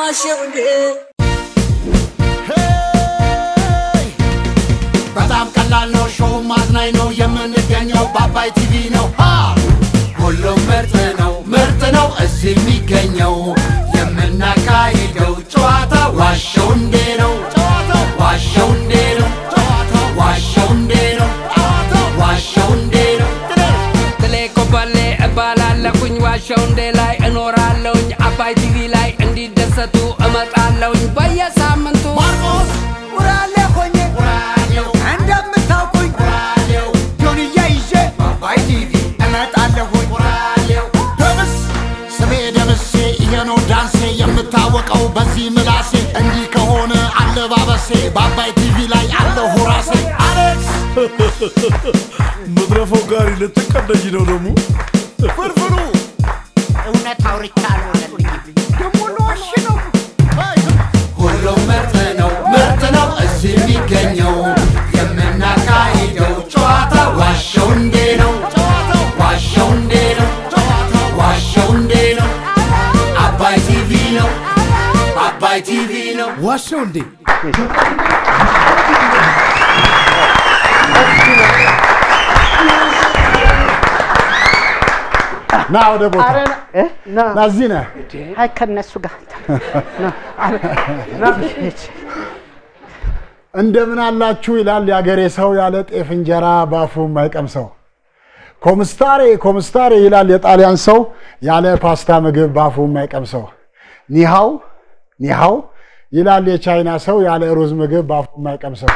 ዋሸው እንዴ በጣም ቀላል ነው፣ ሾው ማዝናኝ ነው። የምንገኘው በአባይ ቲቪ ነው። ሃ! ሁሉም ምርጥ ነው፣ ምርጥ ነው እዚህ የሚገኘው። የምናካሂደው ጨዋታ ዋሸው እንዴ ነው። ዋሸው እንዴ ነው። ዋሸው እንዴ ነው። ዋሸው እንዴ ነው። ጥሌ ኮበሌ እባላለሁኝ ዋሸው እንዴ ላይ እኖራለሁኝ አባይ ቲቪ ላይ እንዲደሰቱ እመጣለሁኝ በየሳምንቱ ማርቆስ ውራሌ ሆኜ ራዲዮ እንደምታውቁኝ ራዲዮ ጆንያ ይዤ አባይ ቲቪ እመጣለሁኝ ራዲዮ ደምስ ስሜ ደምሴ ይሄ ነው ዳንሴ የምታወቀው በዚህ ምላሴ እንዲህ ከሆነ አለባበሴ በአባይ ቲቪ ላይ አለሁ ራሴ አሌክስ መድረፈው ጋሪ ልትቀደኝ ነው ደግሞ ፍርፍሩ እውነት አውርቻ አልሆነልኝም ደግሞ ለዋሽ ነው ሁሉም ምርጥ ነው ምርጥ ነው እዚህ የሚገኘው የምናካሂደው ጨዋታ ዋሸው እንዴ ነው ዋሸው እንዴ ነው ዋሸው እንዴ ነው አባይ ቲቪ ነው አባይ ቲቪ ነው ዋሸው እንዴ ና ወደ ቦታ ና እዚህ ነህ አይ ከነሱ ጋር እንደምን አላችሁ ይላል የአገሬ ሰው ያለ ጤፍ እንጀራ ባፉ የማይቀምሰው ኮምስታሬ ኮምስታሬ ይላል የጣሊያን ሰው ያለ ፓስታ ምግብ ባፉ የማይቀምሰው ኒሃው ኒሃው ይላል የቻይና ሰው ያለ ሩዝ ምግብ ባፉ የማይቀምሰው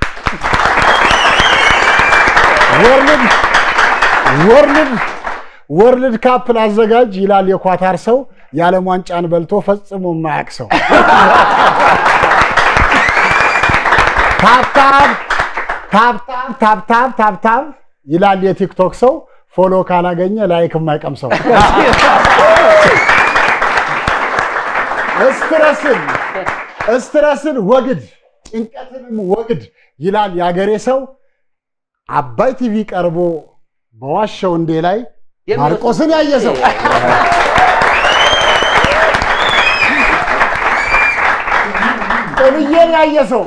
ወርልድ ወርልድ ወርልድ ካፕ ላዘጋጅ ይላል የኳታር ሰው የዓለም ዋንጫን በልቶ ፈጽሞ የማያውቅ ሰው ታብታብ ታብታብ ታብታብ ታብታብ ይላል የቲክቶክ ሰው ፎሎ ካላገኘ ላይክ የማይቀም ሰው እስትረስን እስትረስን ወግድ ጭንቀትንም ወግድ ይላል የአገሬ ሰው አባይ ቲቪ ቀርቦ በዋሸው እንዴ ላይ ማርቆስን ያየ ሰው ጥብዬን ያየ ሰው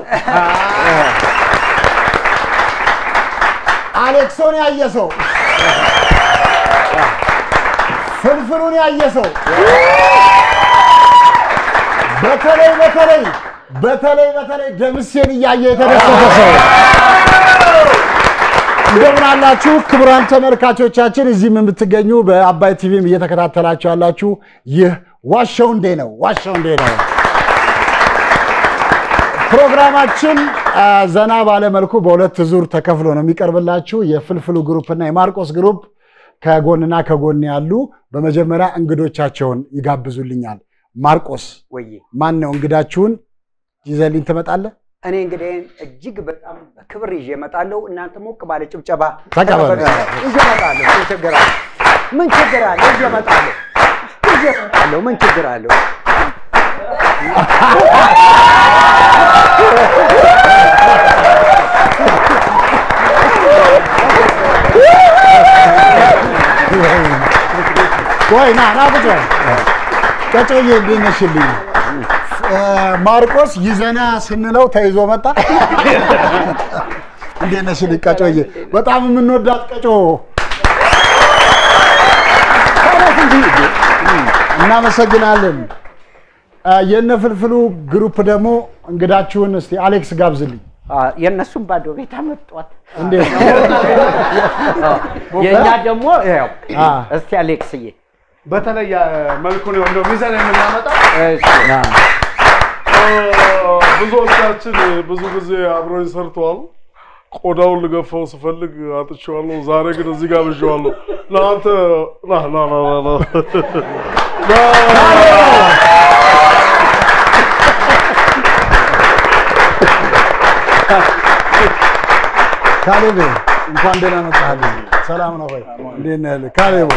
አሌክሶን ያየ ሰው ፍልፍሉን ያየ ሰው በተለይ በተለይ በተለይ በተለይ ደምሴን እያየ የተደሰተ ሰው እንደምን አላችሁ ክቡራን ተመልካቾቻችን፣ እዚህም የምትገኙ በአባይ ቲቪም እየተከታተላችሁ ያላችሁ ይህ ዋሸው እንዴ ነው። ዋሸው እንዴ ነው ፕሮግራማችን አ፣ ዘና ባለ መልኩ በሁለት ዙር ተከፍሎ ነው የሚቀርብላችሁ። የፍልፍሉ ግሩፕ እና የማርቆስ ግሩፕ ከጎንና ከጎን ያሉ በመጀመሪያ እንግዶቻቸውን ይጋብዙልኛል። ማርቆስ ወይ ማን ነው እንግዳችሁን ይዘልኝ ትመጣለህ? እኔ እንግዲህ እጅግ በጣም በክብር ይዤ እመጣለሁ። እናንተ ሞቅ ባለ ጭብጨባ ተቀበሉ። ይዤ እመጣለሁ። ምን ችግር አለ? ምን ችግር አለ? ይዤ እመጣለሁ። ይዤ እመጣለሁ። ምን ችግር አለው? ቆይ ና ና ቁጭ በል። ቀጮዬ እንዴት ነሽልኝ? እ፣ ማርቆስ ይዘና ስንለው ተይዞ መጣ። እንዴት ነሽልኝ ቀጮዬ? በጣም የምንወዳት ቀጮ እናመሰግናለን። እ፣ የነ ፍልፍሉ ግሩፕ ደግሞ እንግዳችሁን እስቲ አሌክስ ጋብዝልኝ። አ፣ የእነሱም ባዶ ቤት አመጧት። እንዴት የእኛ ደግሞ ያው አ፣ እስቲ አሌክስዬ በተለየ መልኩ ነው እንደው ሚዛን የምናመጣው። ብዙዎቻችን ብዙ ጊዜ አብረውኝ ሰርተዋል። ቆዳውን ልገፋው ስፈልግ አጥቼዋለሁ። ዛሬ ግን እዚህ ጋር ብዤዋለሁ። ለአንተ ና ና ና ና ና ካሌብ እንኳን ደህና መጣህልኝ። ሰላም ነው ወይ? እንዴት ነህ? ካሌቦ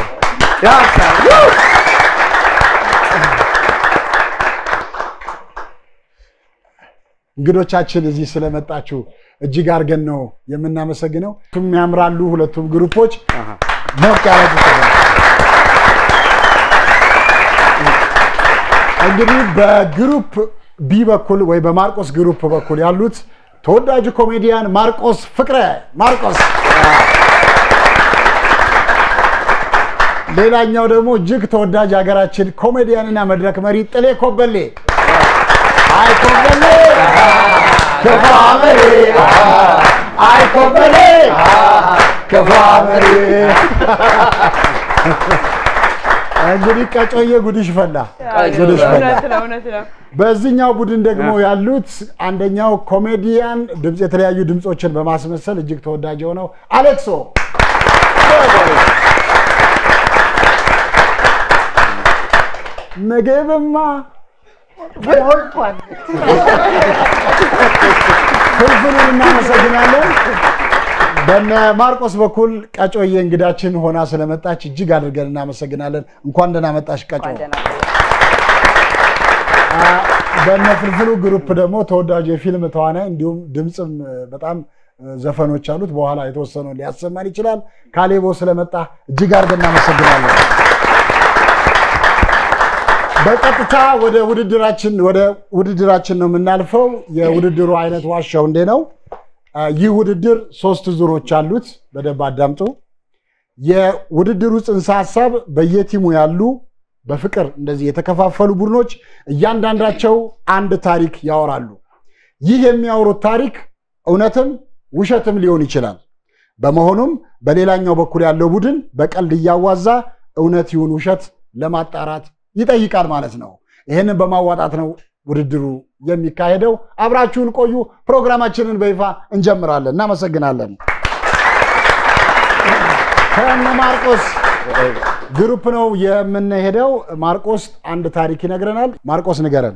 እንግዶቻችን እዚህ ስለመጣችሁ እጅግ አድርገን ነው የምናመሰግነው። ሁለቱም ያምራሉ። ሁለቱም ግሩፖች ሞቅ ያለ ጭብጨባ። እንግዲህ በግሩፕ ቢ በኩል ወይ በማርቆስ ግሩፕ በኩል ያሉት ተወዳጁ ኮሜዲያን ማርቆስ ፍቅረ ማርቆስ፣ ሌላኛው ደግሞ እጅግ ተወዳጅ ሀገራችን ኮሜዲያንና መድረክ መሪ ጥሌ ኮበሌ። አይ ኮበሌ ክፉ መሪ፣ አይ ኮበሌ ክፉ መሪ። እንግዲህ ቀጮዬ ጉድሽ ፈላ፣ ጉድሽ ፈላ። እውነት ነው እውነት ነው። በዚህኛው ቡድን ደግሞ ያሉት አንደኛው ኮሜዲያን ድምፅ የተለያዩ ድምፆችን በማስመሰል እጅግ ተወዳጅ የሆነው አሌክሶ ምግብማ ሞልቷል። ፍልፍሉን እናመሰግናለን። በነ ማርቆስ በኩል ቀጮዬ እንግዳችን ሆና ስለመጣች እጅግ አድርገን እናመሰግናለን። እንኳን ደህና መጣሽ ቀጮ። በነ ፍልፍሉ ግሩፕ ደግሞ ተወዳጁ የፊልም ተዋናይ እንዲሁም ድምፅም በጣም ዘፈኖች አሉት። በኋላ የተወሰነውን ሊያሰማን ይችላል። ካሌቦ ስለመጣ እጅግ አድርገን እናመሰግናለን። በቀጥታ ወደ ውድድራችን ወደ ውድድራችን ነው የምናልፈው። የውድድሩ አይነት ዋሻው እንዴ ነው። ይህ ውድድር ሶስት ዙሮች አሉት። በደንብ አዳምጡ። የውድድሩ ጽንሰ ሀሳብ በየቲሙ ያሉ በፍቅር እንደዚህ የተከፋፈሉ ቡድኖች እያንዳንዳቸው አንድ ታሪክ ያወራሉ። ይህ የሚያወሩት ታሪክ እውነትም ውሸትም ሊሆን ይችላል። በመሆኑም በሌላኛው በኩል ያለው ቡድን በቀልድ እያዋዛ እውነት ይሁን ውሸት ለማጣራት ይጠይቃል ማለት ነው። ይህንን በማዋጣት ነው ውድድሩ የሚካሄደው። አብራችሁን ቆዩ። ፕሮግራማችንን በይፋ እንጀምራለን። እናመሰግናለን። ከነ ማርቆስ ግሩፕ ነው የምንሄደው። ማርቆስ አንድ ታሪክ ይነግረናል። ማርቆስ ንገረን።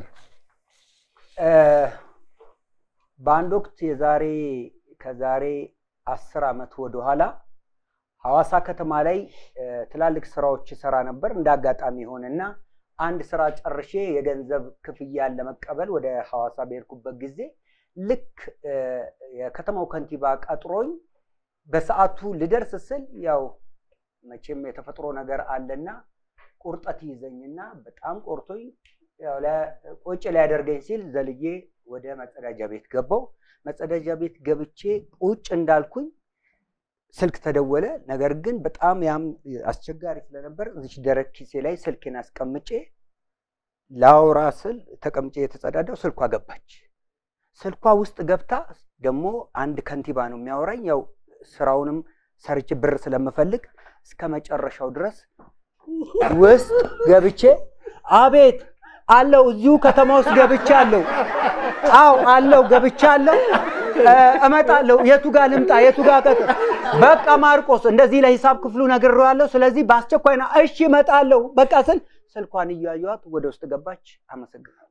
በአንድ ወቅት የዛሬ ከዛሬ አስር ዓመት ወደኋላ ሐዋሳ ከተማ ላይ ትላልቅ ስራዎች ይሰራ ነበር። እንደ አጋጣሚ ሆነና አንድ ስራ ጨርሼ የገንዘብ ክፍያን ለመቀበል ወደ ሐዋሳ በሄድኩበት ጊዜ ልክ የከተማው ከንቲባ ቀጥሮኝ በሰዓቱ ልደርስ ስል ያው መቼም የተፈጥሮ ነገር አለና ቁርጠት ይዘኝና በጣም ቆርቶኝ ቁጭ ሊያደርገኝ ሲል ዘልዬ ወደ መጸዳጃ ቤት ገባው። መጸዳጃ ቤት ገብቼ ቁጭ እንዳልኩኝ ስልክ ተደወለ። ነገር ግን በጣም ያም አስቸጋሪ ስለነበር እዚች ደረት ኪሴ ላይ ስልኬን አስቀምጬ ላውራ ስል ተቀምጬ የተጸዳዳው ስልኳ ገባች። ስልኳ ውስጥ ገብታ ደግሞ አንድ ከንቲባ ነው የሚያወራኝ። ያው ስራውንም ሰርቼ ብር ስለምፈልግ እስከ መጨረሻው ድረስ ውስጥ ገብቼ አቤት አለው እዚሁ ከተማ ውስጥ ገብቻ አለው። አው አለው ገብቻ አለው እመጣለሁ። የቱ ጋር ልምጣ? የቱ ጋር ቀጥ በቃ ማርቆስ እንደዚህ ለሂሳብ ክፍሉ ነግሬዋለሁ። ስለዚህ በአስቸኳይ ና። እሺ እመጣለሁ። በቃ ስል ስልኳን እያዩዋት ወደ ውስጥ ገባች። አመሰግናለሁ።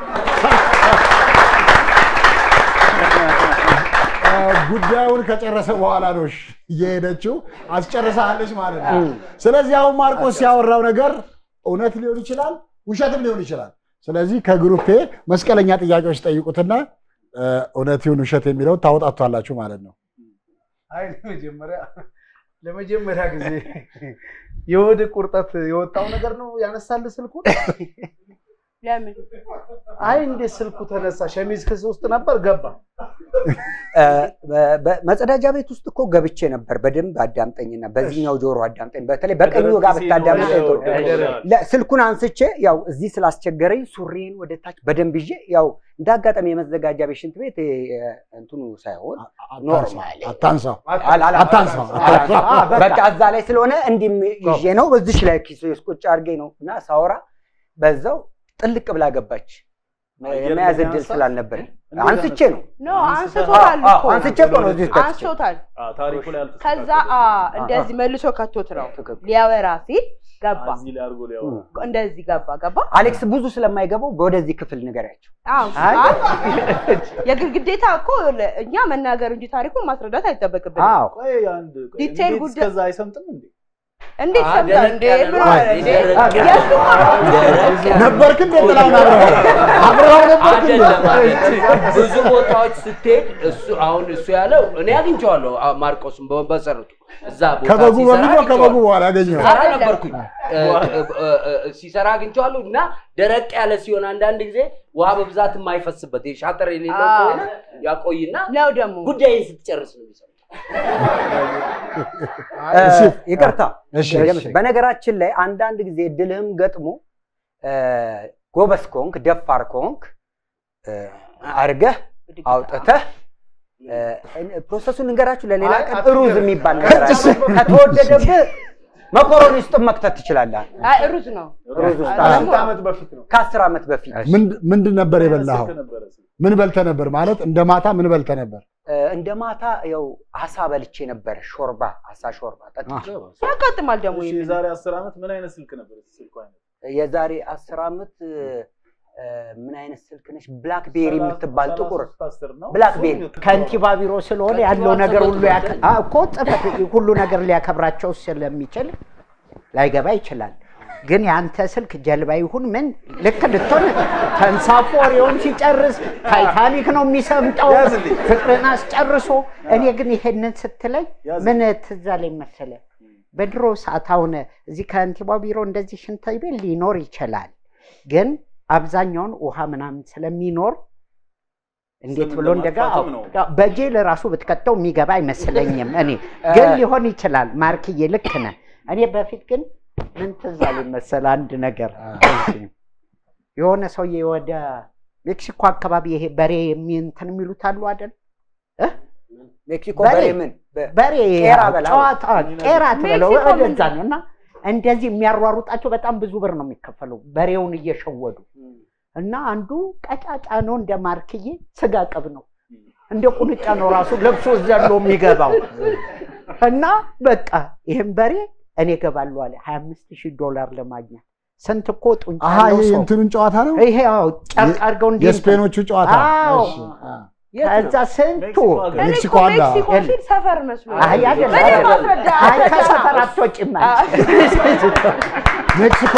ጉዳዩን ከጨረሰ በኋላ ነው እየሄደችው አስጨርሳለች ማለት ነው። ስለዚህ አሁን ማርቆስ ያወራው ነገር እውነት ሊሆን ይችላል፣ ውሸትም ሊሆን ይችላል። ስለዚህ ከግሩፔ መስቀለኛ ጥያቄዎች ጠይቁትና እውነት ይሁን ውሸት የሚለው ታወጣቷላችሁ ማለት ነው። አይ ለመጀመሪያ ለመጀመሪያ ጊዜ የሆድ ቁርጠት የወጣው ነገር ነው ያነሳልህ ስልኩን? ለምን አይ እንዴት ስልኩ ተነሳ? ሸሚዝ ክስ ውስጥ ነበር ገባ። መጸዳጃ ቤት ውስጥ እኮ ገብቼ ነበር። በደንብ አዳምጠኝና በዚህኛው ጆሮ አዳምጠኝ። በተለይ በቀኙ ጋር ብታዳምጠኝ ጥሩ። ለ- ስልኩን አንስቼ ያው እዚህ ስላስቸገረኝ ሱሪን ወደ ታች በደንብ ይዤ ያው እንደ አጋጣሚ የመዘጋጃ ቤት ሽንት ቤት እ፣ እንትኑ ሳይሆን ኖርማል አታንሳው፣ አል- አል- አታንሳው። አ- በቃ እዛ ላይ ስለሆነ እንዲህም ይዤ ነው በዚች ላይ ኪስ ውስጥ ቁጭ አድርጌ ነው እና ሳወራ በዛው ጥልቅ ብላ ገባች። የመያዝ እድል ስላልነበረኝ አንስቼ ነው ኖ አንስቶታል አዎ፣ እኮ አንስቼ እኮ ነው እዚህ ውስጥ ከትቼ። አንስቶታል። ታሪኩ ላይ ከዛ አ፣ እንደዚህ መልሶ ከቶት ነው ትክክል። ሊያወራ ሲል ገባ። እዚህ ላይ አድርጎ ሊያወራ እንደዚህ ገባ ገባ። አሌክስ ብዙ ስለማይገባው ወደዚህ ክፍል ንገሪያቸው። አዎ አይ። አይ፣ የግል ግዴታ እኮ ለ- እኛ መናገር እንጂ ታሪኩን ማስረዳት አይጠበቅብንም። አዎ ቆይ አንድ ቆይ፣ ዲቴይል እንዴት ጉዳይ- እስከዛ አይሰምጥም እንዴ? እንዴት አ- ሰምተህ ደረቅ እንዴ? ያለ ምን ነው። ሆነ እንዴ? ደረቅ ያለ የእሱ እኮ ነው። ነበርክ እንደ ጥላሁን አብረኸው አብረኸው ነበርክ እንደ አይደለም አይደለም። ብዙ ቦታዎች ስትሄድ እሱ አሁን እሱ ያለው እኔ አግኝቼዋለሁ አ- ማርቆስን በ- በመሰረቱ እዛ ቦታ ከበጉ ሲሰራ በፊት ነው ከበጉ አግኝቼዋለሁ። በኋላ ያገኘው ሲሰራ ነበርኩኝ እ- እ- እ- እ- ሲሰራ አግኝቼዋለሁ እና ደረቅ ያለ ሲሆን አንዳንድ ጊዜ ውሃ በብዛት የማይፈስበት ይሄ ሻጠር የሌለው አዎ። ከሆነ ያቆይና ነው ደግሞ ጉዳይን ስትጨርስ ነው የሚሰራው። እ፣ ይቅርታ እሺ፣ እሺ። በነገራችን ላይ አንዳንድ ጊዜ እድልህም ገጥሞ እ፣ ጎበዝ ከሆንክ ደፋር ከሆንክ እ፣ አርገህ አውጥተህ እ፣ ፕሮሰሱን እንገራችሁ ለሌላ አይ፣ ቀን አትንገረን። ሩዝ የሚባል ነገር አለ። ከተወደደብህ መኮሮኒ ውስጥ መክተት ትችላለህ። አይ ሩዝ ነው። ሩዝ ውስጥ አይ፣ አለ። ከስንት ዓመት በፊት ነው? ከአስር ዓመት በፊት ምንድ- ምንድን ነበር የበላኸው? ስልክ ነበረ ስልክ። ምን በልተህ ነበር? ማለት እንደ ማታ ምን በልተህ ነበር? እ፣ እንደ ማታ ያው አሳ በልቼ ነበር። ሾርባ አሳ ሾርባ ጠጥቼ ያጋጥማል ደግሞ እሺ፣ ይሄ። የዛሬ አስር ዓመት ምን አይነት ስልክ ነበር? ስልኩ አይነት የዛሬ አስር ዓመት እ፣ እ፣ ምን አይነት ስልክ ነች? ብላክቤሪ የምትባል ጥቁር ሰላሳ ሶስት አስር ነው። ብላክቤሪ ከንቲባ ቢሮ ስለሆነ ያለው ከንቲባ ነገር ሁሉ ጽሕፈት ያከ- አ- እኮ ጽሕፈት ቤት ሁሉ ነገር ሊያከብራቸው ስለሚችል ላይገባ ይችላል። ግን የአንተ ስልክ ጀልባ ይሁን ምን ልክ ልትሆን ተንሳፎ ወሬውን ሲጨርስ ታይታኒክ ነው የሚሰምጠው ያዝልኝ። ፍቅርን አስጨርሶ። እኔ ግን ይሄንን ስትለኝ ያዝልኝ። ምን ትዝ አለኝ መሰለ በድሮ ሰዓት አሁን እዚህ ከንቲባ ቢሮ እንደዚህ ሽንት ቤት ሊኖር ይችላል። ግን አብዛኛውን ውሃ ምናምን ስለሚኖር እንዴት ስም ብሎ እንደጋ ለማጥፋትም ነው። በጄል ራሱ ብትከተው የሚገባ አይመስለኝም። እኔ ግን ሊሆን ይችላል። ማርክዬ ልክ ነህ። እኔ በፊት ግን ምን ትዝ አለኝ መሰለህ አንድ ነገር የሆነ ሰውዬ ወደ ሜክሲኮ አካባቢ ይሄ በሬ የሚንትን የሚሉት አሉ አይደል? ሜክሲኮ በሬ። በሬ ምን በ- በሬ ቄራ በላ። ጨዋታ ቄራ ትበለው ሜክሲኮ ወደዛ ምንድን ነው እና እንደዚህ የሚያሯሩጣቸው በጣም ብዙ ብር ነው የሚከፈለው በሬውን እየሸወዱ እና አንዱ ቀጫጫ ነው እንደ ማርክዬ ስጋ ቅብ ነው እንደ ቁንጫ ነው ራሱ ለብሶ ዘሎ የሚገባው እና በቃ ይህም በሬ እኔ እገባለሁ አለ ሀያ አምስት ሺህ ዶላር ለማግኘት ስንት እኮ ጡንቻ አሀ ያለው ይሄ ሰው እንትኑን ጨዋታ ነው ይሄ አዎ ጨርቅ አድርገው እንዲህ የስፔኖቹ ጨዋታ አዎ። እሺ፣ አ። ከዛ ስንቱ ሜክሲኮ ሀገር። እኔ ሜክሲኮ እኮ አለ። ሜክሲኮ ሲል ሰፈር መስሎኝ። አይ አይደለም በደንብ አይደለም። አስረዳ፣ አይ አስረዳ። ከሰፈር አትወጪም አንቺ። ሜክሲኮ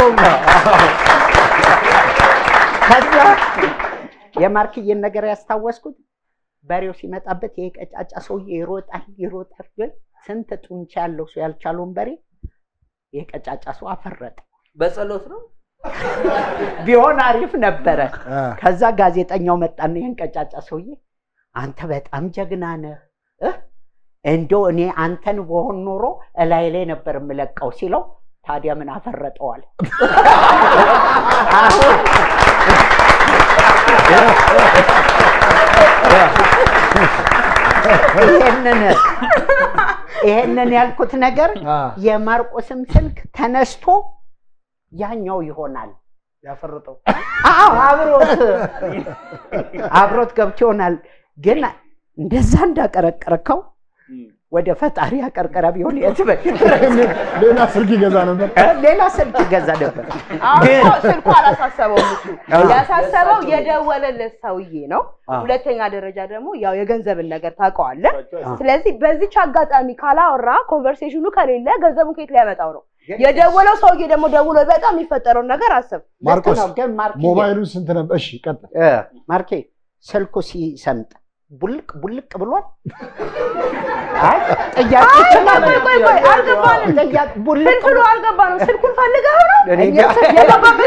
ከዛ የማርክዬን ነገር ያስታወስኩት በሬው ሲመጣበት ይሄ ቀጫጫ ሰውዬ ይሮጣል ይሮጣል፣ ግን ስንት ጡንቻ ያለው ሰው ያልቻለውን በሬ ይሄ ቀጫጫ ሰው አፈረጠ። በጸሎት ነው ቢሆን አሪፍ ነበረ። አ፣ ከዛ ጋዜጠኛው መጣና ይህን ቀጫጫ ሰውዬ አንተ በጣም ጀግና ነህ እ? እንደው እኔ አንተን በሆን ኖሮ እላይ ላይ ነበር የምለቀው ሲለው ታዲያ ምን አፈረጠዋል? አሁን ይሄንን ይሄንን ያልኩት ነገር አ። የማርቆስም ስልክ ተነስቶ ያኛው ይሆናል ያፈረጠው አዎ አብሮት አብሮት ገብቶ ይሆናል። ግን እንደዛ እንዳቀረቀርከው ወደ ፈጣሪ አቀርቀረ ቢሆን የት በ- ሌላ ስልክ ይገዛ ነበር። ሌላ ስልክ ይገዛ ነበር። አሁን ግን እኮ ስልኩ አላሳሰበውም እሱ ያሳሰበው የደወለለት ሰውዬ ነው። አ። ሁለተኛ ደረጃ ደግሞ ያው የገንዘብን ነገር ታውቀዋለህ። ስለዚህ በዚች አጋጣሚ ካላወራ ኮንቨርሴሽኑ ከሌለ ገንዘቡን ከየት ሊያመጣው ነው? የደወለው ሰውዬ ደግሞ ደውሎ በጣም የሚፈጠረውን ነገር አስብ። ማርቆስ ልክ ነው፣ ግን ማርኬ ሞባይሉን ስንት ነበር? እሺ ቀጥል። እ፣ ማርኬ ስልኩ ሲሰምጥ ቡልቅ ቡልቅ ብሏል። አይ ጥያቄ ይችላል። ቆይ ቆይ ቆይ አልገባንም። ጥያቄ ቡልቅ ፍልፍሉ አልገባንም። ስልኩን ፈልገው ነው እኔ እኛ እንጃ። የገባበት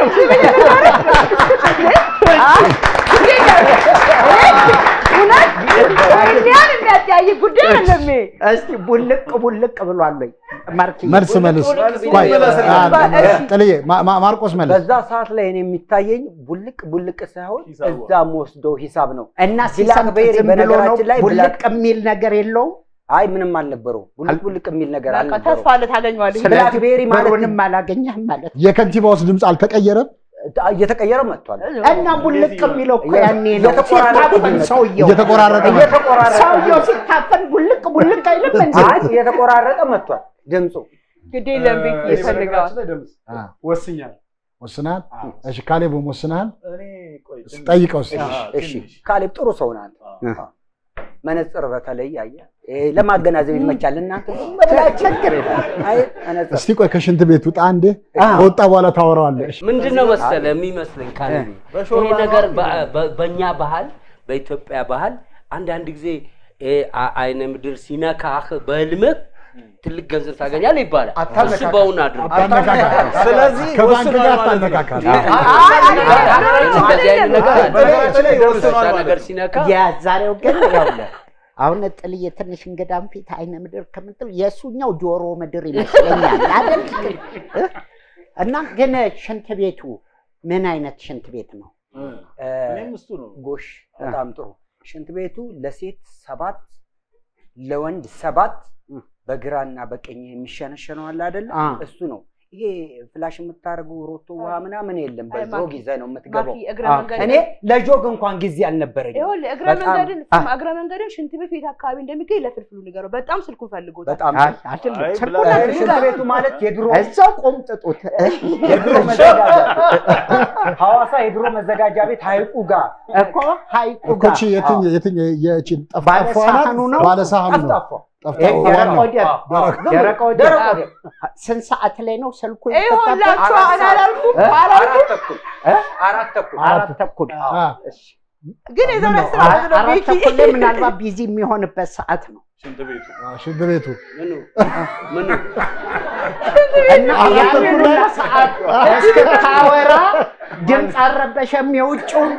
እውነት እኛን የሚያጠያይቅ ጉዳይ አለም። እስቲ ቡልቅ ቡልቅ ብሏል ወይ ማርኬ? መልስ መልስ። ቆይ አ፣ ጥልዬ ማ- ማ- ማርቆስ መልስ። በዛ ሰዓት ላይ እኔ የሚታየኝ ቡልቅ ቡልቅ ሳይሆን ሂሳቡ። እዛ የምወስደው ሂሳብ ነው። እና ሲሰምጥ ብላክቤሪ ዝም ብሎ ነው በነገራችን ላይ ቡልቅ ብላክ- የሚል ነገር የለውም። አይ ምንም አልነበረው። ቡልቅ ቡልቅ የሚል ነገር በቃ አልነበረው። ተስፋ አለ ታገኘዋለህ። ብላክቤሪ ማለት ብሩንም አላገኘህም ማለት ነው። የከንቲባውስ ድምፅ አልተቀየረም? እየተቀየረ መጥቷል። እና ቡልቅ የሚለው እኮ ያኔ ነው እየተቆራረጠ ሲታፈን ይመጣል። ሰውየው እየተቆራረጠ መጣ። እየተቆራረጠ ሰውየው ሲታፈን ቡልቅ ቡልቅ አይልም እንዴ? አይ እየተቆራረጠ መጥቷል ድምፁ። ግድ የለም ቤት ይፈልገዋል። በነገራችን ላይ ደምስ አ፣ ወስኛል። ወስነሃል? አዎ። እሺ ካሌብም ወስነሃል? እኔ ቆይ ትንሽ- ጠይቀው እስኪ። አዎ፣ እሺ ትንሽ። ካሌብ ጥሩ ሰው ናት። አዎ። መነጽር በተለይ አየህ ይሄ ለማገናዘብ ይመቻል። እናንተ ዝም ብላ ችግር የለም። አይ መነጽር እስቲ ቆይ ከሽንት ቤት ውጣ አንዴ፣ ከወጣ በኋላ ታወራዋለህ። ምንድን ነው መሰለ የሚመስለኝ ካለ ይሄ ነገር በ- በ- በእኛ ባህል በኢትዮጵያ ባህል አንዳንድ ጊዜ ይሄ አ- አይነ ምድር ሲነካህ በህልምህ ትልቅ ገንዘብ ታገኛለህ ይባላል። እሱ በውን አድርግ። ስለዚህ ከባንክ ጋር ወስኗል ማለት ነው። አታነካካል። እንደዚህ አይነት ነገር አለ። በነገራችን ላይ እንደዛ ወስኗል ማለት ነገር ነው። ሲነካ የዛሬው ግን ይኸውልህ አሁን ጥልዬ ትንሽ እንግዳም ፊት አይነ ምድር ከምትል የእሱኛው ጆሮ ምድር ይመስለኛል አይደል? እ? እና ግን ሽንት ቤቱ ምን አይነት ሽንት ቤት ነው? እ፣ እኔም እሱ ነው። ጎሽ በጣም ጥሩ። ሽንት ቤቱ ለሴት ሰባት ለወንድ ሰባት በግራና በቀኝ የሚሸነሸነው አለ አይደለ? አ። እሱ ነው። ይሄ ፍላሽ የምታደርጉ ሮቶ ውሃ ምናምን የለም። አይ፣ በጆግ ማኪ፣ ይዘህ ነው የምትገባው። ማኪ እግረ አ፣ መንገድ እኔ ለጆግ እንኳን ጊዜ አልነበረኝም። ይኸውልህ እግረ በጣም- መንገድን አ። ስማ፣ እግረ መንገድን ሽንት ቤት የት አካባቢ እንደሚገኝ ለፍልፍሉ ንገረው። በጣም ስልኩ ፈልጎታል። በጣም አይ አይደለም፣ አይ፣ ስልኩን ብላ- አድርጋ- ሽንት ቤቱ ማለት የድሮ እዛው ቆምጥጡት። የድሮ መዘጋጃ ሐዋሳ የድሮ መዘጋጃ ቤት ሀይቁ ጋር እኮ ሀይቁ እኮች ጋር የትኝ የትኝ የቺን ባለ ጠፍጣፋ ናት? ሳህኑ ነው? ባለ ሳህኑ ነው። ጠፍጣፋ ይሄ ጠፍጣፋ ደረቅ ዋናው። ወደብ ደረቅ- ደረቅ ወደብ ደረቅ ወደብ። ስንት ሰዓት ላይ ነው ስልኩ ይኸውላችሁ ይፈታበት? እኔ አላልኩም እ? አላልኩም፣ አራት ተኩል አራት ተኩል አራት ተኩል አ፣ ግን የዛሬ ምነው? አስር ዓመት ነው አራት ቤኪ። ተኩል ላይ ምናልባት ቢዚ የሚሆንበት ሰዓት ነው ሽንት ቤቱ አ፣ ሽንት ቤቱ ምኑ ምኑ እና አራት ተኩል ያንን ላይ- ሰዓት እስክታወራ ድምፅ አልረበሸም የውጭውን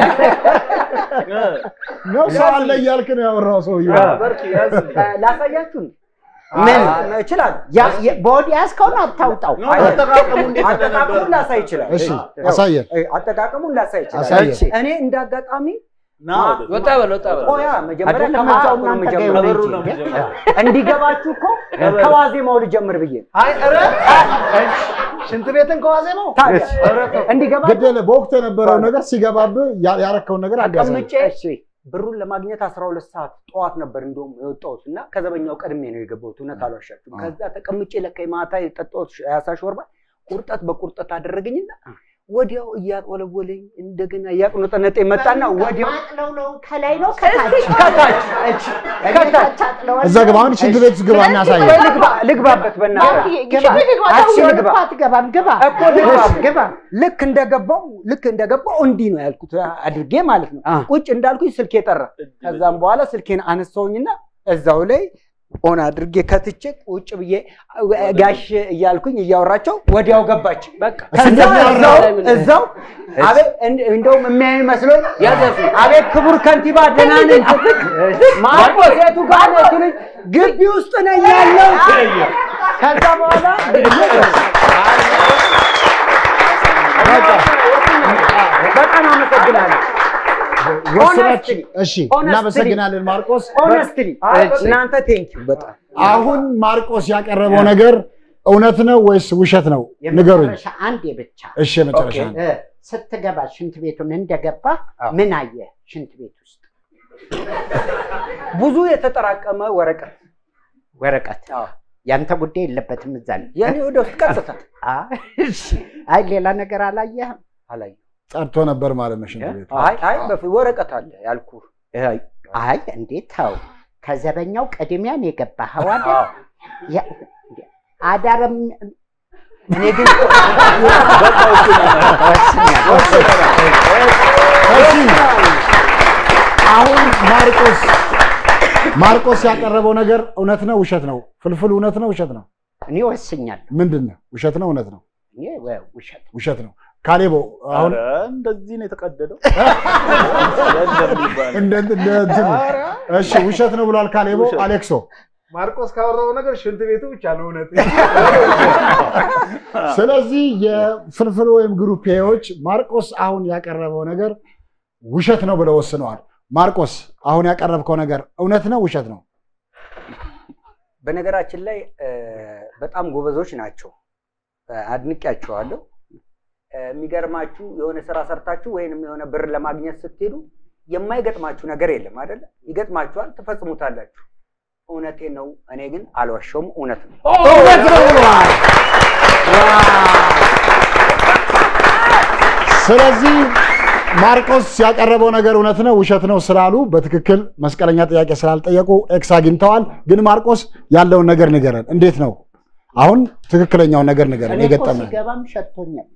ነው ሰው አለ እያልክ ነው ያወራው ሰውዬው። በርኪ ያዝልኝ። ላሳያችሁ ምን? እችላለሁ። ያ- የ- በወዲ ያዝከውን አታውጣው ነው አጠቃቀሙ እንዴት እንደነበረ አጠቃቀሙን ላሳይ ይችላል። እሺ አሳየን። አጠቃቀሙን ላሳይ ይችላል። አሳየን። እኔ እንደ አጋጣሚ ና ወደ- ወጣ በል ወጣ በል ቆያ መጀመሪያ አይደለም ከማውጣቱ እዛው ነው እናንተ ጋር የምጀምረው። ከበሩ ይሁን ነው እንጂ። የምጀምረው። እንዲገባችሁ እኮ ከዋዜማው ልጀምር ብዬ ነው። አይ ኧረ ሽንት ቤትን ከዋዜማው ታዲያ እንዲገባችሁ ግድ የለ በወቅቱ የነበረው ነገር ሲገባብህ ያ- ያረከውን ነገር አጋዛ ተቀምጬ ብሩን ለማግኘት አስራ ሁለት ሰዓት ጠዋት ነበር እንደውም የወጣሁት እና ከዘበኛው ቀድሜ ነው የገባሁት። እውነት አልዋሻችሁም። ከዛ ተቀምጬ ለካ የማታ የጠጣሁት የአሳ ሾርባ ቁርጠት በቁርጠት አደረገኝና ወዲያው እያቆለወለኝ እንደገና እያቁነጠነጠ መጣና ወዲያው ማጥለው ነው ከላይ ነው ከታች ከታች ከታች አጥለዋል። እዛ ግባ። አሁን ሽንት ቤት ውስጥ ግባ እና ወይ አሳየን። ልግባ ልግባበት በእናትህ ግባ ሽንት ቤት ግባ፣ አትችልም አሁን ግባ። እኮ አትገባም ግባ እኮ ልግባ ግባ ልክ እንደገባው ልክ እንደገባው እንዲህ ነው ያልኩት አድርጌ ማለት ነው። አ። ቁጭ እንዳልኩኝ ስልኬ ጠራ። ከዛም በኋላ ስልኬን አነሳውኝና እዛው ላይ ኦን አድርጌ ከትቼ ቁጭ ብዬ ጋሽ እያልኩኝ እያወራቸው ወዲያው ገባች። በቃ ከዛ እዛው እዛው አቤት እንደ- እንደውም የሚያዩ መስሎኝ ያዘፉ አቤት ክቡር ከንቲባ ደህና ነኝ ስትል ማርቆስ የቱ ጋር ነህ ሲሉኝ ግቢ ውስጥ ነኝ ያለው ከዛ በኋላ በጣም አመሰግናለሁ። ወስናችን እሺ፣ Honestly. እናመሰግናለን ማርቆስ። ኦነስትሊ እናንተ ቴንኪው በጣም አሁን ማርቆስ ያቀረበው ነገር እውነት ነው ወይስ ውሸት ነው? ንገሩኝ። የመጨረሻ አንዴ ብቻ እሺ፣ መጨረሻ ኦኬ። ነው። እ፣ ስትገባ ሽንት ቤቱን እንደገባ አዎ። ምን አየህ ሽንት ቤት ውስጥ ብዙ የተጠራቀመ ወረቀት ወረቀት ያንተ ጉዳይ የለበትም እዛ ላይ የኔ ወደ ውስጥ ቀጥታ አ- እሺ። አይ ሌላ ነገር አላየህም አላየሁም። ጸድቶ ነበር ማለት ነው ሽንት ቤቱ። አይ አይ በፊት ወረቀት አለ ያልኩ አይ አይ እንዴት ተው ከዘበኛው ቅድሚያን የገባኸው አይደል አዎ። ያ- አዳርም እኔ ግን እሺ፣ አሁን ማርቆስ ማርቆስ ያቀረበው ነገር እውነት ነው ውሸት ነው? ፍልፍል እውነት ነው ውሸት ነው? እኔ ወስኛለሁ ምንድን ነው? ውሸት ነው እውነት ነው? እኔ ወ- ውሸት ውሸት ነው። ካሌቦ አሁን ኧረ እንደዚህ ነው የተቀደደው እንደሚባል እንደ እንደ እንትን እሺ፣ ውሸት ነው ብሏል ካሌቦ። ውሸት። አሌክሶ ማርቆስ ካወራው ነገር ሽንት ቤቱ ብቻ ነው እውነት። ስለዚህ የፍልፍል ወይም ግሩፔዎች ማርቆስ አሁን ያቀረበው ነገር ውሸት ነው ብለው ወስነዋል። ማርቆስ አሁን ያቀረብከው ነገር እውነት ነው ውሸት ነው? በነገራችን ላይ እ፣ በጣም ጎበዞች ናቸው። እ፣ አድንቄያቸዋለሁ። እ፣ የሚገርማችሁ የሆነ ስራ ሰርታችሁ ወይንም የሆነ ብር ለማግኘት ስትሄዱ የማይገጥማችሁ ነገር የለም አይደለ? ይገጥማችኋል፣ ትፈጽሙታላችሁ። እውነቴ ነው። እኔ ግን አልዋሸውም፣ እውነት ነው። እውነት ነው ብለዋል። ስለዚህ ማርቆስ ያቀረበው ነገር እውነት ነው ውሸት ነው ስላሉ በትክክል መስቀለኛ ጥያቄ ስላልጠየቁ ኤክስ አግኝተዋል። ግን ማርቆስ ያለውን ነገር ንገረን፣ እንዴት ነው አሁን ትክክለኛውን ነገር ንገረን። እኔ እኮ የገጠመ ሲገባም ሸቶኛል።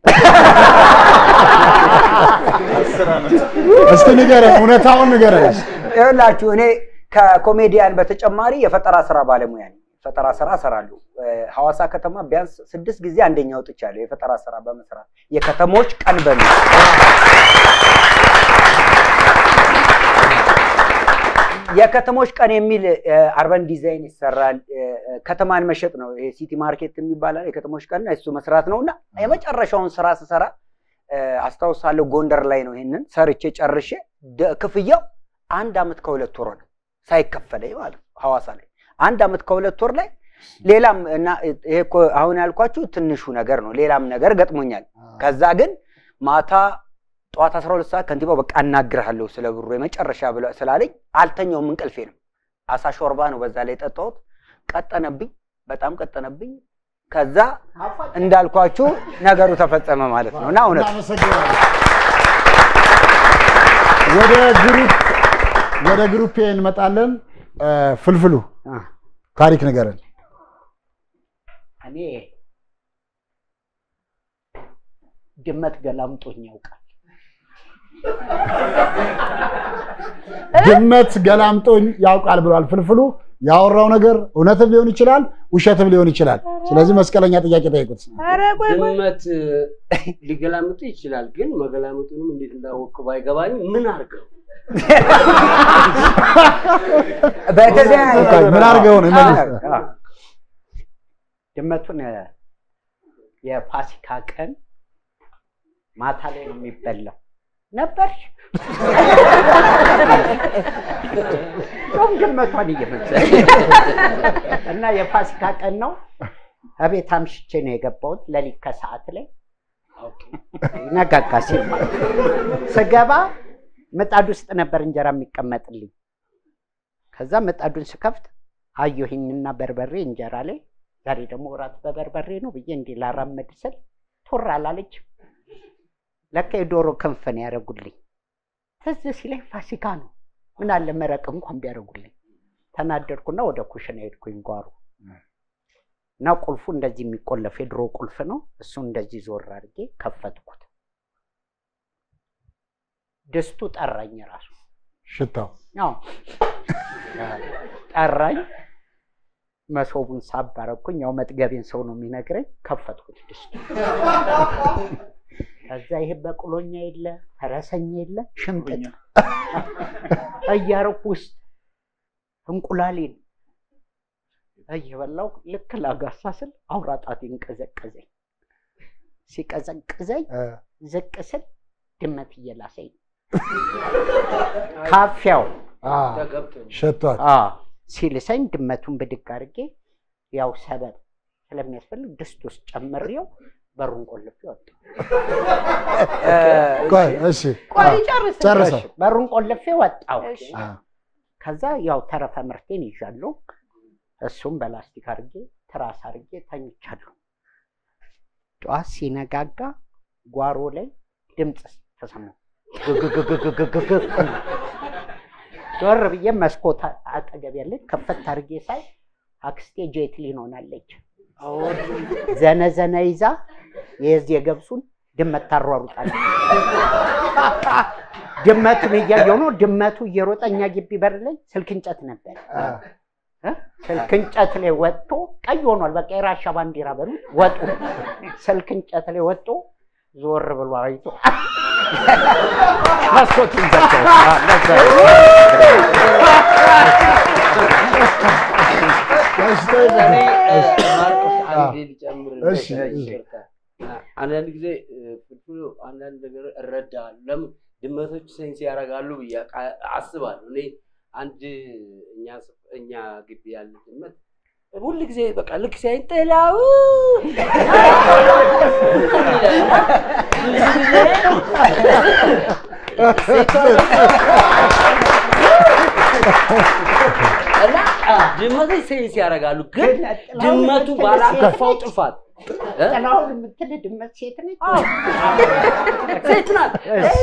እስቲ ንገረን፣ እውነታውን ንገረን። ይኸውላችሁ እኔ ከኮሜዲያን በተጨማሪ የፈጠራ ስራ ባለሙያ ነኝ። ፈጠራ ስራ እሰራለሁ። እ፣ ሐዋሳ ከተማ ቢያንስ ስድስት ጊዜ አንደኛ ወጥቻለሁ የፈጠራ ስራ በመስራት የከተሞች ቀን በሚል የከተሞች ቀን የሚል እ፣ አርበን ዲዛይን ይሰራል። እ፣ እ፣ ከተማን መሸጥ ነው። ይሄ ሲቲ ማርኬት የሚባላል የከተሞች ቀን እሱ መስራት ነው እና የመጨረሻውን ስራ ስሰራ እ፣ አስታውሳለሁ ጎንደር ላይ ነው ይሄንን ሰርቼ ጨርሼ ደ- ክፍያው አንድ አመት ከሁለት ወር ነው ሳይከፈለኝ ማለት ነው። ሐዋሳ ላይ አንድ አመት ከሁለት ወር ላይ ሌላም እና ይሄ እኮ አሁን ያልኳችሁ ትንሹ ነገር ነው። ሌላም ነገር ገጥሞኛል። ከዛ ግን ማታ ጠዋት 12 ሰዓት ከንቲባው በቃ አናግርሃለሁ ስለ ብሩ የመጨረሻ ብሎ ስላለኝ አልተኛውም፣ እንቅልፌ ነው። አሳ ሾርባ ነው በዛ ላይ የጠጣሁት። ቀጠነብኝ፣ በጣም ቀጠነብኝ። ከዛ እንዳልኳችሁ ነገሩ ተፈጸመ ማለት ነው እና እውነት እናመሰግናለን። ወደ ግሩፕ ወደ ግሩፕ እንመጣለን። እ፣ ፍልፍሉ ታሪክ ንገረን። እኔ ድመት ገላምጦኝ ያውቃል። ድመት ገላምጦኝ ያውቃል ብሏል ፍልፍሉ። ያወራው ነገር እውነትም ሊሆን ይችላል፣ ውሸትም ሊሆን ይችላል። ስለዚህ መስቀለኛ ጥያቄ ጠይቁት። ኧረ ቆይ ቆይ ድመት ሊገላምጡ ይችላል፣ ግን መገላምጡንም እንዴት እንዳወቅ ባይገባኝ ምን አድርገው በተለያየ ምን አድርገው ነው ይመልስ። ድመቱን የፋሲካ ቀን ማታ ላይ ነው የሚበላው ነበር። እንደውም ድመቷን እየመሰለኝ እና የፋሲካ ቀን ነው። እቤት አምሽቼ ነው የገባሁት ሌሊት ከሰዓት ላይ ነጋጋ ሲል ማለት ነው። ስገባ ምጣድ ውስጥ ነበር እንጀራ የሚቀመጥልኝ። ከዛ ምጣዱን ስከፍት አየሁኝና በርበሬ እንጀራ ላይ ዛሬ ደግሞ እራት በበርበሬ ነው ብዬ እንዲህ ላራመድ ስል ቶር አላለች። ለካ የዶሮ ክንፍ ነው ያደረጉልኝ። ትዝ ሲለኝ ፋሲካ ነው፣ ምን አለ መረቅ እንኳን ቢያደርጉልኝ። ተናደድኩና ወደ ኩሽና ሄድኩኝ ጓሮ እና ቁልፉ እንደዚህ የሚቆለፍ የድሮ ቁልፍ ነው። እሱ እንደዚህ ዞር አድርጌ ከፈትኩት። ድስቱ ጠራኝ ራሱ ሽታው አዎ ጠራኝ። መሶቡን ሳብ አደረኩኝ። ያው መጥገቤን ሰው ነው የሚነግረኝ። ከፈትኩት ድስቱ። ከዛ ይሄ በቅሎኛ የለ ፈረሰኛ የለ ሽምጥጥ እያረኩ ውስጥ እንቁላሌን እየበላው ልክ ላጋሳ ስል አውራ ጣቴን ቀዘቀዘኝ። ሲቀዘቅዘኝ ዝቅ ስል ድመት እየላሰኝ ነው። ካፊያው አ፣ ተገብቶ ሸቷል። አ ሲልሰኝ ድመቱን ብድግ አድርጌ ያው ሰበብ ስለሚያስፈልግ ድስት ውስጥ ጨምሬው በሩን ቆልፌ ወጣ። ቆይ እሺ፣ ቆይ ጨርስ። ጨርሰው። በሩን ቆልፌ ወጣው። እሺ። አ፣ ከዛ ያው ተረፈ ምርቴን ይዣለሁ። እሱም በላስቲክ አድርጌ ትራስ አድርጌ ተኝቻለሁ። ጠዋት ሲነጋጋ ጓሮ ላይ ድምፅ ተሰማሁ። ግግግግግግግግ ዞር ብዬ መስኮት አጠገብ ያለች ከፈት አድርጌ ሳይ አክስቴ ጄትሊን ሆናለች። ዘነዘነ ይዛ የዚህ የገብሱን ድመት ታሯሩጣለች። ድመቱን እያየሁ ነው። ድመቱ እየሮጠ እኛ ግቢ በር ላይ ስልክ እንጨት ነበር። እ? ስልክ እንጨት ላይ ወጥቶ ቀይ ሆኗል። በቃ የራሻ ባንዲራ በሉት ወጡ። ስልክ እንጨት ላይ ወጥቶ ዞር ብሎ አይቶ መስኮቱን ዘጋው። አ፣ ለዛ ነው። እሺ፣ ጠይቀኝ። እኔ ማርቆስ አንዴ ልጨምር። እሺ፣ እሺ። አንዳንድ ጊዜ ፍልፍሉ አንዳንድ ነገር እረዳለሁ። ለምን ድመቶች ሴንስ ያደርጋሉ ብዬ አቃ- አስባለሁ። እኔ አንድ እኛ ስፍ- እኛ ግቢ ያለ ድመት ሁል ጊዜ በቃ ልክ ሲያይን ጥላው እና ድመቶች ሴንስ ያደርጋሉ። ግን ድመቱ ባላጠፋው ጥፋት ጥላሁን የምትል ድመት ሴት ነች። ሴት ናት።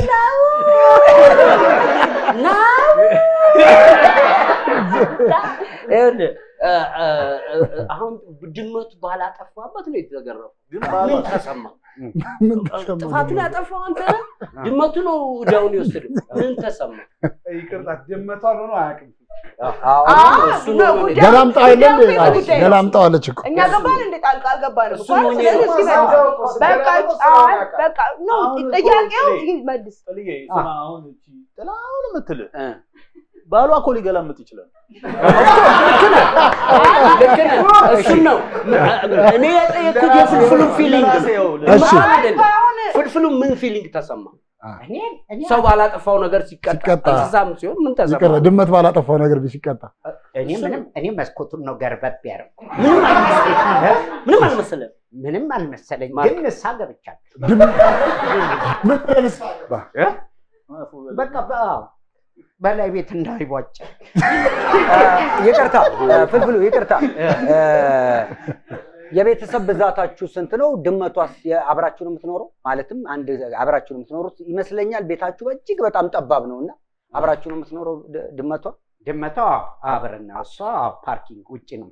ይኸውልህ እ፣ እ፣ እ፣ አሁን ድመቱ ባላጠፋበት ነው የተገረፈው። ምን ተሰማ? ምን ተሰማ? ጥፋቱን ያጠፋው አንተ ነህ? ድመቱ ነው እዳውን የወሰደው። ምን ተሰማ? ይቅርታ ድመቷ ሆኖ አያውቅም። እሱ ነው እኔ- ገላምጣው የለ እንዴ? ጉዳዩ አዎ፣ ጉዳይ ነው። ገላምጣው እች እኮ እኛ ገባን እንደ ጣልቃ አልገባንም እሱ እኮ ነው ስለዚህ እኔ- እስኪ መልስ። በቃ አይ፣ በቃ ኖ አሁን እኮ ጥያቄው ጥሌ- ይመልስ ጥልዬ ስማ፣ አሁን እቺ ጥላሁን የምትልህ እ። ባሏ እኮ ሊገላምጥ ይችላል። ልክ ነህ። እሱን ነው እኔ የጠየኩት የፍልፍሉን ፊሊንግ ነው። እሺ። ድመቷን አይደለም። አሁን ፍልፍሉ ምን ፊሊንግ ተሰማ? እኔ እኔ ሰው ባላጠፋው ነገር ሲቀጣ ሲቀጣ። እንስሳም ሲሆን ምን ተሰማ? ይቅር ድመት ባላጠፋው ነገር ሲቀጣ እኔ ምንም እኔ መስኮቱን ነው ገርበብ ያደረኩ ምንም አልመሰለኝም። ምንም አልመሰለም። ምንም አልመሰለኝ፣ ማርክ። ግን ንስሓ ገብቻለሁ። ምን ብለህ በቃ በ- በላይ ቤት እንዳይቧጭ ይቅርታ ፍልፍሉ ይቅርታ እ፣ የቤተሰብ ብዛታችሁ ስንት ነው? ድመቷስ የ- አብራችሁ ነው የምትኖረው? ማለትም አንድ አብራችሁ ነው የምትኖሩት ይመስለኛል። ቤታችሁ እጅግ በጣም ጠባብ ነው እና አብራችሁ ነው የምትኖረው ድ- ድመቷ? ድመቷ አብረና እሷ ፓርኪንግ ውጭ ነው።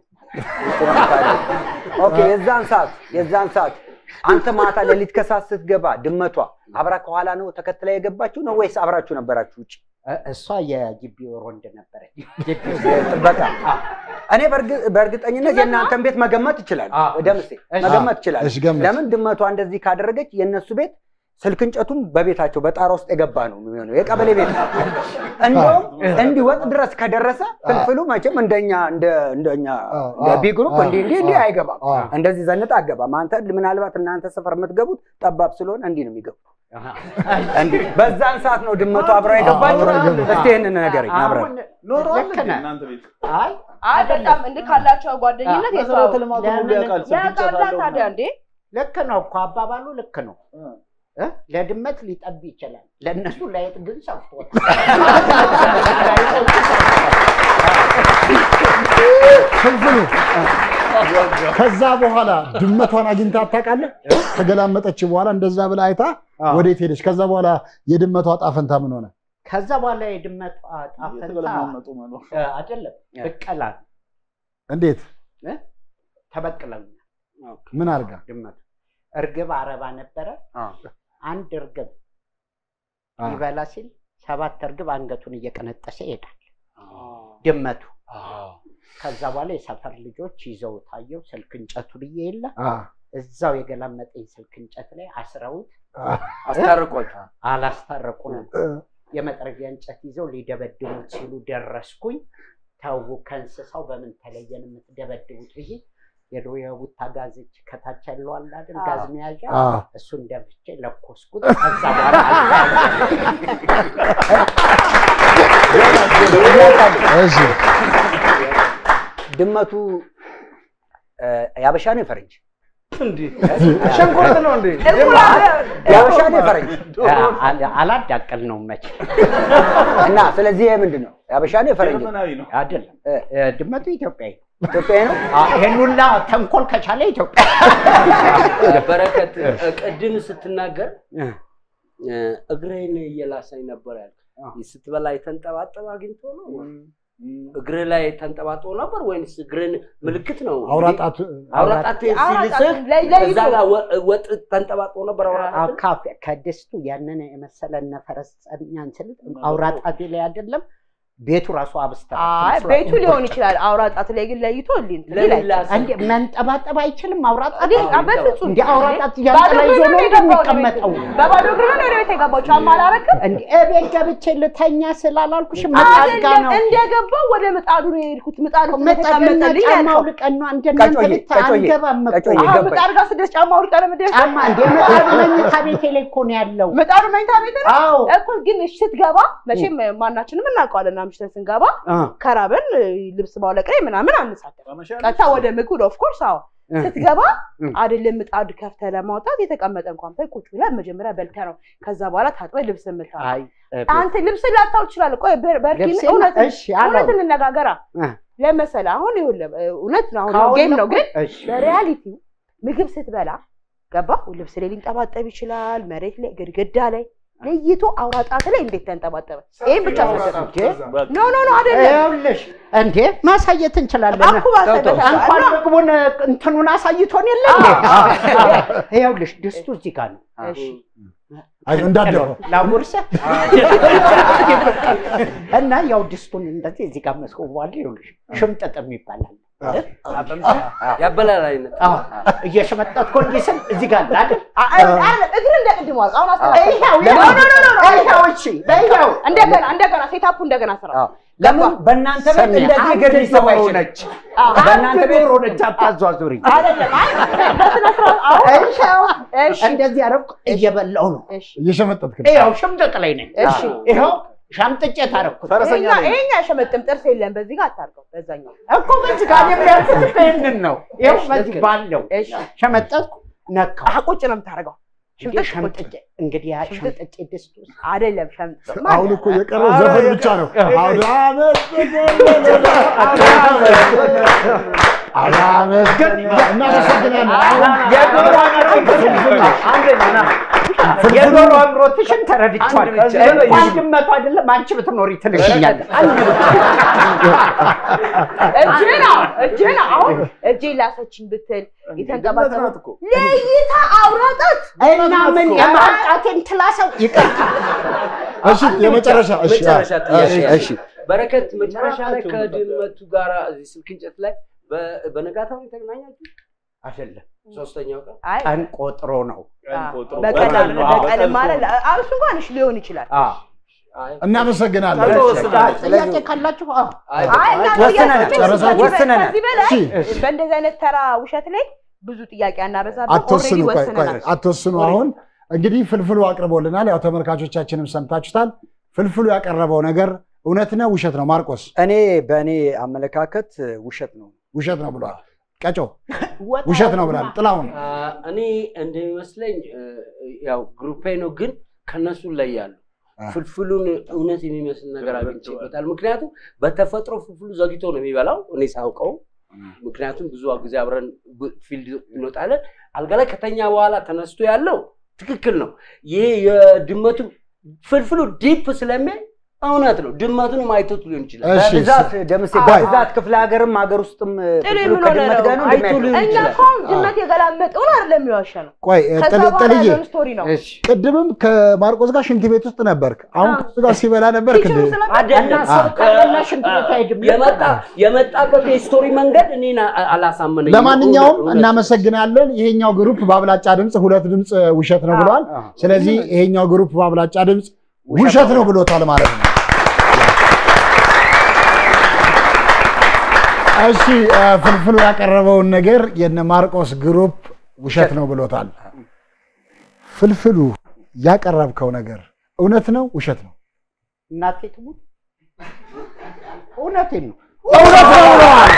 ኦኬ። የዛን ሰዓት የዛን ሰዓት አንተ ማታ ሌሊት ከሰዓት ስትገባ ድመቷ አብራ ከኋላ ነው ተከትላ የገባችሁ ነው ወይስ አብራችሁ ነበራችሁ ውጭ? እ- እሷ የግቢ ወንድ ነበረች። ጥበቃ እኔ በእርግ- በእርግጠኝነት የእናንተን ቤት መገመት ይችላል። አዎ። ደምሴ እሺ። መገመት ይችላል። እሺ፣ ገምት። ለምን ድመቷ እንደዚህ ካደረገች የእነሱ ቤት ስልክ እንጨቱም በቤታቸው በጣራ ውስጥ የገባ ነው የሚሆነው። የቀበሌ ቤት ነው። እንደውም እንዲወጥ ድረስ ከደረሰ ፍልፍሉ መቼም እንደኛ እንደ እንደኛ አዎ፣ እንደ አዎ፣ ቢ ግሩፕ አዎ፣ እንዲህ እንዲህ እንዲህ አዎ፣ አይገባም። አዎ። እንደዚህ ዘንጥ አገባም። አንተ ምናልባት እናንተ ሰፈር የምትገቡት ጠባብ ስለሆነ እንዲህ ነው የሚገቡት። እንዲህ በዛን ሰዓት ነው ድመቷ አብራ የገባችው። አብራ የገባችው። እስቲ ይህንን ንገረኝ አብረን አሁን ኖሯል ልክ እንዴ ነህ። እናንተ ቤት? አይ አይ በጣም እንደ ካላቸው ጓደኝነት መሰረተ የተዋወቁ ልማቱን ሁሉ ለምን- ያውቃል። ስልክ ያውቃላ እንጨት አለው ታዲያ ምናምን። እንዴ ልክ ነው እኮ አባባሉ ልክ ነው። እ። እ? ለድመት ሊጠብ ይችላል፣ ለእነሱ ላይጥ ግን ሰፍቶታል። ፍልፍሉ ከዛ በኋላ ድመቷን አግኝታ ታውቃለህ? ከገላመጠች በኋላ እንደዛ ብላ አይታ ወዴት ሄደች? ከዛ በኋላ የድመቷ ጣፈንታ ምን ሆነ? ከዛ በኋላ የድመቷ ጣፈንታ እየተገለማመጡ መኖር። እ፣ አይደለም ብቀላ እንዴት? ተበቅለኛል። ምን አድርጋ? ድመቱ እርግብ አረባ ነበረ። አንድ እርግብ አ። ይበላ ሲል ሰባት እርግብ አንገቱን እየቀነጠሰ ይሄዳል ድመቱ። ከዛ በኋላ የሰፈር ልጆች ይዘው ታየው ስልክ እንጨቱን እየየለ አ፣ እዛው የገላመጠኝ ስልክ እንጨት ላይ አስረውት አ፣ አስታርቋቸው። አላስታረቁንም። እ፣ የመጥረጊያ እንጨት ይዘው ሊደበድቡት ሲሉ ደረስኩኝ። ተው ከእንስሳው በምን ተለየን የምትደበድቡት ብዬ የድሮ የቡታ ጋዝች ከታች ያለው አለ አይደል ጋዝ መያዣ አ፣ እሱን ደፍቼ ለኮስኩት። ከዛ በኋላ አልታየም። እሺ ድመቱ እ፣ ያበሻ ነው የፈረንጅ? ሸንኮርት ነው እንዴ? ያበሻ ነው የፈረንጅ? አል- አላዳቀልነውም መቼ እና ስለዚህ ይሄ ምንድን ነው? ያበሻ ነው የፈረንጅ? ጀርመናዊ ነው። አይደለም። እ፣ እ፣ ድመቱ ኢትዮጵያዊ ነው። ኢትዮጵያዊ ነው? አ፣ ይሄን ሁላ ተንኮል ከቻለ ኢትዮጵያ በረከት ቅድም ስትናገር እ፣ እግሬን እየላሰኝ ነበር ያልክ። ስትበላ የተንጠባጠበ አግኝቶ ነው እግር ላይ ተንጠባጥቦ ነበር ወይንስ እግርን ምልክት ነው? አውራጣት አውራጣት አውራጣት ሲልስህ ላይ- ለይቶ- እዛ ጋር ወ- ወጥ ተንጠባጥቦ ነበር አውራጣት ካፌ ከድስቱ ያንን የመሰለ እነ ፈረሰኛን ስል አውራጣቴ ላይ አይደለም ቤቱ ራሱ አብስተ አይ ቤቱ ሊሆን ይችላል። አውራ ጣት ላይ ግን ለይቶ እንዴ ለምን ላሰ? እንዴ መንጠባጠብ አይችልም አውራጣት እንዴ በፍጹም እንዴ አውራጣት ባዶ እያንጠላ ይዞ እግር ነው ነው የገባው ወደ ቤት? እንደሚቀመጠው በባዶ እግር ነው ወደ ቤት የገባው። ጫማ አላረክም እንዴ እቤት ገብቼ ልተኛ ስላላልኩሽ ምጣድ ጋ አይደለም። ነው እንደገባው ወደ ምጣዱ ነው የሄድኩት። ምጣዱ መጠቀምና ተቀመጠልኝ ጫማ ያልከው አውልቀን ነው እንደናንተ ቀጮዬ፣ ቤት ቀጮዬ፣ አንገባም እኮ ቀጮዬ፣ አሁን ገባኝ። ምጣድ ጋር ስደርስ ጫማ አውልቀህ ነው የምትደርሰው? ጫማ እንዴ ምጣዱ መኝታ ቤቴ ላይ እኮ ነው ያለው ምጣዱ መኝታ ቤት ነው አዎ እኮ። ግን እሺ ስትገባ መቼም ማናችንም እናውቀዋለን። አምሽተን ስንገባ አ ከራበን ልብስ ማውለቅ ላይ ምናምን አንሳተፍ ቀጥታ ወደ ምግቡ ኦፍ ኮርስ አዎ እ። ስትገባ እ። አይደለም ምጣድ ከፍተህ ለማውጣት የተቀመጠ እንኳን ታይ ቁጭ ብለህ መጀመሪያ በልተህ ነው ከዛ በኋላ ታጥበህ ልብስ የምታው አይ እ፣ አንተ ልብስ ላታው ትችላለህ። ቆይ በር- በርኪን ልብሴን- እውነት እሺ አላው እውነት እንነጋገራ እ። ለመሰለህ አሁን ይኸውልህ እውነት ነው አሁን ካሁን ጌም ነው ግን እሺ በሪያሊቲው ምግብ ስትበላ ገባ ልብስ ላይ ሊንጠባጠብ ይችላል፣ መሬት ላይ፣ ግድግዳ ላይ ለይቶ አውራ ጣት ላይ እንዴት ተንጠባጠበ? ይሄን ብቻ ሰጠ። ኖ ኖ ኖ አይደለም ይኸውልሽ እንዴ ማሳየት እንችላለን። እኮ ማሳየት እንኳን እና- ምግቡን እንትኑን አሳይቶን የለ እንዴ? ይኸውልሽ ድስቱ እዚህ ጋር ነው። እሺ አይ እንዳደረው ላጉርስህ እና ያው ድስቱን እንደዚህ እዚህ ጋር መስኮቧል። ይኸውልሽ ሽምጥጥም ይባላል። ያበላል አይነት አዎ እየሸመጠጥኩ እንዲህ ስል እዚህ ጋር አለ አይደል? አ- አ- አይደለም፣ እግር እንደ ቅድሙ አውጣ። አሁን አስተካክል። ይኸው ኖ ኖ ኖ ኖ ኖ ይኸው እሺ ይኸው እንደገና እንደገና ሴታፑ እንደገና ስራ። ለምን በእናንተ ቤት ሰሚ፣ እንደዚህ አንድ እግር ሊሰማ ዶሮ ይችላል? ነች። አዎ፣ በእናንተ ቤት ዶሮ ነች። አታዟዙሪ። አይደለም አይ በስነ ስርዓት አሁን ይኸው እሺ እንደዚህ አደረኩ እየበላው ነው። እሺ እየሸመጠጥክ ነው። ይኸው ሽምጥጥ ላይ ነኝ። እሺ ይኸው ሻምጥጬ ታረኩት ፈረሰኛ ይሄኛ ነኝ። ይሄኛ ሸመጥም ጥርስ የለም። በዚህ ጋር አታርገው፣ በዛኛው እኮ በዚህ ጋር የሚያልፉት እኮ ይህንን ነው። ይኸው በዚህ ባለው እሺ ሸመጠጥኩ ነካው። አህ ቁጭ ነው የምታደርገው። እንግዲህ ሽምጥጥ ሸምጥጬ እንግዲህ ያ ሸምጥጬ ድስት ውስጥ አይደለም ሸምጥ አሁን እኮ የቀረው ዘፈን ብቻ ነው። አውደ ዓመት አውደ ዓመት እናመሰግናለን። አሁን የዶሮ የዶሮ አምሮትሽን ተረድቻለሁ። እንኳን ድመቱ አይደለም አንቺ ብትኖሪ ትልሽኛለሽ። እጅህን አሁን እጅህን አሁን እጄን ላሰችኝ ብትል የተንጠባጠበ ድመት ናት እኮ። ለይታ አውራጣት እና ምን የማጣቴን ትላሰው ይቅርታ እሺ፣ የመጨረሻ እሺ፣ መጨረሻ አ- ጥያቄ እሺ፣ አለ። እሺ። በረከት መጨረሻ ላይ ከድመቱ ጋር እዚህ ስልክ እንጨት ላይ በ- በነጋታው የተገናኛችሁ አይደለም ሶስተኛው ቀን አይ ቀን ቆጥሮ ነው። ቀን ቆጥሮ በቀን በቀን ነው። አዎ፣ በቀን በቀን ማለት ነው። እሱ እንኳን እሺ ሊሆን ይችላል። አይ እናመሰግናለን። ጥያቄ ካላችሁ አዎ። አይ አይ እና ወስነናል፣ ጥያቄ- ጨረሳችሁ? ወስነናል። ከዚህ በላይ እሺ። በእንደዚህ አይነት ተራ ውሸት ላይ ብዙ ጥያቄ አናበዛብን። አትወስኑ፣ ኦልሬዲ ቆይ ቆይ ወስነናል። አትወስኑ። አሁን እንግዲህ ፍልፍሉ አቅርቦልናል። ያው ተመልካቾቻችንም ሰምታችሁታል። ፍልፍሉ ያቀረበው ነገር እውነት ነው ውሸት ነው? ማርቆስ እኔ በእኔ አመለካከት ውሸት ነው። ውሸት ነው ብሏል። ቀጮ ወጣ ውሸት ነው ብላል። ጥላሁን አ፣ እኔ እንደሚመስለኝ እ፣ ያው ግሩፔ ነው ግን ከነሱ ላይ ያሉ አ። ፍልፍሉን እውነት የሚመስል ነገር አግኝቼበታል። ምክንያቱም በተፈጥሮ ፍልፍሉ ዘግቶ ነው የሚበላው እኔ ሳውቀው። ምክንያቱም ብዙ ጊዜ አብረን ብ- ፊልድ እንወጣለን። አልጋ ላይ ከተኛ በኋላ ተነስቶ ያለው ትክክል ነው። ይሄ የድመቱ ፍልፍሉ ዲፕ ስለሚያይ እውነት ነው። ድመቱንም አይቶት ሊሆን ይችላል። እሺ፣ በብዛት ደምሴ ቆይ። በብዛት ክፍለ ሀገርም ሀገር ውስጥም ጥሉ ፍልፍሉ ምን ሆነ ከድመት ጋር ነው ነው? አይቶ እንደሚያድር። ሊሆን እኛ ይችላል። እኮ አሁን ድመት የገላመጠውን አይደለም የሚዋሸ ነው። ቆይ እ፣ ከዛ ጥል- በኋላ ጥልዬ ያለውን ስቶሪ ነው። እሺ ቅድምም ከማርቆስ ጋር ሽንት ቤት ውስጥ ነበርክ። አሁን አዎ። ከሱ ጋር ሲበላ ነበር ኪችኑ እንዴ? ስለመጣ እና አይደለም ሰው ካለና ሽንት ቤት አይሄድም። የመጣ የመጣበት የስቶሪ መንገድ እኔን አ- አላሳመነኝም። ለማንኛውም እውነት- እውነት። እናመሰግናለን። ይሄኛው ግሩፕ በአብላጫ ድምፅ ሁለት ድምፅ ውሸት ነው ብለዋል። ስለዚህ ይሄኛው ግሩፕ በአብላጫ ድምፅ ውሸት ነው ብሎታል ማለት ነው። እሺ እ፣ ፍልፍሉ ያቀረበውን ነገር የነ ማርቆስ ግሩፕ ውሸት ነው ብሎታል። ፍልፍሉ ያቀረብከው ነገር እውነት ነው ውሸት ነው? እናቴ ትሙት እውነቴን ነው። እውነት ነው ብለዋል።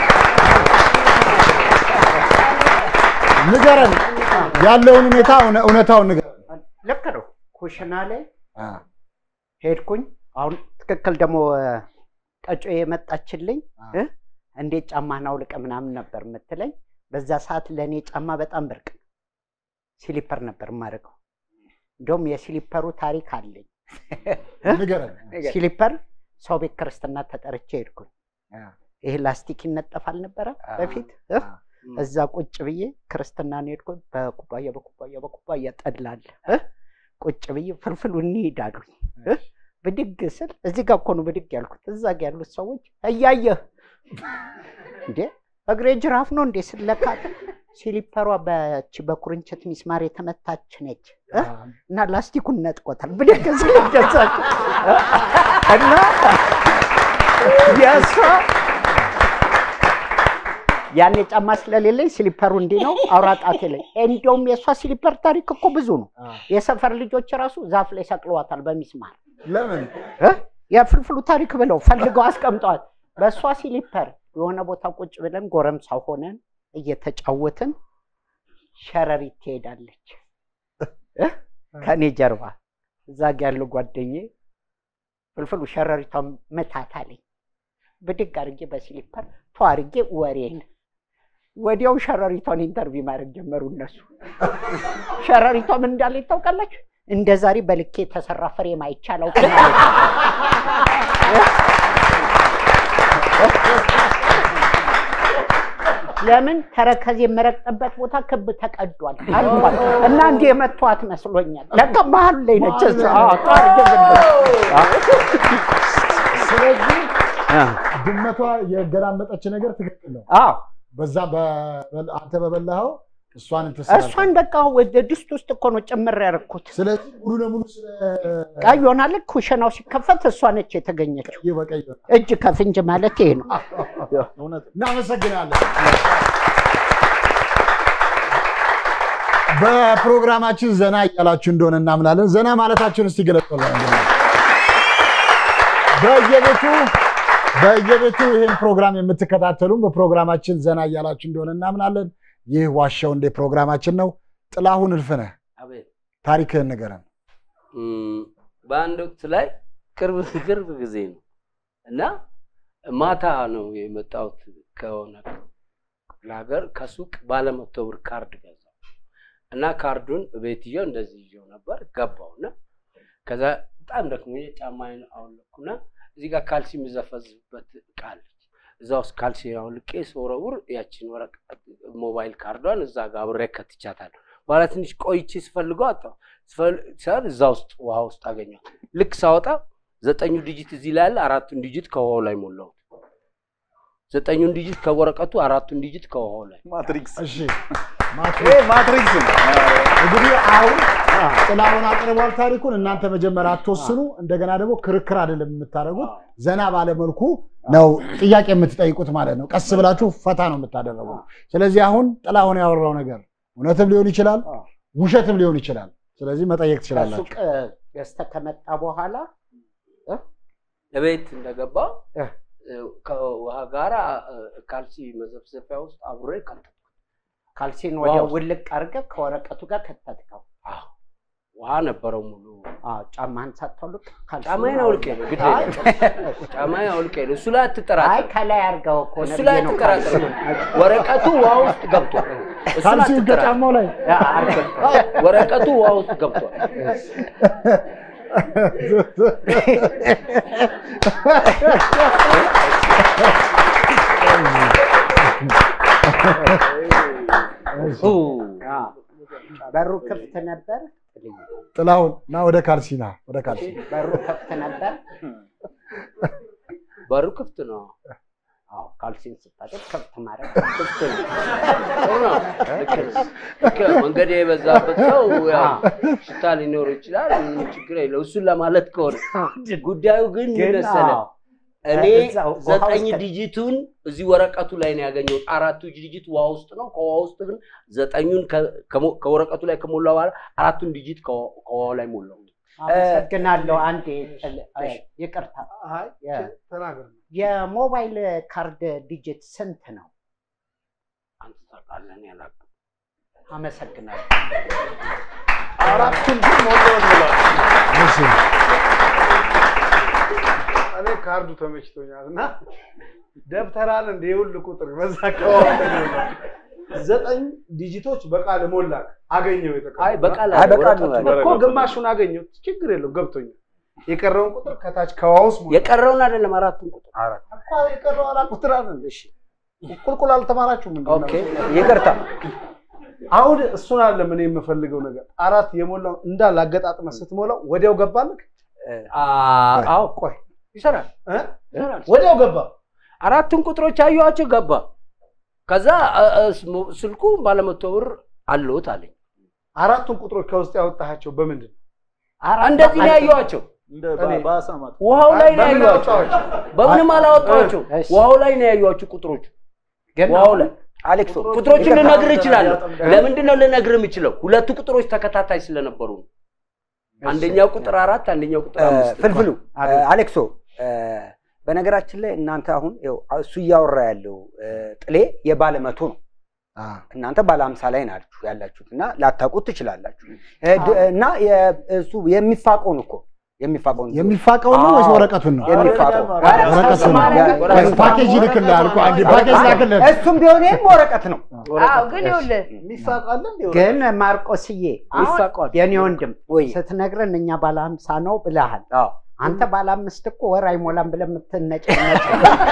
ንገረን፣ ያለውን ሁኔታ እውነ- እውነታውን ንገረን። ልክ ነው። ኩሽና ላይ አ፣ ሄድኩኝ። አሁን ትክክል ደግሞ ቀጮ የመጣችልኝ እ? እንዴት ጫማህን አውልቀ ምናምን ነበር የምትለኝ። በዛ ሰዓት ለእኔ ጫማ በጣም ብርቅ ነው። ሲሊፐር ነበር የማደርገው። እንደውም የሲሊፐሩ ታሪክ አለኝ። ንገረን። ሲሊፐር ሰው ቤት ክርስትና ተጠርቼ ሄድኩኝ። አ፣ ይሄ ላስቲክ ይነጠፍ አልነበረ በፊት እ? እዛ ቁጭ ብዬ ክርስትናን ሄድኩኝ። በኩባያ በኩባያ በኩባያ ጠላለ እ? ቁጭ ብዬ ፍልፍሉ እንሂድ አሉኝ እ? ብድግ ስል እዚህ ጋር እኮ ነው ብድግ ያልኩት። እዛ ጋ ያሉት ሰዎች እያየህ እንዴ እግሬ ጅራፍ ነው እንዴ ስለካ ሲሊፐሯ በቺ በኩርንችት ሚስማር የተመታች ነች እ? እና ላስቲኩን ነጥቆታል። ብድግ ስል ደሳች እና የእሷ ያኔ ጫማ ስለሌለኝ ስሊፐሩ እንዲህ ነው፣ አውራ ጣቴ ላይ። እንዲያውም የእሷ ስሊፐር ታሪክ እኮ ብዙ ነው። የሰፈር ልጆች ራሱ ዛፍ ላይ ሰቅለዋታል በሚስማር ለምን እ? የፍልፍሉ ታሪክ ብለው ፈልገው አስቀምጠዋል። በእሷ ሲሊፐር የሆነ ቦታ ቁጭ ብለን ጎረምሳ ሆነን እየተጫወትን ሸረሪት ትሄዳለች እ? ከእኔ ጀርባ እዛ ጋ ያለው ጓደኛዬ ፍልፍሉ ሸረሪቷን መታት አለኝ። ብድግ አድርጌ በሲሊፐር ተዋርጌ ወሬን ወዲያው ሸረሪቷን ኢንተርቪው ማድረግ ጀመሩ እነሱ። ሸረሪቷ ምን እንዳለ ታውቃላችሁ? እንደ ዛሬ በልኬ የተሰራ ፍሬም አይቼ አላውቅም አለች። ለምን ተረከዝ የምረግጥበት ቦታ ክብ ተቀዷል አልኳት እና እንዲህ የመቷት መስሎኛል። ለካ መሀል ላይ ነች። እሷ። አዎ፣ ታርግብልኝ። ስለዚህ ድመቷ የገላመጠች ነገር ትክክል ነው። አዎ በዛ በ- አንተ በበላኸው እሷን እንትን እሷን በቃ ወደ ድስት ውስጥ እኮ ነው ጭምር ያደረኩት። ስለዚህ ሙሉ ለሙሉ ስለ ቀይ ሆናለች። ኩሽናው ሲከፈት እሷ ነች የተገኘችው። ቀይ በቀይ ነው። እጅ ከፍንጅ ማለት ይሄ ነው። እውነት እናመሰግናለን። በፕሮግራማችን ዘና እያላችሁ እንደሆነ እናምናለን። ዘና ማለታችሁን እስቲ ገለጹልን። በየቤቱ በየቤቱ ይህን ፕሮግራም የምትከታተሉም በፕሮግራማችን ዘና እያላችሁ እንደሆነ እናምናለን። ይህ ዋሻው እንዴ ፕሮግራማችን ነው። ጥላሁን እልፍነህ አቤት ታሪክህን ንገረን። እም፣ በአንድ ወቅት ላይ ቅርብ ቅርብ ጊዜ ነው እና ማታ ነው የመጣሁት ከሆነ ክፍለ ሀገር ከሱቅ ባለመቶ ብር ካርድ ገዛው እና ካርዱን ቤት ይዤው እንደዚህ ይዤው ነበር ገባውና ከዛ በጣም ደክሞኝ ጫማዬን አውለኩና እዚህ ጋር ካልሲ የምዘፈዝበት እቃ አለች እዛ ውስጥ ካልሲ አውልቄ ስወረውር ያችን ወረቀት ሞባይል ካርዷን እዛ ጋር አብሬ ከትቻታለሁ። በኋላ ትንሽ ቆይቼ ስፈልገው አጣሁ። ስፈል- ሳል እዛ ውስጥ ውሃ ውስጥ አገኘኋት። ልክ ሳወጣ ዘጠኙ ዲጂት እዚህ ላይ አለ፣ አራቱን ዲጂት ከውሃው ላይ ሞላሁት። ዘጠኙን ዲጂት ከወረቀቱ፣ አራቱን ዲጂት ከውሃው ላይ ማትሪክስ እሺ ይሄ ማትሪክስ ነው። እንግዲህ አሁን ጥላሁን አቅርቧል ታሪኩን። እናንተ መጀመሪያ አትወስኑ። እንደገና ደግሞ ክርክር አይደለም የምታደርጉት፣ ዘና ባለመልኩ ነው ጥያቄ የምትጠይቁት ማለት ነው። ቀስ ብላችሁ ፈታ ነው የምታደረጉት። ስለዚህ አሁን ጥላሁን ያወራው ነገር እውነትም ሊሆን ይችላል፣ ውሸትም ሊሆን ይችላል። ስለዚህ መጠየቅ ትችላላችሁ። ከሱቅ ገዝተህ ከመጣ በኋላ እቤት እንደገባ እ። ከውሃ ጋር ካልሲ መዘፍዘፊያ ውስጥ አብሬ ከተትኩት። ካልሲን ወዲያ ዋው። ውልቅ አድርገህ ከወረቀቱ ጋር ከተትከው። አዎ፣ ውሃ ነበረው ሙሉ። አዎ፣ ጫማህን ሳታውልቅ ካልሲውን ጫማዬን አውልቄ ነው ግድ አይ፣ የለም። ጫማዬን አውልቄ ነው። እሱ ላይ አይ አትጠራጠር። ከላይ አድርገው እኮ እሱ ነው ላይ ብዬ ነው አትጠራጠር። ካልሲውን። ወረቀቱ ውሃ ውስጥ ገብቷል። እሱ ላይ ካልሲውን አትጠራጠር። ከጫማው ላይ ያ፣ አድርገው። ወረቀቱ ውሃ ውስጥ ገብቷል። ሁ፣ አዎ። በሩ ክፍት ነበር። ጥላሁን ና ወደ ካልሲ ና ወደ ካልሲ በሩ ክፍት ነበር። በሩ ክፍት ነው። አዎ፣ ካልሲን ስታጠቅ ክፍት ማድረግ ክፍት ነው። ጥሩ ነው። ልክ ነው። ልክ ነው። መንገድ የበዛበት ሰው ያው ሽታ ሊኖር ይችላል። ምንም ችግር የለው። እሱን ለማለት ከሆነ ጉዳዩ ግን ምን ግን መሰለህ? አዎ፣ እኔ እዛው ውሃ ዘጠኝ ውስጥ- ዲጂቱን እዚህ ወረቀቱ ላይ ነው ያገኘሁት። አራቱ ዲጂት ውሃ ውስጥ ነው። ከውሃ ውስጥ ግን ዘጠኙን ከ- ከሞ- ከወረቀቱ ላይ ከሞላ በኋላ አራቱን ዲጂት ከውሃ ከውሃው ላይ ሞላው። አመሰግናለሁ። አንዴ ጥል- አይ፣ ይቅርታ አይ የ- ተናገር። የሞባይል ካርድ ዲጂት ስንት ነው? አንተ ታውቃለህ፣ እኔ አላውቅም። አመሰግናለሁ። አራቱን ግን ሞላሁት ብሏል። እሺ እኔ ካርዱ ተመችቶኛል እና ደብተራል እንደ የሁሉ ቁጥር በዛ አካባቢ ዘጠኝ ዲጂቶች በቃል ሞላ አገኘው አይ በቃል አይ በቃል ነው ወረቀቱ- እኮ ግማሹን አገኘው ችግር የለውም ገብቶኛል የቀረውን ቁጥር ከታች ከዋውስ የቀረውን አይደለም አራቱን ቁጥር እኮ የቀረው አራት ቁጥር አለ እሺ ቁልቁል አልተማራችሁም እንዴ ኦኬ ይቅርታ አሁን እሱን አለ ምን የምፈልገው ነገር አራት የሞላው እንዳለ አገጣጥመ ስትሞላው ወዲያው ገባልክ አ- አዎ ቆይ ይሰራል እ? ይሰራል። ወዲያው ገባ አራቱን ቁጥሮች አየኋቸው ገባ። ከዛ እ- እ- ስሞ- ስልኩ ባለመቶ ብር አለሁት አለኝ። አራቱን ቁጥሮች ከውስጥ ያወጣሃቸው በምንድን ነው እንደዚህ ነው ያየኋቸው። እንደ በ- በአሳማት ውሃው ላይ ነው በምን ያየኋቸው። አወጣሃቸው? በምንም አላወጣኋቸው። እሺ። ውሃው ላይ ነው ያየኋቸው ቁጥሮች። ግን ውሃው ላይ አሌክሶ ቁጥሮችን ይቅርታ። ልነግርህ እችላለሁ። ለምንድን ነው ልነግርህ የምችለው? ሁለቱ ቁጥሮች ተከታታይ ስለነበሩ ነው። አንደኛው ቁጥር አራት፣ አንደኛው ቁጥር እ፣ አምስት። ፍልፍሉ እ፣ አሌክሶ እ፣ በነገራችን ላይ እናንተ አሁን ይኸው እሱ እያወራ ያለው እ፣ ጥሌ የባለ መቶ ነው። አ፣ እናንተ ባለ ሀምሳ ላይ ናችሁ ያላችሁት እና ላታውቁት ትችላላችሁ። እ፣ ድ- እና የ- እሱ የሚፋቀውን እኮ የሚፋቀው የሚፋቀውን ነው ወይስ ወረቀቱን ነው? የሚፋቀው ወረቀቱን ነው። ፓኬጅ ይልክልሃል እኮ አንዴ ፓኬጅ ላክልህ። እሱም ቢሆን ይህም ወረቀት ነው። አዎ ግን ይኸውልህ የሚፋቃለ እንዴ? ግን ማርቆስዬ አሁን ይፋቀዋል። የኔ ወንድም ወይ ስትነግረን እኛ ባለ ሀምሳ ነው ብለሃል። አዎ አንተ ባለ አምስት እኮ ወር አይሞላም ብለህ የምትነጭነጭ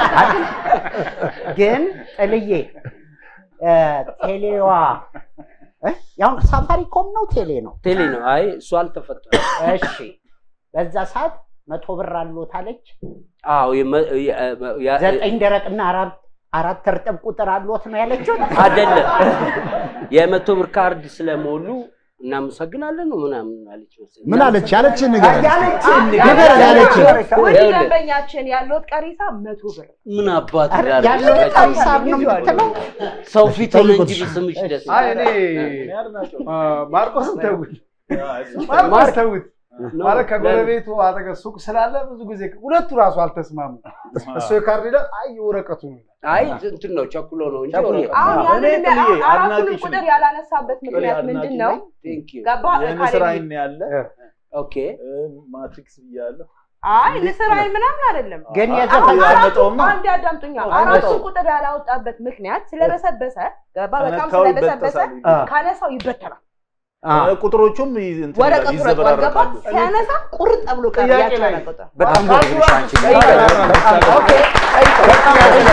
ግን ጥልዬ እ፣ ቴሌዋ እ? ያው ሳፋሪኮም ነው ቴሌ ነው። ቴሌ ነው። አይ እሱ አልተፈጠረም። እሺ በዛ ሰዓት መቶ ብር አሎት አለች። አዎ የመ- የ- ያ- ዘጠኝ ደረቅና አራት አራት እርጥብ ቁጥር አሎት ነው ያለችው። አይደለም የመቶ ብር ካርድ ስለሞሉ እናመሰግናለን ነው ምናምን አለች መሰለኝ። ምን አለች? ያለችን ነገር ያለችን ነገር ያለችን ውድ ይኸውልህ። ደንበኛችን ያለዎት ቀሪ ሂሳብ መቶ ብር ምን አባት ኧረ ይላል? ያለው ሂሳብ ነው የምትለው። ሰው ፊት ሆነ እንጂ ጠይቁት። ብስምሽ ደስ አይ እኔ እኔ አድናቂው አ፣ ማርቆስን ተውት፣ ያ፣ እሱ ማርቆስ ተውት። ነው። ማለት ከጎረቤቱ አጠገብ ሱቅ ስላለ ብዙ ጊዜ ሁለቱ ራሱ አልተስማሙ። እሱ የካርድ ይላል፣ አይ የወረቀቱ ነው ይላል። አይ እንትን ነው ቸኩሎ ነው እንጂ ቸኩሎ። ወረቀት- አሁን እኔ ያንን ጥልዬ አሁን አራቱንም አድናቂሽ ቁጥር ነኝ። ያላነሳበት ጥልዬ ምክንያት አድናቂ ምንድን ነው? ነኝ። Thank you። ገባ የንስር ካሌብ አይን ያለ ኦኬ ማትሪክስ ብያለሁ። አይ ንስር አይን ምናምን አይደለም። ግን አሁን የዘፈን አራቱ አልመጣውም ነው። አንድ አዳምጡኛ። አልመጣውም። አራቱ ቁጥር ያላወጣበት ምክንያት ስለበሰበሰ ገባ በጣም ከነካው ስለበሰበሰ ይበጠሳል። ካነሳው ይበተናል። ቁጥሮቹም ይዝ- እንትን ወረቀቱ ይላል፣ ረግጧል። ገባ ይዘበራረቃሉ። ሲያነሳ ቁርጥ ብሎ ቀረ። ጥያቄ ያቺ ላይ ቁጥር በጣም ካርዱ ጎበዝ ነሽ አንቺ። ራሱ በጣም ጠይቀናል። ኦኬ፣ በጣም ጎበዝ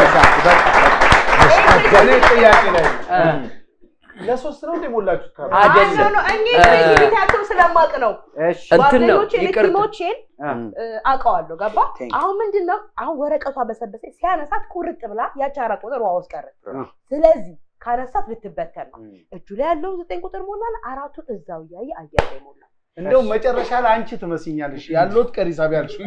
ነሽ። እኔ ጥያቄ ላይ ለሶስት ነው እንደሞላችሁት ካርድ? አይደለም። አይ ነው እኔ ክሬቲቪቲያቸው ስለማቅ ነው። እሺ እንትን ነው ጓደኞቼን ይቅርታ ቲሞቼን አውቀዋለሁ። ገባ Thank you. አሁን ምንድን ነው አሁን ወረቀቷ በሰበሰ ሲያነሳት ቁርጥ ብላ ያቺ አራት ቁጥር ውሃ ውስጥ ቀረች። አ። ስለዚህ ካነሳት ልትበተን ነው። እጁ ላይ ያለው ዘጠኝ ቁጥር ሞላል። አራቱን እዛው እያየ አየር ላይ ሞላ። እንደውም መጨረሻ ላይ አንቺ ትመስኛለሽ ያለሁት ቀሪ ሂሳብ ያልሽው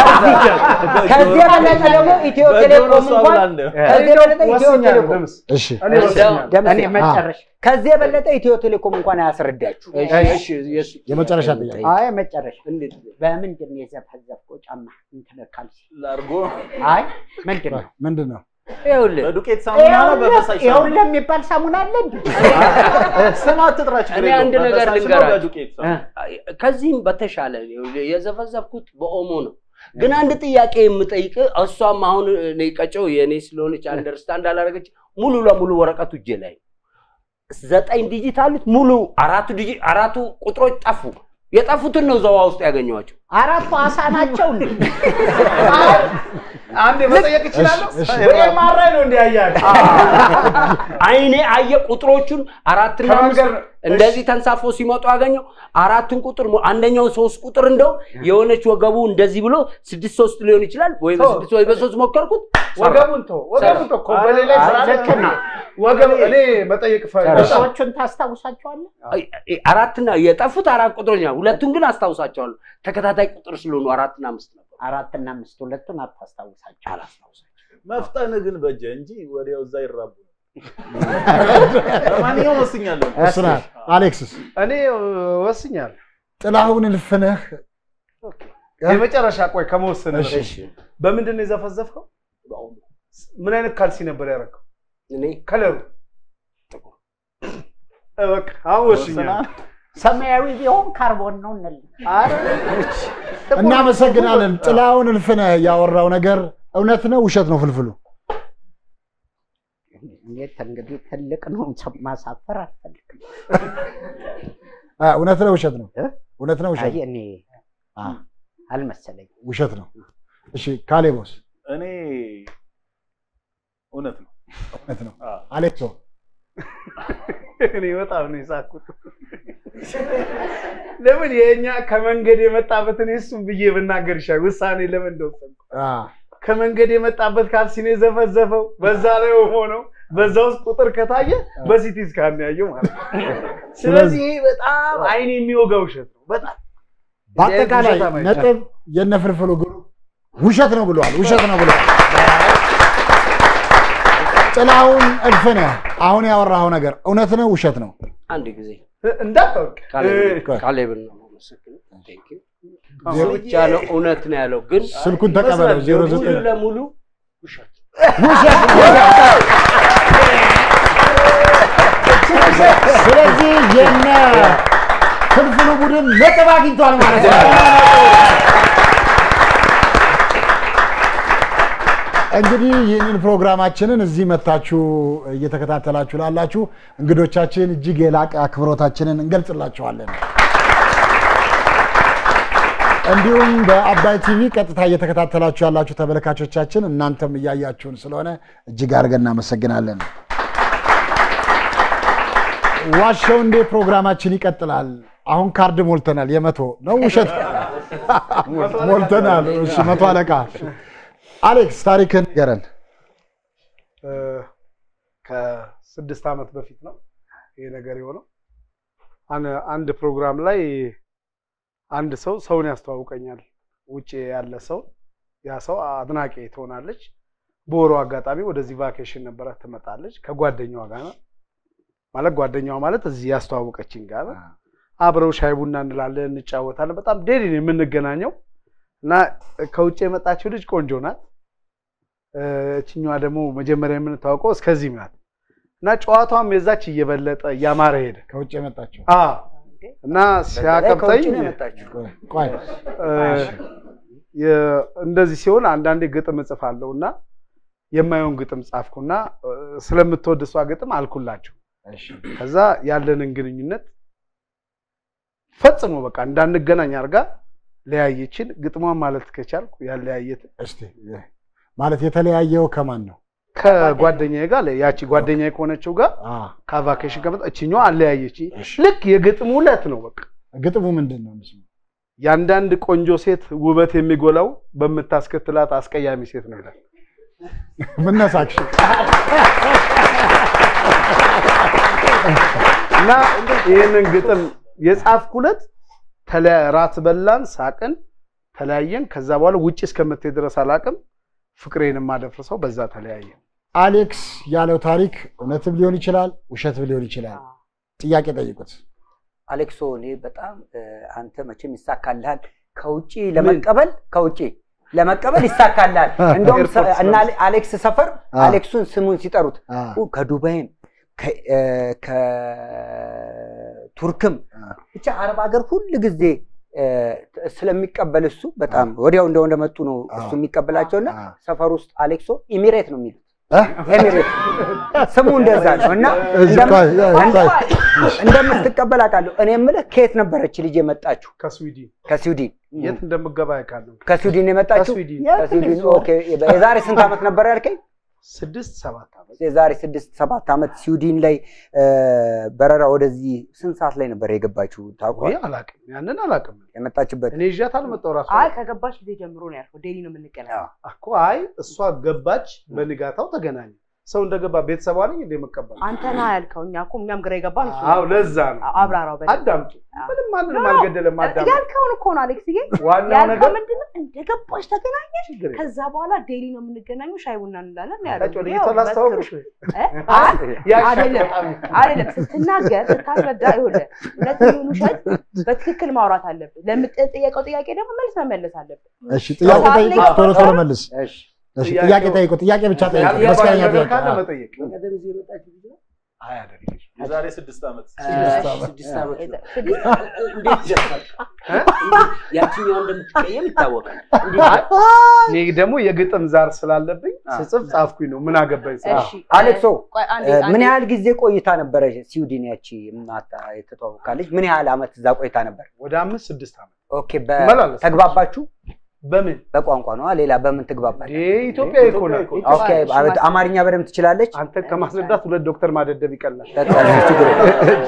ከዚህ የበለጠ ደግሞ ኢትዮ ቴሌኮም እሷ ብላ እንኳን እንደ ከዚህ የበለጠ ኢትዮ ወስኛለሁ። ቴሌኮም ደምስ እሺ እኔ እንደው- ወስኛለሁ። ደምሴ፣ እኔ መጨረሻ ከዚህ የበለጠ ኢትዮ ቴሌኮም እንኳን አያስረዳችሁ። እሺ እሺ የሱ የመጨረሻ ጥያቄ አይ መጨረሻ እንዴት በምንድን ነው የዘፈዘፍከው ጫማ እንትን ካልሲ? ላርጎ አይ ምንድን ነው ምንድን ነው? ይኸውልህ በዱቄት ሳሙና ነው በፈሳሽ ሳሙና ይኸውልህ የሚባል ሳሙና አለ እንዴ? ስም አትጥራ ችግር እኔ የለውም። አንድ ነገር በፈሳሽ ነው ልንገራችሁ። በዱቄት ሳሙና። ከዚህም በተሻለ ይኸውልህ የዘፈዘፍኩት በኦሞ ነው። ግን አንድ ጥያቄ የምጠይቅ እሷም አሁን እኔ ቀጨው የእኔ ስለሆነች አንደርስታንድ አላደረገች ሙሉ ለሙሉ ወረቀቱ እጄ ላይ ነው። ዘጠኝ ዲጂት አሉት ሙሉ አራቱ ዲጂ አራቱ ቁጥሮች ጠፉ። የጠፉትን ነው ዘዋ ውስጥ ያገኘኋቸው። አራቱ አሳ ናቸው እንዴ? አንዴ መጠየቅ እችላለሁ? እሺ፣ ወይ ኤምአርአይ ነው እንዲያያችሁ አይኔ አየ ቁጥሮቹን አራትና ከመንገድ አምስት ነው። እንደዚህ ተንሳፎ ሲመጡ አገኘው። አራቱን ቁጥር ሞ- አንደኛው ሶስት ቁጥር እንደው የሆነች ወገቡ እንደዚህ ብሎ ስድስት ሶስት ሊሆን ይችላል ወይ በስድስት ወይ በሶስት ሞከርኩት። ወገቡን ተው ወገቡን ተው እኮ በሌላ አይ፣ ስራ ልክ ነው። ወገብ እኔ መጠየቅ ፈልጋለሁ። ቁጥሮቹን ታስታውሳቸዋለህ? አይ፣ አይ፣ አራትና የጠፉት አራት ቁጥሮች ናቸው። ሁለቱን ግን አስታውሳቸዋለሁ። ተከታታይ ቁጥር ስለሆኑ አራትና አምስት ነበር። አራትና አምስት ሁለቱን አታስታውሳቸው። አላስታውሳቸውም። መፍጠን ግን በጀ እንጂ ወዲያው እዛ ይራቡ። ለማንኛውም ወስኛለሁ። ወስናል። አሌክስስ እኔ ወስኛለሁ። ጥላሁን እልፍነህ የመጨረሻ ቆይ ከመወሰን እሺ። በምንድን ነው የዘፈዘፍከው? ምን አይነት ካልሲ ነበር ያደረገው? እኔ ከለሩ እ በቃ አሁን ወስኛለሁ። ሰማያዊ ቢሆን ካርቦን ነው እንል። እናመሰግናለን። ጥላሁን እልፍነህ ያወራው ነገር እውነት ነው ውሸት ነው? ፍልፍሉ እንዴት እንግዲህ ትልቅ ነው ማሳፈር አልፈልግም። አ፣ እውነት ነው ውሸት ነው? እ? እውነት ነው ውሸት አይ እኔ አ፣ አልመሰለኝም። ውሸት ነው። እሺ ካሌቦስ እኔ እውነት ነው። እውነት ነው። አዎ። አሌክሶ እኔ በጣም ነው የሳኩት። ለምን የእኛ ከመንገድ የመጣበትን እሱን ብዬ ብናገር ይሻል። ውሳኔ ለምን እንደወሰንኩ አ፣ ከመንገድ የመጣበት ካልሲ ነው የዘፈዘፈው። በዛ ላይ ሆነው በዛ ውስጥ ቁጥር ከታየ በሲቲ ስካን ነው ያየው ማለት ነው። ስለዚህ ይሄ በጣም አይን የሚወጋ ውሸት ነው። በጣም በአጠቃላይ ውሸታም አይቻልም። ነጥብ የነ ፍልፍሉ ግሩ ውሸት ነው ብለዋል። ውሸት ነው ብለዋል። ጥላሁን እልፍነህ አሁን ያወራኸው ነገር እውነት ነው ውሸት ነው? አንድ ጊዜ እንዳታውቅ ካሌብ- ካሌብን ነው የማመሰግነው። Thank you። እሱ ብቻ ነው እውነት ነው ያለው፣ ግን ስልኩን ተቀበለው ዜሮ ሙሉ ዘጠኝ ለሙሉ ውሸት ስለዚህ የነ ፍልፍሉ ቡድን ነጥብ አግኝቷል ማለት ነው። እንግዲህ ይህንን ፕሮግራማችንን እዚህ መታችሁ እየተከታተላችሁ ላላችሁ እንግዶቻችን እጅግ የላቀ አክብሮታችንን እንገልጽላችኋለን። እንዲሁም በአባይ ቲቪ ቀጥታ እየተከታተላችሁ ያላችሁ ተመልካቾቻችን እናንተም እያያችሁን ስለሆነ እጅግ አድርገን እናመሰግናለን። ዋሸው እንዴ ፕሮግራማችን ይቀጥላል። አሁን ካርድ ሞልተናል። የመቶ ነው ውሸት ሞልተናል። እሺ መቶ አለቃ አሌክስ ታሪክን ንገረን። እ፣ ከስድስት ዓመት በፊት ነው ይሄ ነገር የሆነው። አን- አንድ ፕሮግራም ላይ አንድ ሰው ሰውን ያስተዋውቀኛል። ውጭ ያለ ሰው ያ ሰው አድናቂ ትሆናለች። በወሩ አጋጣሚ ወደዚህ ቫኬሽን ነበረ ትመጣለች ከጓደኛዋ ጋር ነው። ማለት ጓደኛዋ ማለት እዚህ ያስተዋወቀችኝ ጋር ነው። አብረው ሻይ ቡና እንላለን፣ እንጫወታለን። በጣም ዴሊ ነው የምንገናኘው እና ከውጭ የመጣችው ልጅ ቆንጆ ናት። እ፣ እችኛዋ ደግሞ መጀመሪያ የምንታወቀው እስከዚህም ናት እና ጨዋታዋም የዛች እየበለጠ እያማረ ሄደ። ከውጭ የመጣችሁ አ እና ሲያቀብጠኝ ከውጭ ነው የመጣችው። ቆይ እ፣ የ- እንደዚህ ሲሆን አንዳንዴ ግጥም እጽፋለሁ እና የማየውን ግጥም ጻፍኩና እ፣ ስለምትወድ እሷ ግጥም አልኩላቸው። ከዛ ያለንን ግንኙነት ፈጽሞ በቃ እንዳንገናኝ አድርጋ ለያየችን። ግጥሟን ማለት ከቻልኩ ያለያየት እስቲ ማለት የተለያየው ከማን ነው? ከጓደኛዬ ጋር ያቺ ጓደኛዬ ከሆነችው ጋር አ ከቫኬሽን ከመጣ እችኛዋ አለያየች። ልክ የግጥሙ ዕለት ነው በቃ ግጥሙ ምንድን ነው? እንስማ። የአንዳንድ ቆንጆ ሴት ውበት የሚጎላው በምታስከትላት አስቀያሚ ሴት ነው ይላል። ምን ነሳክሽ? እና ይህንን ግጥም የጻፍኩለት ተለያ- ራት በላን፣ ሳቅን፣ ተለያየን። ከዛ በኋላ ውጭ እስከምትሄድ ድረስ አላቅም ፍቅሬን የማደፍርሰው በዛ ተለያየን። አሌክስ ያለው ታሪክ እውነትም ሊሆን ይችላል፣ ውሸትም ሊሆን ይችላል። ጥያቄ ጠይቁት። አሌክሶ እኔ በጣም እ፣ አንተ መቼም ይሳካልሃል። ከውጭ ለመቀበል ከውጭ ለመቀበል ይሳካልሃል። እንደውም ሰ- ኤርፖርት እና አሌክስ ሰፈር አ። አሌክሱን ስሙን ሲጠሩት አ፣ ኡ፣ ከዱባይም ከ- እ፣ ከቱርክም አ። ብቻ አረብ ሀገር ሁል ጊዜ እ፣ ስለሚቀበል እሱ በጣም ወዲያው እንደው እንደመጡ ነው አ። እሱ የሚቀበላቸውና አ። ሰፈር ውስጥ አሌክሶ ኢሚሬት ነው የሚሉት እ? ኤሚሬት ስሙ እንደዛ ነው እና እዚህ እንደም- ቆይ፣ ቆይ፣ ቆይ። እንደምትቀበል አውቃለሁ። እኔ የምልህ ከየት ነበረች ልጅ የመጣችሁ? ከስዊድን ከስዊድን የት እንደምገባ ያውቃለሁ። ከስዊድን የመጣችሁ? ከስዊድን ከስዊድን ኦኬ። የዛሬ ስንት ዓመት ነበር ያልከኝ? ስድስት ሰባት ዓመት የዛሬ ስድስት ሰባት ዓመት ስዊድን ላይ እ፣ በረራ ወደዚህ ስንት ሰዓት ላይ ነበር የገባችሁ? ወይ ታውቋል? አላቅም፣ ያንን አላቅም። የመጣችበት እኔ ይዣት አልመጣሁ ራሱ አይ ከገባች ጊዜ ጀምሮ ነው ያልከው። ዴሊ ነው የምንገናኘው። እኮ አይ እሷ ገባች፣ በንጋታው ተገናኘ። ሰው እንደገባ ቤተሰቧ ነኝ እንደ መቀበል አንተ ና ያልከው። እኛ እኮ እኛም ግራ የገባን እሱ አዎ፣ ነው። ለዛ ነው። አብራራው በደንብ። አዳምጡ። አዎ። ምንም ማንንም ኖ፣ አልገደለም። አዳምጡ። ያልከውን እኮ ነው አሌክስዬ። ዋናው ያልከው ነገር ምንድን ነው? እንደገባች ተገናኘች። ችግር የለም። ከዛ በኋላ ዴሊ ነው የምንገናኘው፣ ሻይ ቡና እንላለን ነው ያለው። ታጭ ወደ ያው የተላስተዋወቅሽ መስክሩ። እ? አይ፣ አይደለም አይደለም ስትናገር ስታስረዳ ይኸውልህ እውነት ይሁን ውሸት በትክክል ማውራት አለብን። ለምትጠየቀው ጥያቄ ደግሞ መልስ መመለስ አለብን። እሺ ጥያቄ ጠይቁት፣ ቶሎ ቶሎ መልስ። እሺ እሺ ጥያቄ ጠይቁ፣ ጥያቄ ብቻ ጠይቁ። ያልገባሽ መስቀለኛ ነገር ጥያቄ። ካለ አዎ። መጠየቅ። አይ አይደለም። የዛሬ ስድስት ዓመት ስድስት ዓመት ነው። እንዴት ደፋል? ያችኛዋ እንደምትቀየም ይታወቃል። እንዴት እኔ ደግሞ የግጥም ዛር ስላለብኝ ስጽፍ ጻፍኩኝ ነው ምን አገባኝ ስል። እሺ አሌክሶ ቆይ አንዴ እ፣ ምን አንዴ ያህል ጊዜ ቆይታ ነበረ ስዊድን ያቺ ማታ የተተዋወቃለች? ምን ያህል ዓመት እዛ ቆይታ ነበር? ወደ አምስት ስድስት ዓመት ኦኬ። ትመላለስ። ተግባባችሁ? በምን በቋንቋ ነው? ሌላ በምን ትግባባለች? ይሄ ኢትዮጵያዊ እኮ ናት። ኦኬ። አማርኛ በደንብ ትችላለች? አንተ ከማስረዳት ሁለት ዶክተር ማደደብ ይቀላል። በቃ እሺ፣ ችግር የለም።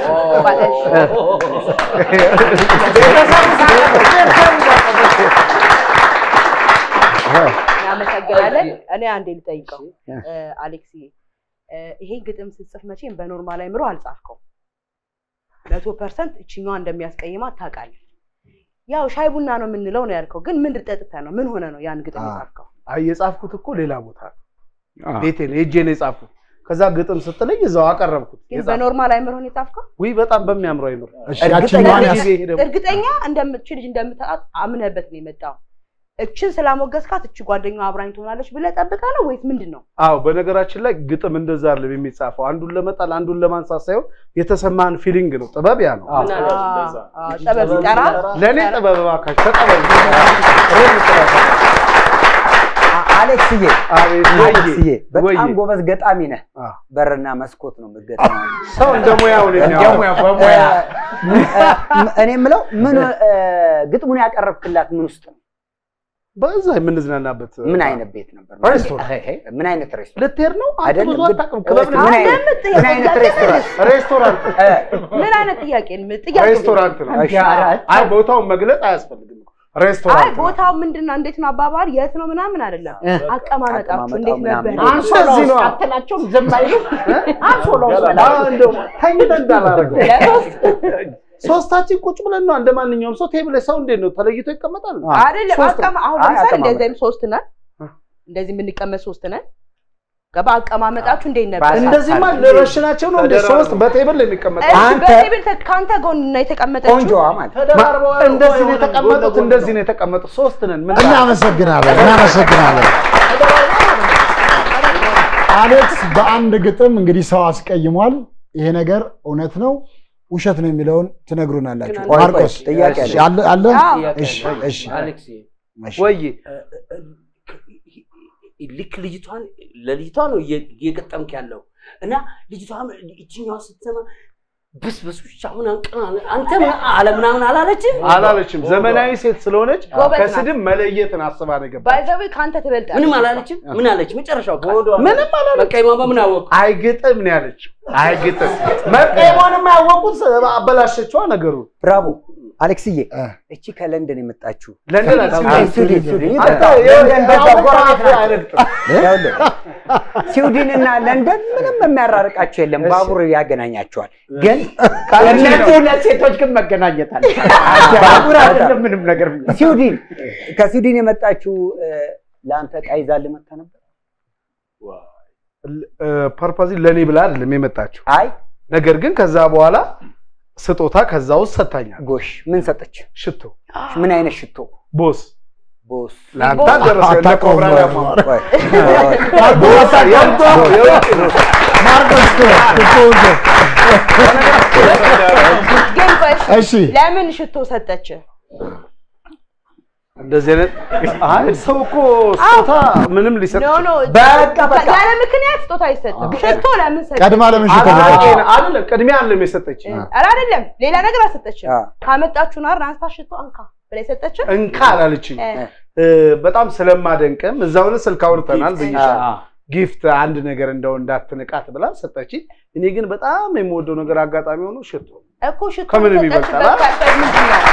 እናመሰግናለን። እኔ አንዴ ልጠይቀው እ፣ አሌክስዬ እ፣ ይሄ ግጥም ስትጽፍ መቼም በኖርማል አይምሮ አልጻፍከው። መቶ ፐርሰንት እችኛዋ እንደሚያስቀይማት ታውቃለህ። ያው ሻይ ቡና ነው የምንለው ነው ያልከው፣ ግን ምን ጠጥተህ ነው? ምን ሆነ ነው ያን ግጥም የጻፍከው? አይ የጻፍኩት እኮ ሌላ ቦታ ነው። ቤቴ ነው ሄጄ ነው የጻፍኩት። ከዛ ግጥም ስትለኝ እዛው አቀረብኩት። ግን የጻፍኩት። በኖርማል አይምሮ ነው የጻፍከው? ውይ በጣም በሚያምረው አይምሮ እሺ እርግጠኛ ያችኛዋን ነኝ? ያስ ይሄ ደግሞ እርግጠኛ እንደምትችል ልጅ እንደምታውቃት አምነህበት ነው የመጣው። እችን ስላሞገስካት እች ጓደኛዋ አብራኝ ትሆናለች ብለህ ጠብቀህ ነው ወይስ ምንድን ነው? አዎ በነገራችን ላይ ግጥም እንደዛ አይደለም የሚጻፈው። አንዱን ለመጣል አንዱን ለማንሳት ሳይሆን የተሰማህን ፊሊንግ ነው። ጥበብ ያ ነው። ምን አለ? እንደዛ። አ፣ ጥበብ ሲጠራ ለእኔ ጥበብ እባካችሁ ተቀበሉ። ሮም ጥበብ። አሌክስዬ አቤት ወዬ፣ አሌክስዬ በጣም ወዬ። ጎበዝ ገጣሚ ነህ። አ። በርና መስኮት ነው የምትገጥመው። ሰው እንደ ሙያው ነው የሚያወራው። እ፣ እ፣ እኔ የምለው ምን እ፣ ግጥሙን ያቀረብክላት ምን ውስጥ ነው? በዛ የምንዝናናበት ምን አይነት ቤት ነበር? ሬስቶራንት። ሄ፣ ሄ፣ ምን አይነት ሬስቶራንት? ልትሄድ ነው? አንተ አይደለም፣ ብዙ ግን- አታውቅም። ክበብ ነው። ምን አይነት ለምን ምን አይነት ጥያቄ ሬስቶራንት? ሬስቶራንት እ፣ ምን አይነት ጥያቄ ነው? ጥያቄ ሬስቶራንት ነው። እሺ። አይ ቦታውን መግለጽ አያስፈልግም። አይ ሬስቶራንት ነው። ቦታው ምንድን ነው? እንዴት ነው? አባባል የት ነው? ምናምን አይደለም። እ፣ አቀማመጣችሁ አቀማመጣው እንዴት ምናምን። ነበር? አንሶላ እንደዚህ ውስጥ ነው። አትላቸውም? ዝም አይሉ አንሶላ ውስጥ አ፣ በላቸው። እንደው ተኝተህ እንዳላረገው ለሶስት ሶስታችን ቁጭ ብለን ነው እንደ ማንኛውም ሰው ቴብል ላይ ሰው እንዴት ነው ተለይቶ ይቀመጣል? አይደለም ሶስት አቀማ አሁን አይ፣ ለምሳሌ አቀማመጥ። እንደዚህም ሶስት ነን እንደዚህ የምንቀመጥ ሶስት ነን ገባ አቀማመጣችሁ እንዴት ነበር ባሳ- እንደዚህማ ልረሽናቸው ነው እንደ ተደራርበው። ሶስት በቴብል ላይ የሚቀመጠው እሺ አንተ- በቴብል ተ- ከአንተ ጎን ነው የተቀመጠችው ቆንጆዋ ማለት ተደራርበው እንደዚህ ነው የሆነ የተቀመጡት፣ ጎን ለጎን እንደዚህ ነው የተቀመጡት። ሶስት ነን። ምን እናመሰግናለን እናመሰግናለን። አሌክስ በአንድ ግጥም እንግዲህ ሰው አስቀይሟል። ይሄ ነገር እውነት ነው ውሸት ነው የሚለውን ትነግሩናላችሁ። ቆይ፣ ቆይ፣ ማርቆስ ጥያቄ እሺ፣ አለ። አለ አለ? አዎ። እሺ እሺ አሌክስ እሺ። ወይ ልክ ልጅቷን ለልጅቷ ነው እየ- እየገጠምክ ያለው እና ልጅቷ እችኛዋ ስትሰማ ብስ ብስ ብቻ አሁን አንተ ምን አለ ምናምን አላለችም። አላለችም። ዘመናዊ ሴት ስለሆነች ጎበዝ ናት። ከስድብ መለየትን አስባ ነው የገባችው። ባይዘዌ ከአንተ ትበልጣለች ምንም አላለችም። ምን አለች? መጨረሻው ቃል ምንም አላለችም። በቃ የማማ ምን አወቁ? አይግጥም ነው ያለችው። አይግጥም መቀየሟንም ያወቁት አበላሸችዋ ነገሩ። ብራቮ አሌክስዬ። እ። እቺ ከለንደን የመጣችሁ ለንደን አይ፣ አትስማማም። ስዊድን ስዊድን አንተ ይቅርታ፣ ለንደን በዛው ያው ጎረቤት አፍ ናቸው። አይረግጥም። ይኸውልህ፣ ስዊድን እና ለንደን ምንም የሚያራርቃቸው የለም፣ ባቡር ያገናኛቸዋል። ግን እነዚህ ሁለት ሴቶች ግን መገናኘት አለ። ባቡር አይደለም ምንም ነገር ስዊድን ከስዊድን የመጣችው እ፣ ለአንተ ዕቃ ይዛልህ መጥታ ነበር? ፐርፐዚ ለእኔ ብላ አይደለም የመጣችው። አይ ነገር ግን ከዛ በኋላ ስጦታ ከዛ ውስጥ ሰጥታኛል። ጎሽ፣ ምን ሰጠች? ሽቶ ምን አይነት ሽቶ? ቦስ ቦስ ለአንተ አልደረሰ እንደ አታውቀውም ኮብራ ወይ? ዳማ ቆይ፣ ቦስ የእንቷ የውጭ ነው። ማርቆስ ቶ- ቶ- ቶ- ግን ቆይ እሺ፣ እሺ ለምን ሽቶ ሰጠች እንደዚህ አይነት አይ ሰው እኮ ስጦታ ምንም ሊሰጥ ኖ ኖ በቃ በቃ ያለ ምክንያት ስጦታ አይሰጥም ሽቶ ለምን ሰጠች ቀድማ ለምን ሽቶ አላቂ ሰጠች? ነው። አይደለም ቅድሚያ አለም የሰጠች ኧረ አይደለም ሌላ ነገር አልሰጠችም አ። ካመጣችሁ ናር አንስታ ሽቶ አንካ ብላ የሰጠችው እንካ አላለችኝ። እ፣ እ፣ በጣም ስለማደንቅም እዛውን ስልክ አውርተናል ብዬሻለሁ። አ። ጊፍት አንድ ነገር እንደው እንዳትንቃት ብላ ሰጠች። እኔ ግን በጣም የምወደው ነገር አጋጣሚ ሆኖ ሽቶ እኮ ሽቶ ከምንም የሰጠችበት ይበልጣል፣ አ? ካልፈል ምንድን ነው?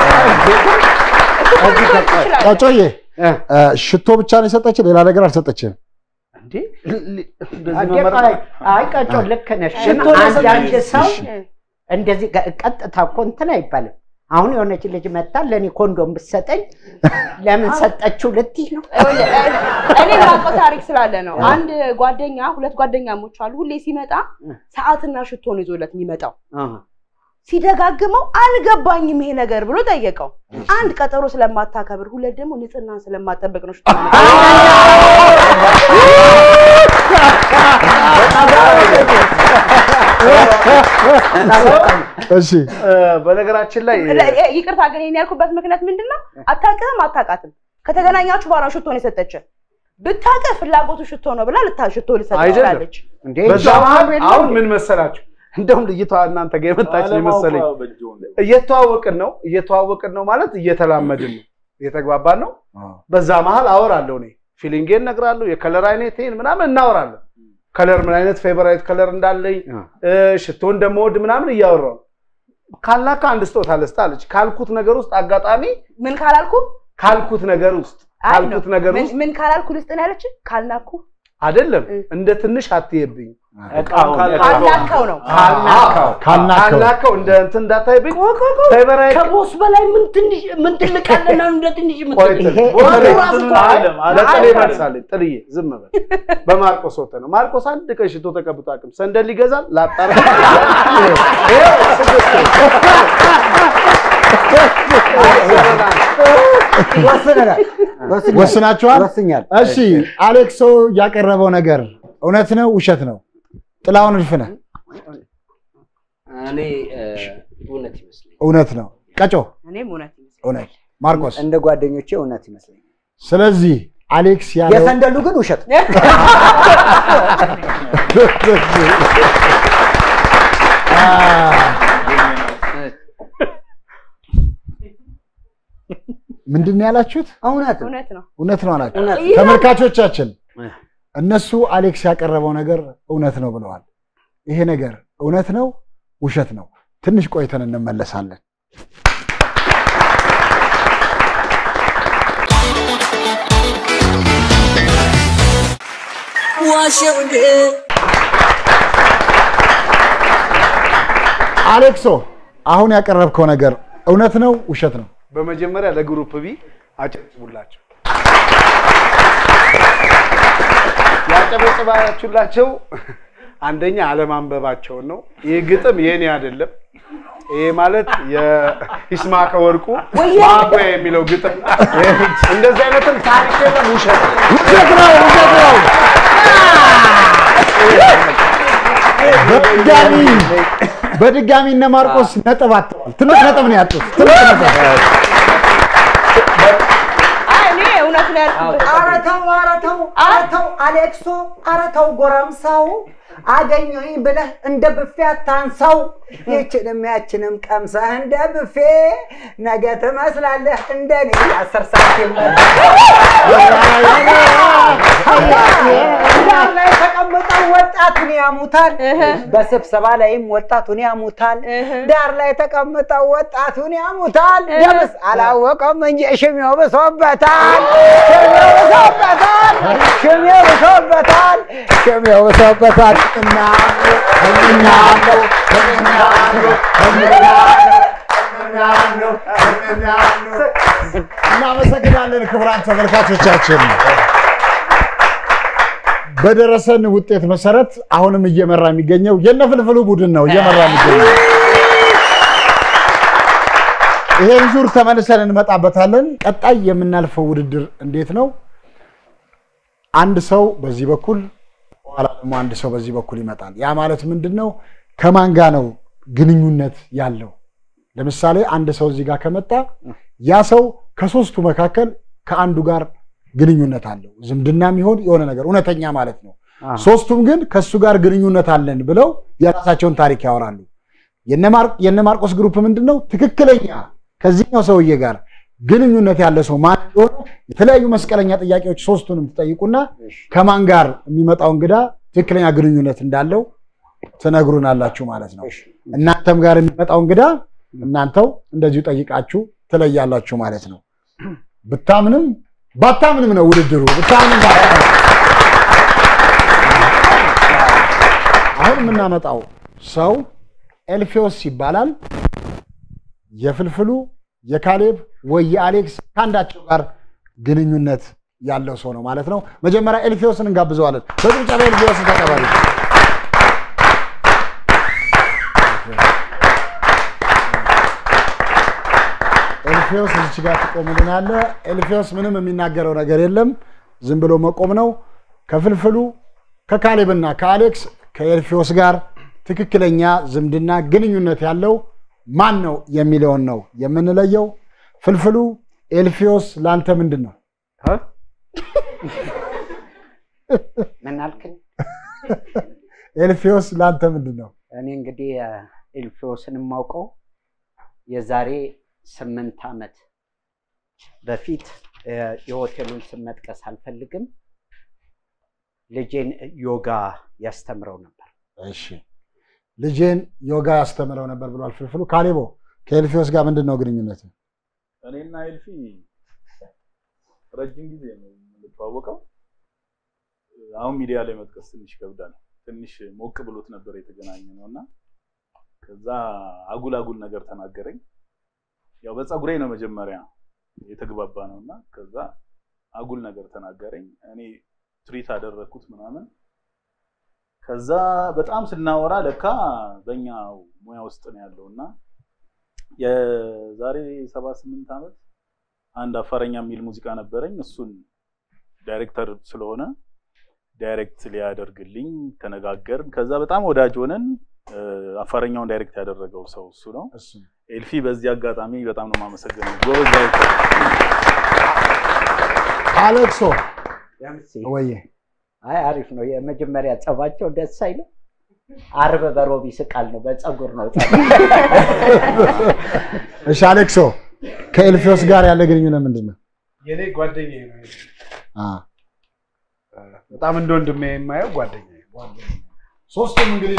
እኮ ልትሆን ትችላለች። ቀጮዬ እ፣ እ፣ ሽቶ ብቻ ነው የሰጠችን፣ ሌላ ነገር አልሰጠችም። እንዴ ል- ል- እንደዚህ አንዴ መመረጥ ቆይ፣ አይ ቀጮ ልክ ነሽ። ሽቶ አንዳንድ ለሰጠች- ሰው እ፣ እንደዚህ ቀ- ቀጥታ እኮ እንትን አይባልም። አሁን የሆነች ልጅ መታ ለእኔ ኮንዶም ብትሰጠኝ ለምን ሰጠችው ልትይ ነው? ይኸውልህ፣ እ፣ እኔ የማውቀው ታሪክ ስላለ ነው። አንድ ጓደኛ ሁለት ጓደኛሞች አሉ። ሁሌ ሲመጣ ሰዓትና ሽቶ ነው ይዞለት የሚመጣው። ሲደጋግመው አልገባኝም ይሄ ነገር ብሎ ጠየቀው። አንድ ቀጠሮ ስለማታከብር፣ ሁለት ደግሞ ንጽህናን ስለማጠበቅ ነው ሽቶ የሚመጣው። እሺ እ፣ በነገራችን ላይ እ፣ ይቅርታ ግን ይሄን ያልኩበት ምክንያት ምንድን ነው? አታውቅህም፣ አታውቃትም። ከተገናኛችሁ በኋላ ሽቶ ነው የሰጠች። ብታውቅህ ፍላጎቱ ሽቶ ነው ብላ ልታ ሽቶ ልሰጥ አይደለም። ትችላለች። እንዴ በዛ መሀል አሁን ምን መሰላችሁ እንደውም ልጅቷ እናንተ ጋር የመጣች ነው መሰለኝ እየተዋወቅን ነው እየተዋወቅን ነው ማለት እየተላመድን ነው እየተግባባን ነው በዛ መሀል አወራለሁ እኔ ፊሊንጌን እነግራለሁ የከለር አይነቴን ምናምን እናወራለን ከለር ምን አይነት ፌቨራይት ከለር እንዳለኝ እ፣ ሽቶ እንደምወድ ምናምን እያወራሁ ካልናካ አንድ ስጦታ ልስጥ አለች ካልኩት ነገር ውስጥ አጋጣሚ ምን ካላልኩ ካልኩት ነገር ውስጥ አይ ነው። ካልኩት ነገር ምን- ውስጥ ምን ካላልኩ ልስጥ ነው ያለች። ካልናኩ አይደለም እ። እንደ ትንሽ አትየብኝ እቃውን ካልናከው ነው። ካልናካው ካልናከው። ካልናከው እንደ እንትን እንዳታይብኝ ፌቨራይት ከቦስ በላይ ምን ትንሽ ምን ትልቅ አለና እንደ ትንሽ ቆይ የምትል ጥል- ይሄ- ወሬ ይሄ ራሱ እኮ አይደለም፣ አይ፣ አይደለም። ለጥሌ መልሳለች። ጥልዬ ዝም በል። በማርቆስ ወተ ነው። ማርቆስ አንድ ቀን ሽቶ ተቀብቶ አቅም ሰንደል ይገዛል ላጣራ ይኸው ስድስት ወስነናል። ወስናችኋል? ወስኛል። እሺ አሌክሶ ያቀረበው ነገር እውነት ነው ውሸት ነው? ጥላውን እልፍነህ እኔ እ፣ እውነት ይመስለኛል። እውነት ነው። ቀጮ እኔም እውነት ይመስለኛል። እውነት። ማርቆስ እንደ ጓደኞቼ እውነት ይመስለኛል። ስለዚህ አሌክስ ያለው የሰንደሉ ግን ውሸት ምንድን ነው ያላችሁት? እውነት ነው። እውነት ነው። እውነት ነው አላችሁ። እውነት ተመልካቾቻችን እነሱ አሌክስ ያቀረበው ነገር እውነት ነው ብለዋል። ይሄ ነገር እውነት ነው ውሸት ነው? ትንሽ ቆይተን እንመለሳለን። አሌክሶ አሁን ያቀረብከው ነገር እውነት ነው ውሸት ነው? በመጀመሪያ ለግሩፕ ቢ አጨብጭቡላቸው። ያጨበጭባችሁላቸው አንደኛ አለማንበባቸውን ነው። ይህ ግጥም የኔ አይደለም። ይሄ ማለት የይስማዕከ ወርቁ ማቆያ የሚለው ግጥም እንደዚህ አይነትም ታሪክ የለም፣ ውሸት ነው። ውሸት ነው ውሸት ነው። በድጋሚ በድጋሚ እነ ማርቆስ ነጥብ አጥተዋል። ትልቅ ነጥብ ነው ያጡት። ትልቅ ነጥብ አይ እኔ እውነት ነው ያልኩት። ኧረ ተው ኧረ ተው ኧረ ተው አሌክሶ ኧረ ተው ጎረምሳው አገኘኝ ብለህ እንደ ብፌ አታንሳው። ይችንም ያችንም ቀምሰህ እንደ ብፌ ነገ ትመስላለህ እንደኔ የአስር ሳንቲም ዳር ላይ ተቀምጠው ወጣቱን ያሙታል፣ በስብሰባ ላይም ወጣቱን ያሙታል። ዳር ላይ ተቀምጠው ወጣቱን ያሙታል። ደምስ አላወቀም እንጂ ሽሜው ብሶበታል፣ ሽሜው ብሶበታል፣ ሽሜው ብሶበታል፣ ሽሜው ብሶበታል። እናመሰግናለን ክቡራን ተመልካቾቻችን። በደረሰን ውጤት መሰረት አሁንም እየመራ የሚገኘው የነፍልፍሉ ቡድን ነው እየመራ የሚገኘው። ይሄን ዙር ተመልሰን እንመጣበታለን። ቀጣይ የምናልፈው ውድድር እንዴት ነው? አንድ ሰው በዚህ በኩል በኋላ ደግሞ አንድ ሰው በዚህ በኩል ይመጣል። ያ ማለት ምንድን ነው? ከማን ጋር ነው ግንኙነት ያለው? ለምሳሌ አንድ ሰው እዚህ ጋር ከመጣ ያ ሰው ከሶስቱ መካከል ከአንዱ ጋር ግንኙነት አለው። ዝምድና የሚሆን የሆነ ነገር እውነተኛ ማለት ነው። ሶስቱም ግን ከእሱ ጋር ግንኙነት አለን ብለው የራሳቸውን ታሪክ ያወራሉ። የነ ማርቆስ ግሩፕ ምንድን ነው? ትክክለኛ ከዚህኛው ሰውዬ ጋር ግንኙነት ያለ ሰው ማን እንደሆነ የተለያዩ መስቀለኛ ጥያቄዎች ሶስቱንም ትጠይቁና ከማን ጋር የሚመጣው እንግዳ ትክክለኛ ግንኙነት እንዳለው ትነግሩናላችሁ ማለት ነው። እናንተም ጋር የሚመጣው እንግዳ እናንተው እንደዚሁ ጠይቃችሁ ትለያላችሁ ማለት ነው። ብታምንም ባታምንም ነው ውድድሩ። ብታምንም ባታምንም አሁን የምናመጣው ሰው ኤልፌዎስ ይባላል። የፍልፍሉ የካሌብ ወይ የአሌክስ ከአንዳቸው ጋር ግንኙነት ያለው ሰው ነው ማለት ነው። መጀመሪያ ኤልፌዎስን እንጋብዘዋለን። በጭብጨባ ኤልፌዎስን ተቀበሉ። ኤልፌዎስ እዚች ጋር ትቆምልናለህ። ኤልፌዎስ ምንም የሚናገረው ነገር የለም፣ ዝም ብሎ መቆም ነው። ከፍልፍሉ ከካሌብና ከአሌክስ ከኤልፌዎስ ጋር ትክክለኛ ዝምድና ግንኙነት ያለው ማን ነው የሚለውን ነው የምንለየው። ፍልፍሉ ኤልፌዎስ ለአንተ ምንድን ነው? ምን አልክኝ? ኤልፌዎስ ለአንተ ምንድን ነው? እኔ እንግዲህ ኤልፌዎስን የማውቀው የዛሬ ስምንት ዓመት በፊት የሆቴሉን ስም መጥቀስ አልፈልግም። ልጄን ዮጋ ያስተምረው ነበር። እሺ ልጄን ዮጋ ያስተምረው ነበር ብሏል ፍልፍሉ። ካሌቦ ከኤልፌዎስ ጋር ምንድን ነው ግንኙነት? እኔና ኤልፊ ረጅም ጊዜ ነው የምንተዋወቀው። አሁን ሚዲያ ላይ መጥቀስ ትንሽ ይከብዳል። ትንሽ ሞቅ ብሎት ነበር የተገናኘ ነው እና ከዛ አጉል አጉል ነገር ተናገረኝ። ያው በፀጉሬ ነው መጀመሪያ የተግባባ ነው እና ከዛ አጉል ነገር ተናገረኝ። እኔ ትሪት አደረግኩት ምናምን። ከዛ በጣም ስናወራ ለካ በእኛ ሙያ ውስጥ ነው ያለው እና የዛሬ ሰባ ስምንት ዓመት አንድ አፋረኛ የሚል ሙዚቃ ነበረኝ። እሱን ዳይሬክተር ስለሆነ ዳይሬክት ሊያደርግልኝ ተነጋገርን። ከዛ በጣም ወዳጅ ሆነን አፋረኛውን ዳይሬክት ያደረገው ሰው እሱ ነው። ኤልፊ በዚህ አጋጣሚ በጣም ነው የማመሰግነው። ጎበዝ ዳይሬክተር። አሌክሶ ወዬ አይ አሪፍ ነው። የመጀመሪያ ጸባቸው ደስ አይልም። አርብ በሮብ ይስቃል ነው፣ በፀጉር ነው ጸብ። እሺ አሌክሶ ከኤልፊዮስ ጋር ያለ ግንኙነት ምንድን ነው? የኔ ጓደኛዬ ነው። አ በጣም እንደ ወንድሜ የማየው ጓደኛዬ ሶስቱም እንግዲህ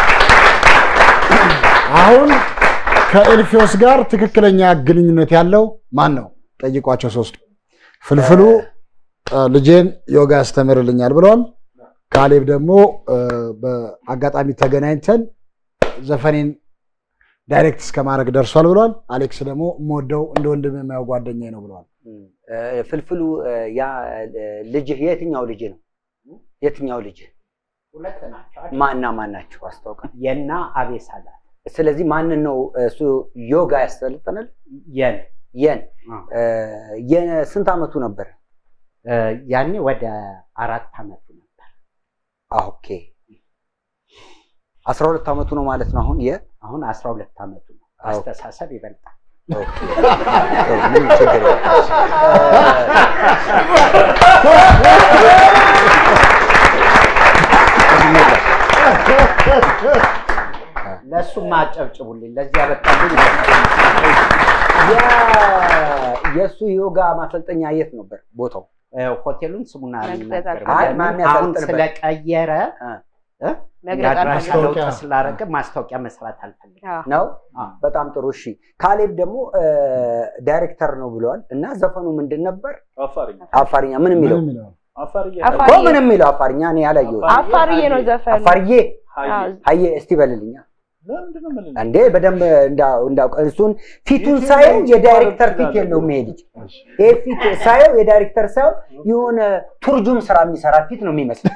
አሁን ከኤልፊዮስ ጋር ትክክለኛ ግንኙነት ያለው ማን ነው? ጠይቋቸው ሶስቱ። ፍልፍሉ እ፣ ልጄን ዮጋ ያስተምርልኛል ብለዋል። ካሌብ ደግሞ እ፣ በአጋጣሚ ተገናኝተን ዘፈኔን ዳይሬክት እስከ ማድረግ ደርሷል ብለዋል። አሌክስ ደግሞ የምወደው እንደ ወንድም የማየው ጓደኛዬ ነው ብለዋል። እ፣ ፍልፍሉ እ፣ ያ እ፣ ልጅህ የትኛው ልጅ ነው? የትኛው ልጅ ሁለት ናቸው። ማና ማን ናቸው? አስታውቃል። የና አቤሳላት ስለዚህ ማንን ነው እሱ ዮጋ ያሰለጠናል? የን የን እ፣ የስንት ዓመቱ ነበር? እ፣ ያኔ ወደ አራት ዓመቱ ነበር። ኦኬ አስራ ሁለት ዓመቱ ነው ማለት ነው አሁን የ አሁን አስራ ሁለት ዓመቱ ነው። አስተሳሰብ ይበልጣል። ኦኬ። ጥሩ፣ ምንም ችግር የለም። ለእሱም አጨብጭቡልኝ። ለዚያ በጣልኝ የ- የእሱ ዮጋ ማሰልጠኛ የት ነበር ቦታው? ሆቴሉን ስሙን መግለጽ አልናገርም። አይ፣ ለምን ማን አሁን ያሰልጥንበት? ስለቀየረ አ፣ እ? መግለጽ የአድራሻ አልፈልግም። ለውጥ ማስታወቂያ። ስላደረገ ማስታወቂያ መስራት አልፈልግም። አዎ። ነው አ፣ በጣም ጥሩ እሺ ካሌብ ደግሞ እ፣ ዳይሬክተር ነው ብለዋል እና ዘፈኑ ምንድን ነበር አፋርኛ አፋርኛ ምን የሚለው ምንም ይለዋል። አፋርኛ አፋር- እኮ ምን የሚለው አፋርኛ እኔ ያላየሁት አፋርዬ ነው ዘፈኑ። አፋርዬ ሀይ አዎ። ሀየ እስቲ በልልኛ ለምንድን ነው የምልህ? እንዴ በደንብ እንዳ- እንዳውቅ እሱን ፊቱን ሳየው የዳይሬክተር ፊት የለውም ይሄ ልጅ ይሄ ፊት ሳየው የዳይሬክተር ሳየው የሆነ ቱርጁም ስራ የሚሰራ ፊት ነው የሚመስለው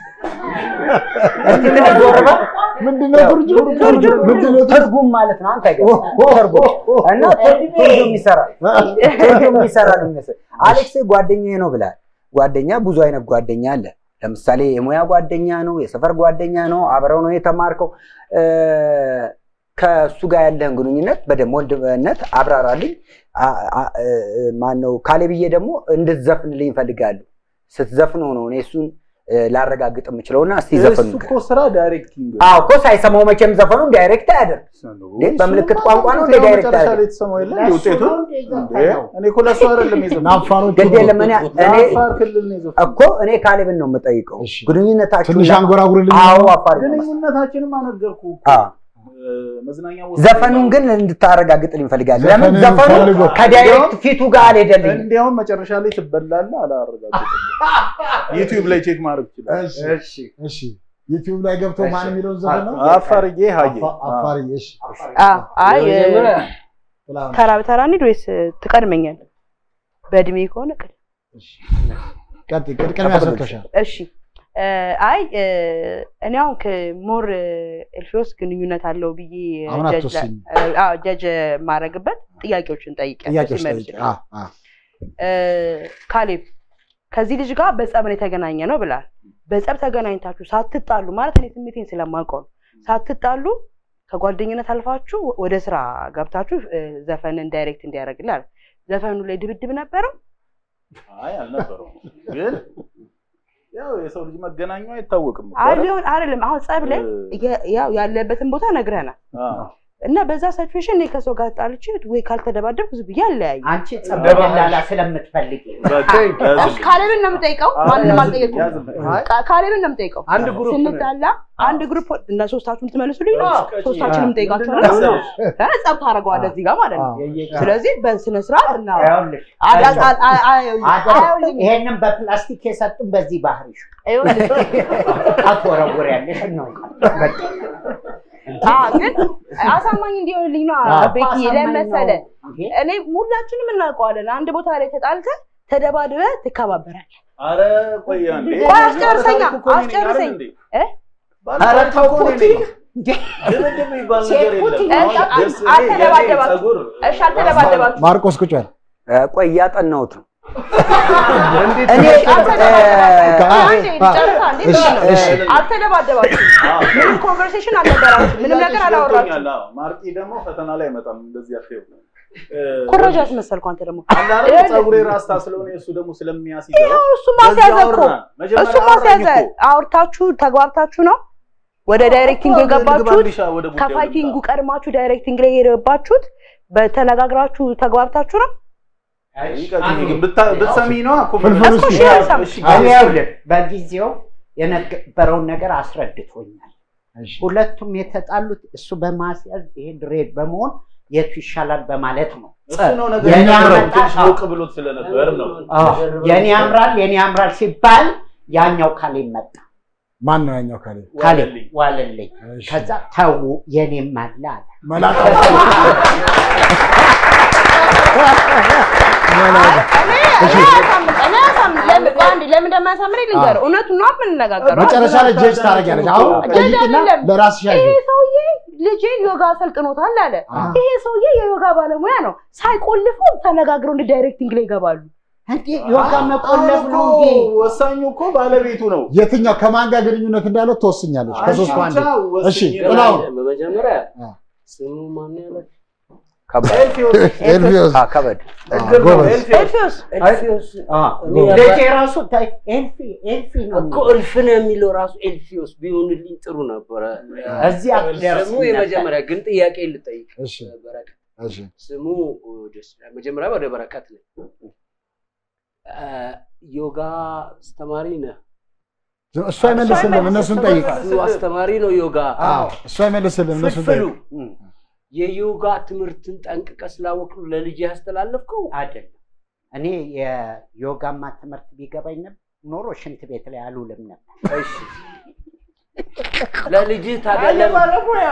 እስቲ ምን ዞር በል ምንድነው ትርጉም? ምንድነው ትርጉም? ትርጉም ማለት ነው አንተ ጋር ትርጉም እና ትርጉም ይሰራል ትርጉም ይሰራ ነው የሚመስል አሌክስ ጓደኛዬ ነው ብላል ጓደኛ ብዙ አይነት ጓደኛ አለ ለምሳሌ የሙያ ጓደኛ ነው የሰፈር ጓደኛ ነው አብረው ነው የተማርከው እ፣ ከእሱ ጋር ያለህን ግንኙነት በደንብ ወንድምነት አብራራልኝ አ- አ- እ፣ ማነው ካሌብዬ ደግሞ እንድትዘፍንልኝ እፈልጋለሁ ስትዘፍነው ነው እኔ እሱን እ፣ ላረጋግጥ የምችለውና እስቲ ዘፈኑ እሱ እኮ ስራ ዳይሬክቲንግ አዎ እኮ ሳይሰማው መቼም ዘፈኑን ዳይሬክት አያደርግ እንዴ? በምልክት ቋንቋ ነው እንደ ዳይሬክት መጨረሻ አያደርግ ላይ የተሰማው የለ ለእሱ ውጤቱ ነው እንደ እንዴ? ዘፈነው። እኔ እኮ ለእሱ አይደለም የዘፈነው ለአፋሮቹ ግድ የለም እኔ እኔ ለአፋር ክልል ነው የዘፈነው እኮ እኔ ካሌብን ነው የምጠይቀው እሺ። ግንኙነታችሁ ትንሽ አንጎራጉርልኝ። አዎ አፋር ግንኙነታችንም አነገርኩህ እኮ አዎ። እ፣ መዝናኛ ቦታ ዘፈኑን ግን እንድታረጋግጥልኝ እፈልጋለሁ ለምን ዘፈንን ዘፈኑ ፈልጎ። ከዳይሬክት ፊቱ ጋር አልሄደልኝም እንዲያውም መጨረሻ ላይ ትበላለህ አላረጋግጥልህ ዩቲዩብ ላይ ቼክ ማድረግ ይችላል እሺ፣ እሺ ዩቲዩብ ላይ ገብቶ ማን የሚለውን ዘፈን ነው? አፋርዬ ሀዬ አፋ- አፋርዬ። እሺ፣ አዎ። አይ እ፣ የመጀመሪያ ጥላሁን። ተራ በተራ እንሂድ ወይስ ትቀድመኛል? በእድሜ ከሆነ ቅድም። ቀጥይ፣ ቅድ- ቅድሚያ ሰጥቶሻል። እሺ እ፣ አይ እ፣ እኔ አሁን ከሞር ኤልፊዮስ ግንኙነት አለው ብዬ አሁን ጀጅ አትወስኝ። እ፣ አዎ፣ ጀጅ ማድረግበት ጥያቄዎችን ጠይቄያለሁ ጥያቄዎች ሲመልሱ። ጠይቂ። አዎ፣ አዎ። እ፣ ካሌብ ከዚህ ልጅ ጋር በጸብ ነው የተገናኘ ነው ብላል። በጸብ ተገናኝታችሁ ሳትጣሉ ማለት እኔ ስሜቴን ስለማውቀው ነው። ሳትጣሉ ከጓደኝነት አልፋችሁ ወደ ስራ ገብታችሁ እ፣ ዘፈንን ዳይሬክት እንዲያደርግልህ አለ። ዘፈኑ ላይ ድብድብ ነበረው። አይ አልነበረውም ግን ያው የሰው ልጅ መገናኙ አይታወቅም እኮ አይ አይደል? ሊሆን አይደለም። አሁን ጸብ ላይ እ፣ የ- ያው ያለበትን ቦታ ነግረናል አዎ። እና በዛ ሲቹዌሽን እኔ ከሰው ጋር ጣልቼ ወይ ካልተደባደብኩ ዝም ብዬ አለያዩ። አንቺ ጸብ ደላላ ስለምትፈልጊ በቃ ያዝልኝ። ካሌብን ነው የምጠይቀው፣ ማንንም አልጠየኩም። ያዝልኝ። ካ- ካሌብን ነው የምጠይቀው። አንድ ግሩፕ ነን። ስንጣላ አንድ ግሩፕ እና ሶስታችሁን ትመልሱልኝ ነው። አዎ። ሶስታችንም ጠይቃችኋል። ምንድን ነው? ጸብ ታደርገዋለህ እዚህ ጋር ማለት ነው። አዎ። ስለዚህ በስነ ስርዓት እና ይኸውልሽ፣ አዳ- አ- አ- አ- አይደለም፣ ይሄንን በፕላስቲክ የሰጡን በዚህ ባህሪሽ ይኸውልህ፣ አትወረውሪያለሽ እናውቃለን። በቃ አዎ፣ ግን አሳማኝ እንዲሆንልኝ ነው አዎ፣ ቤኪ አሳማኝ ለምን መሰለህ? ነው። እንዴ? እኔ ሁላችንም እናውቀዋለን። አንድ ቦታ ላይ ተጣልተህ ተደባድበህ ትከባበራለህ። ኧረ ቆይ አንዴ። ቆይ አስጨርሰኛ፣ ባለታሪኩ እኮ እኔ ነኝ አይደል አስጨርሰኝ። እንዴ? እ? ባለታሪኩ ኧረ እኮ እኔ ተው ነኝ። ድብድብ የሚባል ነገር ሴት የለም። እሺ፣ አሁን ደስ እኔ- አልተደባደባችሁም። የኔ ፀጉር እሺ፣ አልተደባደባችሁም። ማርቆስ ቁጭ በል። እ፣ ቆይ እያጠናሁት ነው እንዴት እኔ አልተደባደባችሁም። አ- አንዴ ጨርሳ፣ እንዴ እሺ፣ ነው? እሺ። አልተደባደባችሁም። ምንም ኮንቨርሴሽን አልነበራችሁም። ምንም ነገር ጥያቄሽ አላወራችሁም። ገብቶኛል። አዎ። ማርቂ ደግሞ ፈተና ላይ አይመጣም እንደዚህ አትይው። ኮረጃ አስመሰልኩ። አንተ ደግሞ አንዳንድ ፀጉሬ ራስታ ስለሆነ እሱ ደግሞ ስለሚያስይዘው ይኸው እሱ ማስያዘ በዛ እኮ አወራን። መጀመሪያ እሱ ማስያዘ አወራኝ እኮ። አውርታችሁ ተግባብታችሁ ነው ወደ ዳይሬክቲንግ እኮ የገባችሁት። ልግባልሻ ወደ ጉዳዩ ከፋይቲንጉ ቀድማችሁ ዳይሬክቲንግ ላይ የገባችሁት በተነጋግራችሁ ተግባብታችሁ ነው። ይቀጥል ግን ብታ- ብትሰሚ ነዋ እኮ ፍልፍል እኮ ውስጥ እሺ አልሰማም። እሺ፣ እኔ ይኸውልህ በጊዜው የነበረውን ነገር አስረድቶኛል። እሺ። ሁለቱም የተጣሉት እሱ በማስያዝ ይሄ ድሬድ በመሆን የቱ ይሻላል በማለት ነው። እሱ ነው ነገር የኔ የነበረው። አመጣ- ትንሽ ሞቅ ብሎት ስለነበር ነው። አዎ፣ የኔ ያምራል የኔ ያምራል ሲባል ያኛው ካሌ መጣ። ማን ነው ያኛው ካሌ? ካሌ ዋለልኝ። ዋለልኝ። እሺ። ከዛ ተው የኔም አለ አለ። መላጣ ለምን እንደማያሳምረኝ ልንገርህ። እውነቱን ነው የምንነጋገረው። መጨረሻ ላይ ጀጅ ታደርጊያለሽ። አሁን ጠይቂና ለራስሽ ያዥ። ይሄ ሰውዬ ልጄን ዮጋ አሰልጥኖታል አለ። ይሄ ሰውዬ የዮጋ ባለሙያ ነው። ሳይቆልፉ ተነጋግረው እንደ ዳይሬክቲንግ ላይ ይገባሉ። እንዴ ዮጋ መቆለፍ አሁን ነው እኮ እንዴ? ወሳኙ እኮ ባለቤቱ ነው። የትኛው ከማን ጋር ግንኙነት እንዳለው ትወስኛለች። ከሶስቱ አንዱ። ብቻ ወስኝ እሺ ነው። ጥላሁን በመጀመሪያ አ። ስሙ ማን ያለ ከበድ ኤልፊዮስ ኤልፊዮስ አ፣ ከበድ እግር ነው ጎበዝ። ኤልፊዮስ። ኤልፊዮስ ኤልፊዮስ እኔ ልጄ ራሱ ታይ ኤልፊ ኤልፊ ነው እኮ የሚለው። እልፍን የሚለው ራሱ ኤልፊዮስ ቢሆንልኝ ጥሩ ነበረ። እዚህ አትደርስም ስሙ የመጀመሪያ ግን ጥያቄ ልጠይቅ። እሺ በረከት እሺ ስሙ ደስ ይላል። መጀመሪያ ወደ በረከት ነው። ዮጋ አስተማሪ ነህ? እሱ አይመልስልም፣ እነሱን ጠይቅ። እሱ አስተማሪ ነው ዮጋ። አዎ እሱ አይመልስልም፣ እነሱን ፍልፍሉ ጠይቅ። የዮጋ ትምህርትን ጠንቅቀ ስላወቅ ነው ለልጅ ያስተላለፍከው? አይደለም። እኔ የዮጋማ ትምህርት ቢገባኝ ነበር ኖሮ ሽንት ቤት ላይ አልውልም ነበር። እሺ ለልጅህ ታዲያ ለምን ባለሙያ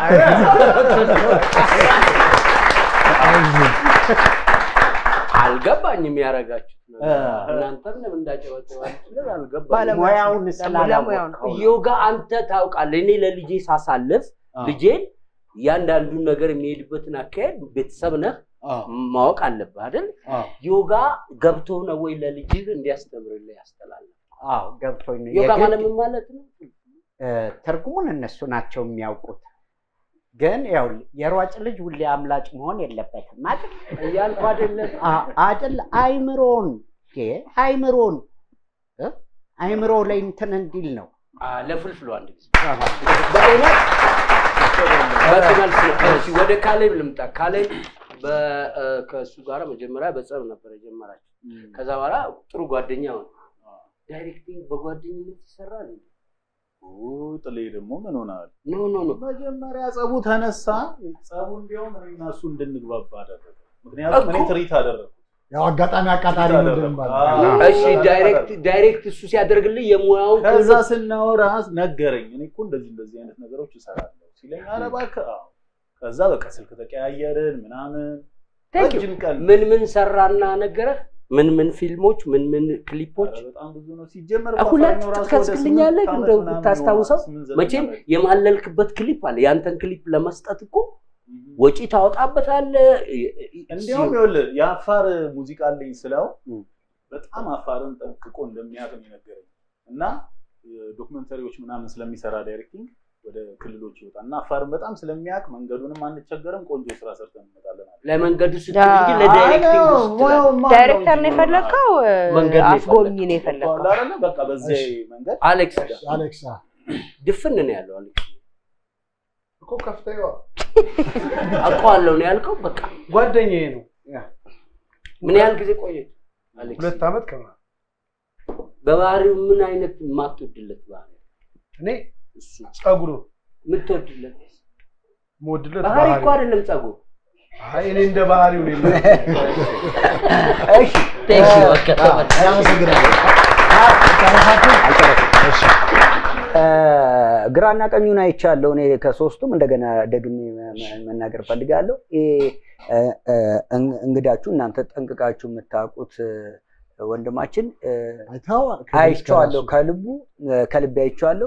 አልገባኝም ያደረጋችሁት ነገር። እናንተም ለምን እንዳጨበጨባችሁ አልገባኝም። ሙያውን ለሙያው ስላላወቅኸው ነው። ዮጋ አንተ ታውቃለህ። እኔ ለልጄ ሳሳልፍ ልጄን እያንዳንዱን ነገር የሚሄድበትን አካሄድ ቤተሰብ ነህ ማወቅ አለብህ አይደል? ዮጋ ገብቶ ነው ወይ ለልጅህ እንዲያስተምርልህ ያስተላልፍ? አዎ ገብቶኝ ነው። ዮጋ የግድ- ማለት ምን ማለት ነው? እ፣ ትርጉሙን እነሱ ናቸው የሚያውቁት። ግን ያው የሯጭ ልጅ ሁሌ አምላጭ መሆን የለበትም አይደል? እያልኩ አይደለም። አ- አይደል? አይምሮን እ፣ አይምሮን እ፣ አይምሮ ላይ እንትን እንዲል ነው። አ፣ ለፍልፍሉ አንድ ጊዜ በእውነት በቂ መልስ ነው። እሺ ወደ ካሌብ ልምጣ። ካሌብ በ- እ፣ ከእሱ ጋር መጀመሪያ በጸብ ነበር የጀመራቸው። ከዛ በኋላ ጥሩ ጓደኛ ሆነ። ዳይሬክቲንግ በጓደኝነት ይሰራል እንዴ? ጥሌ ደግሞ ምን ሆናል? ኖ ኖ ኖ መጀመሪያ ጸቡ ተነሳ። ጸቡ እንዲያውም እኔ እና እሱ እንድንግባባ አደረገ። ምክንያቱም እኔ እኮ። ትርኢት አደረግኩ። ያው አጋጣሚ አቃጣሪ ነው እንደሚባለው። አዎ። እሺ ዳይሬክት ዳይሬክት እሱ ሲያደርግልህ የሙያውን ከዛ ክህሎት ስናወራ ነገረኝ። እኔ እኮ እንደዚህ እንደዚህ አይነት ነገሮች እሰራለሁ ሲለኝ ኧረ እባክህ አዎ። ከዛ በቃ ስልክ ተቀያየርን ምናምን Thank you. ረጅም ቀን ምን ምን ሰራና ነገረህ? ምን ምን ፊልሞች፣ ምን ምን ክሊፖች ኧረ በጣም ብዙ ነው። ሲጀመር ሁለት በአፋኛው ራሱ ወደ ትከስክልኛለህ? ስምንት እንደው ዓመት ምናምን ብታስታውሰው ነው፣ ስምንት ዘጠኝ መቼም ዓመት። የማለልክበት ክሊፕ አለ። ያንተን ክሊፕ ለመስጠት እኮ ወጪ ታወጣበታለህ። እንዲያውም ይኸውልህ የአፋር ሙዚቃ አለኝ ስለው በጣም አፋርን ጠንቅቆ እንደሚያውቅ ነው የነገረኝ እና ዶክመንተሪዎች ምናምን ስለሚሰራ ዳይሬክቲንግ ወደ ክልሎች ይወጣል እና አፋርን በጣም ስለሚያውቅ መንገዱንም አንቸገርም፣ ቆንጆ ስራ ሰርተን እንመጣለን አለ። ለመንገዱ ስትል እንጂ ለዳይሬክቲንግ አዎ፣ ስትል ሙያው ማን ዳይሬክተር ነው እንጂ የፈለግከው? መንገድ ነው አስጎብኚ ነው የፈለግከው? ይባላል አይደለ? በቃ በዚህ መንገድ አሌክስ አሌክሳ ድፍን ነው ያለው። አሌክስ እኮ ከፍተኛ አውቀዋለሁ ነው ያልከው። በቃ ጓደኛዬ ነው። ምን ያህል ጊዜ ቆየ አሌክስ? ሁለት ዓመት ከምናምን በባህሪው ምን አይነት የማትወድለት ባህሪ እኔ እሱ ጸጉሩ የምትወድለት የምወድለት ባህሪ እኮ ባህሪ አይደለም ጸጉር። አይ እኔ እንደ ባህሪው ነው የምልህ። እሺ አመሰግናለሁ። እሺ ግራና ቀኙን አይቻለሁ። እኔ ከሶስቱም እንደገና ደግሜ መ- መ- መናገር ፈልጋለሁ። ይሄ እ፣ እ፣ እን- እንግዳችሁ እናንተ ጠንቅቃችሁ የምታውቁት እ፣ ወንድማችን እ፣ አይተኸዋል? አይቼዋለሁ። ከልቡ እ፣ ከልቤ አይቼዋለሁ።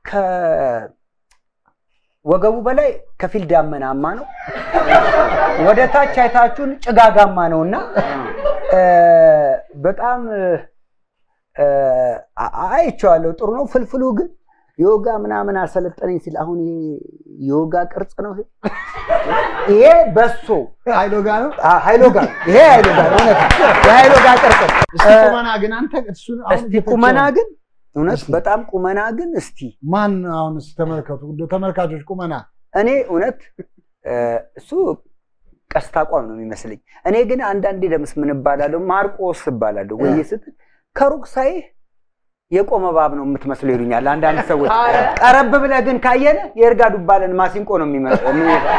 ከወገቡ በላይ ከፊል ዳመናማ ነው። ወደ ታች አይታችሁን ጭጋጋማ ነው እና እ፣ በጣም እ፣ አ- አይቼዋለሁ። ጥሩ ነው። ፍልፍሉ ግን ዮጋ ምናምን አሰለጠነኝ ሲል አሁን ይሄ ዮጋ ቅርጽ ነው ይሄ? ይሄ በሶ ሀይሎጋ ነው ሀይሎጋ ይሄ ሀይሎጋ ነው እውነት ነው። የሀይሎጋ ቅርጽ ነው። እስቲ ቁመና ግን አንተ እሱን አሁን እስቲ ቁመና ግን እውነት በጣም ቁመና ግን እስቲ ማን አሁን እስቲ ተመልከቱ እንደው ተመልካቾች ቁመና እኔ እውነት እ፣ እሱ ቀስታ አቋም ነው የሚመስለኝ። እኔ ግን አንዳንዴ ደምስ ምን እባላለሁ ማርቆስ እባላለሁ ወይ ስትል ከሩቅ ሳይህ የቆመ እባብ ነው የምትመስለው ይሉኛል አንዳንድ ሰዎች። ቀረብ ብለህ ግን ካየነ የእርጋ ዱባለን ማሲንቆ ነው የሚመስለው።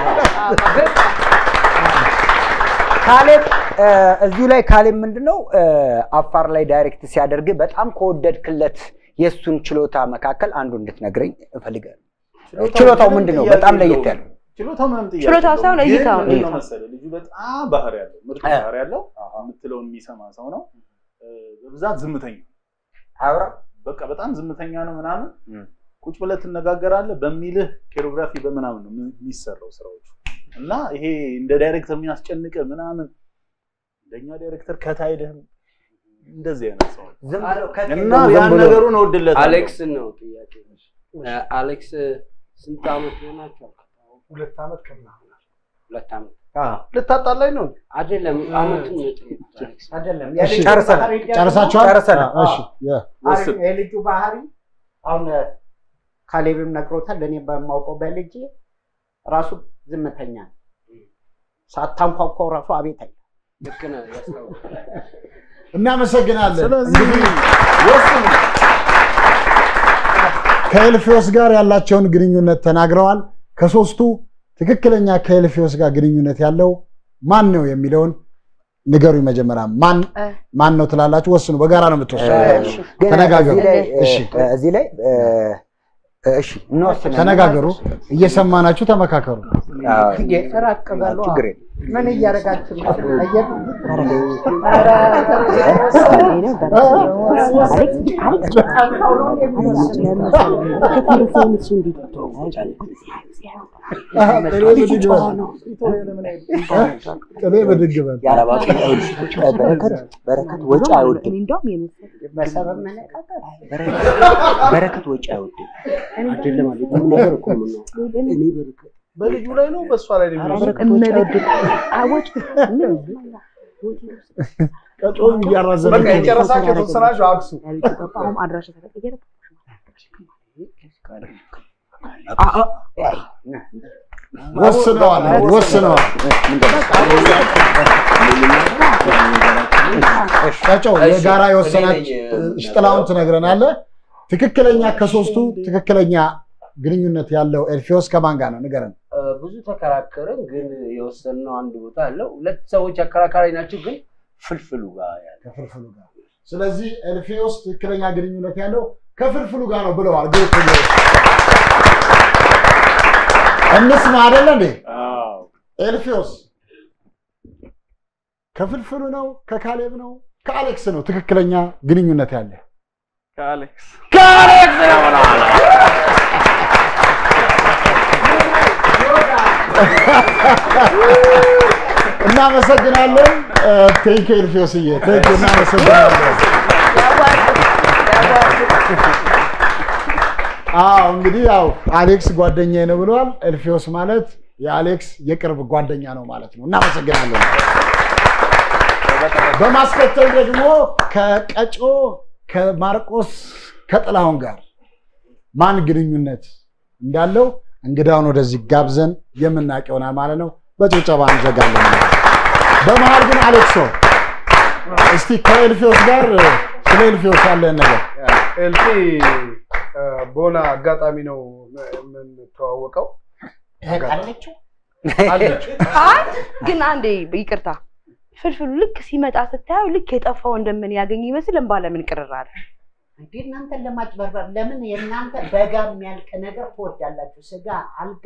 ካሌብ እ፣ እዚሁ ላይ ካሌብ ምንድን ነው እ፣ አፋር ላይ ዳይሬክት ሲያደርግ በጣም ከወደድክለት የእሱን ችሎታ መካከል አንዱ እንድትነግረኝ እፈልጋለሁ። ችሎታው ምንድን ነው? በጣም ለየት ያለ ችሎታው ምንም ጥያቄ ችሎታው የለውም። ሳይሆን ግን እይታው ነው። ምንድን ነው መሰለህ ልጁ በጣም ባህሪ ያለው ምርጥ እ። ባህሪ ያለው የምትለውን የሚሰማ ሰው ነው። እ፣ በብዛት ዝምተኛ አውራ በቃ በጣም ዝምተኛ ነው ምናምን እም። ቁጭ ብለህ ትነጋገራለህ በሚልህ ኮሪዮግራፊ በምናምን ነው የሚ- የሚሰራው ስራዎቹ እና ይሄ እንደ ዳይሬክተር የሚያስጨንቅ ምናምን እንደኛ ዳይሬክተር ከታይልህም እንደዚህ አይነት ሰው ነው። ዝም ብሎ ከት እና የለውም፣ ዝም ያን ብሎ ነገሩን እወድለታለሁ። አሌክስ ነው ጥያቄ። አሌክስ ስንት ዓመት ሆናቸው? ሁለት ዓመት ከምናምን ሁለት ዓመት ልታጣላኝ ነው። አይደለም፣ ዓመቱን ነው የጠየኩት አሌክስ። አይደለም እሺ፣ የልጁ ጨርሰናል። ባህሪ ደግሞ- ጨርሳችኋል? ጨርሰናል። እሺ የ- አሪፍ ነው። የልጁ ባህሪ አሁን ካሌብም ነግሮታል። እኔ በማውቀው በልጅ ራሱ ዝምተኛ ነው። ሳታንኳኳው ራሱ አቤት አይ ልክ ነህ፣ ያስታውቃል። እናመሰግናለን። ስለዚህ እንግዲህ ወስኑ። ከኤልፊዮስ ጋር ያላቸውን ግንኙነት ተናግረዋል። ከሶስቱ ትክክለኛ ከኤልፊዮስ ጋር ግንኙነት ያለው ማን ነው የሚለውን ንገሩኝ። መጀመሪያ ማን እ። ማን ነው ትላላችሁ? ወስኑ። በጋራ ነው የምትወስኑ። ግን ተነጋገሩ። እዚህ ላይ እ፣ እሺ። እዚህ ላይ እ፣ እሺ እንወስን። ተነጋገሩ፣ እየሰማናችሁ ተመካከሩ። አዎ፣ ራቅ በሉ። ችግር የለም። ምን እያደረጋችሁ ነው? አየህ? ቅቤ ብድግ በል። የአረባ ቀን ሴቶች በረከት በረከት ወጪ አይወድም። እንደውም የመሰለኝ በሰበብ መነቃቀል በረከት ወጪ አይወድም። አይደለም አለ ቁም ነገር እኮ ነው የምናወራው። እኔ በረከት በልጁ ላይ ነው በእሷ ላይ ነው የሚሆነው? እመቤት አወጭ ምን ቀጮም እያራዘመ በቃ የጨረሳችሁ የተወሰናችሁ አክሱ። አሁን አድራሻ ተቀየረ። ወስነዋል፣ ወስነዋል። ቀጮ የጋራ የወሰናች ጥላውን ትነግረናለህ። ትክክለኛ ከሶስቱ ትክክለኛ ግንኙነት ያለው ኤልፊዮስ ከማን ጋር ነው? ንገረን። እ፣ ብዙ ተከራከርን፣ ግን የወሰንነው አንድ ቦታ አለው። ሁለት ሰዎች አከራካሪ ናቸው፣ ግን ፍልፍሉ ጋር ያለ ከፍልፍሉ ጋር። ስለዚህ ኤልፊዮስ ትክክለኛ ግንኙነት ያለው ከፍልፍሉ ጋር ነው ብለዋል። ግሩፕ እንስማ አይደለ እንዴ? አዎ። ኤልፊዮስ ከፍልፍሉ ነው? ከካሌብ ነው? ከአሌክስ ነው ትክክለኛ ግንኙነት ያለ? ከአሌክስ እናመሰግናለን። ቴንክ ኤልፊዮስዬ፣ ቴንክ እናመሰግናለን። አዎ እንግዲህ ያው አሌክስ ጓደኛዬ ነው ብለዋል። ኤልፊዮስ ማለት የአሌክስ የቅርብ ጓደኛ ነው ማለት ነው። እናመሰግናለን። በማስከተል ደግሞ ከቀጮ ከማርቆስ ከጥላሁን ጋር ማን ግንኙነት እንዳለው እንግዳውን ወደዚህ ጋብዘን የምናውቅ ይሆናል ማለት ነው። በጭብጨባ እንዘጋለን። በመሀል ግን አሌክሶ እስቲ ከኤልፊዮስ ጋር ስለ ኤልፊዮስ ያለን ነገር ኤልፊ እ፣ በሆነ አጋጣሚ ነው የምንተዋወቀው። አለችው አለች አይ ግን አንዴ ይቅርታ፣ ፍልፍሉ ልክ ሲመጣ ስታየው ልክ የጠፋው እንደምን ያገኝ ይመስል እንባ ለምን ቅርር አለ? እንዴ እናንተን ለማጭበርበር ለምን የእናንተ በጋ የሚያልቅ ነገር ትወዳላችሁ? ስጋ፣ አልጋ፣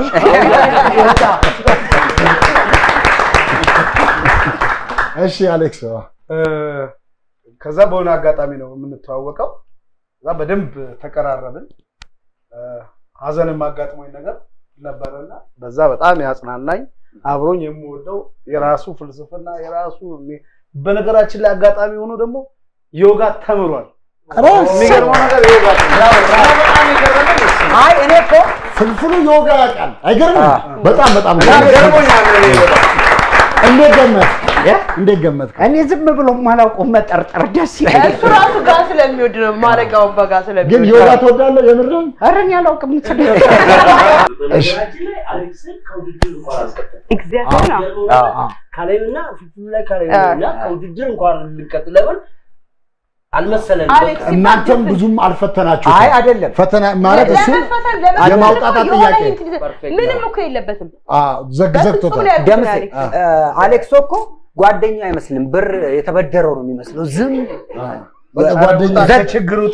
እሺ አሌክስ እ፣ ከዛ በሆነ አጋጣሚ ነው የምንተዋወቀው። ከዛ በደንብ ተቀራረብን። እ፣ ሀዘንም አጋጥሞኝ ነገር ነበረና በዛ በጣም ያጽናናኝ አብሮኝ የምወደው የራሱ ፍልስፍና የራሱ የሚ- በነገራችን ላይ አጋጣሚ ሆኖ ደግሞ ዮጋ ተምሯል። የሚገርመው ነገር ይወጋል። በጣም የገረመኝ እሱ ነው። አይ እኔ እኮ ፍልፍሉ ዮጋ ያውቃል። አይገርምም? በጣም በጣም ገርሞኛል እኔ በጣም። እንዴት ገመት እንዴት ገመት? እኔ ዝም ብሎ ማላውቀው መጠርጠር ደስ ይላል። እሱ ራሱ ጋር ስለሚወድ ነው ማረጋውን በጋ ግን ስለሚወድ ዮጋ ትወዳለህ? የምርም ኧረ እኔ አላውቅም። ስለ በነገራችን ላይ አሌክስን ከውድድር እንኳን አልቀጠለም። እግዚአብሔር ነው። ካሌብና ፍልፍሉ ላይ ካሌብ እና ከውድድር እንኳን ልንቀጥል ለምን አልመሰለንም። አሌክስ በቃ እናንተም ብዙም አልፈተናችሁም። አይ አይደለም ፈተና ማለት እሱ ለመፈተን ለመፈተን የማውጣጣት እኮ የሆነ ጥያቄ። እንትን ይዘህ- ፐርፌክት ምንም ነው። እኮ የለበትም። ዘግ በፍጹም ዘግቶታል። ነው ያልኩት ደምሴ አሌክስ። እ፣ አሌክሶ እኮ ጓደኛው አይመስልም። ብር የተበደረው ነው የሚመስለው። ዝም በቃ ጓደኛ ችግር ውጣ።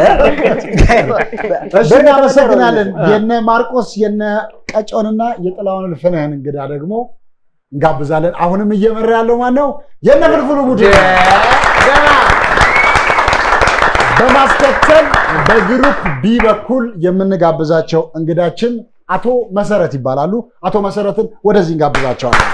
እሺ፣ እናመሰግናለን። የነ ማርቆስ የነ ቀጮንና የጥላውን እልፍነህን እንግዳ ደግሞ እንጋብዛለን። አሁንም እየመራ ያለው ማን ነው? የነ ፍልፍሉ ቡድን በማስከተል በግሩፕ ቢ በኩል የምንጋብዛቸው እንግዳችን አቶ መሰረት ይባላሉ። አቶ መሰረትን ወደዚህ እንጋብዛቸዋለን።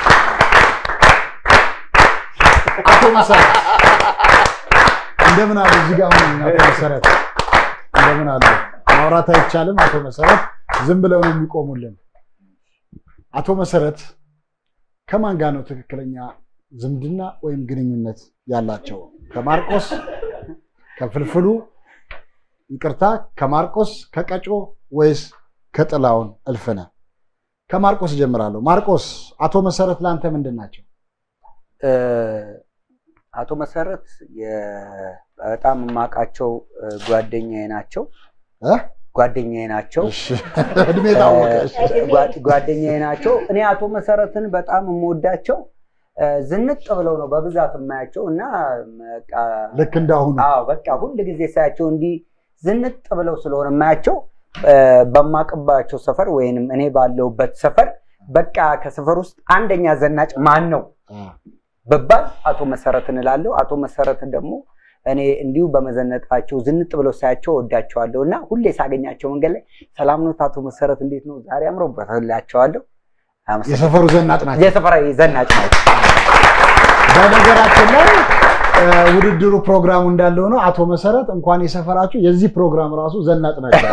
አቶ መሰረት እንደምን አሉ? እዚህ ጋር አሁን አቶ መሰረት እንደምን አሉ? ማውራት አይቻልም። አቶ መሰረት ዝም ብለው ነው የሚቆሙልን። አቶ መሰረት ከማን ጋር ነው ትክክለኛ ዝምድና ወይም ግንኙነት ያላቸው? ከማርቆስ ከፍልፍሉ ይቅርታ፣ ከማርቆስ ከቀጮ ወይስ ከጥላውን እልፍነ? ከማርቆስ ጀምራለሁ። ማርቆስ፣ አቶ መሰረት ለአንተ ምንድን ናቸው? እ፣ አቶ መሰረት የ- በጣም የማውቃቸው እ፣ ጓደኛዬ ናቸው። እ? ጓደኛዬ ናቸው። እሺ፣ እድሜ ታወቀ። እሺ። ጓ- ጓደኛዬ ናቸው። እኔ አቶ መሰረትን በጣም የምወዳቸው እ፣ ዝንጥ ብለው ነው በብዛት የማያቸው እና በቃ ልክ እንዳሁኑ አዎ በቃ ሁል ጊዜ ሳያቸው እንዲህ ዝንጥ ብለው ስለሆነ የማያቸው እ፣ በማቅባቸው ሰፈር ወይንም እኔ ባለሁበት ሰፈር በቃ ከሰፈር ውስጥ አንደኛ ዘናጭ ማን ነው ብባል አቶ መሰረትን እላለሁ። አቶ መሰረትን ደግሞ እኔ እንዲሁ በመዘነጣቸው ዝንጥ ብለው ሳያቸው ወዳቸዋለሁ እና ሁሌ ሳገኛቸው መንገድ ላይ ሰላም ኖት አቶ መሰረት እንዴት ነው ዛሬ አምሮበት እላቸዋለሁ። አመሰግናለሁ። የሰፈሩ ዘናጭ ናቸው። የሰፈራ ዘናጭ ናቸው። በነገራችን ላይ እ፣ ውድድሩ ፕሮግራሙ እንዳለ ሆኖ አቶ መሰረት እንኳን የሰፈራችሁ የዚህ ፕሮግራም ራሱ ዘናጭ ናቸው።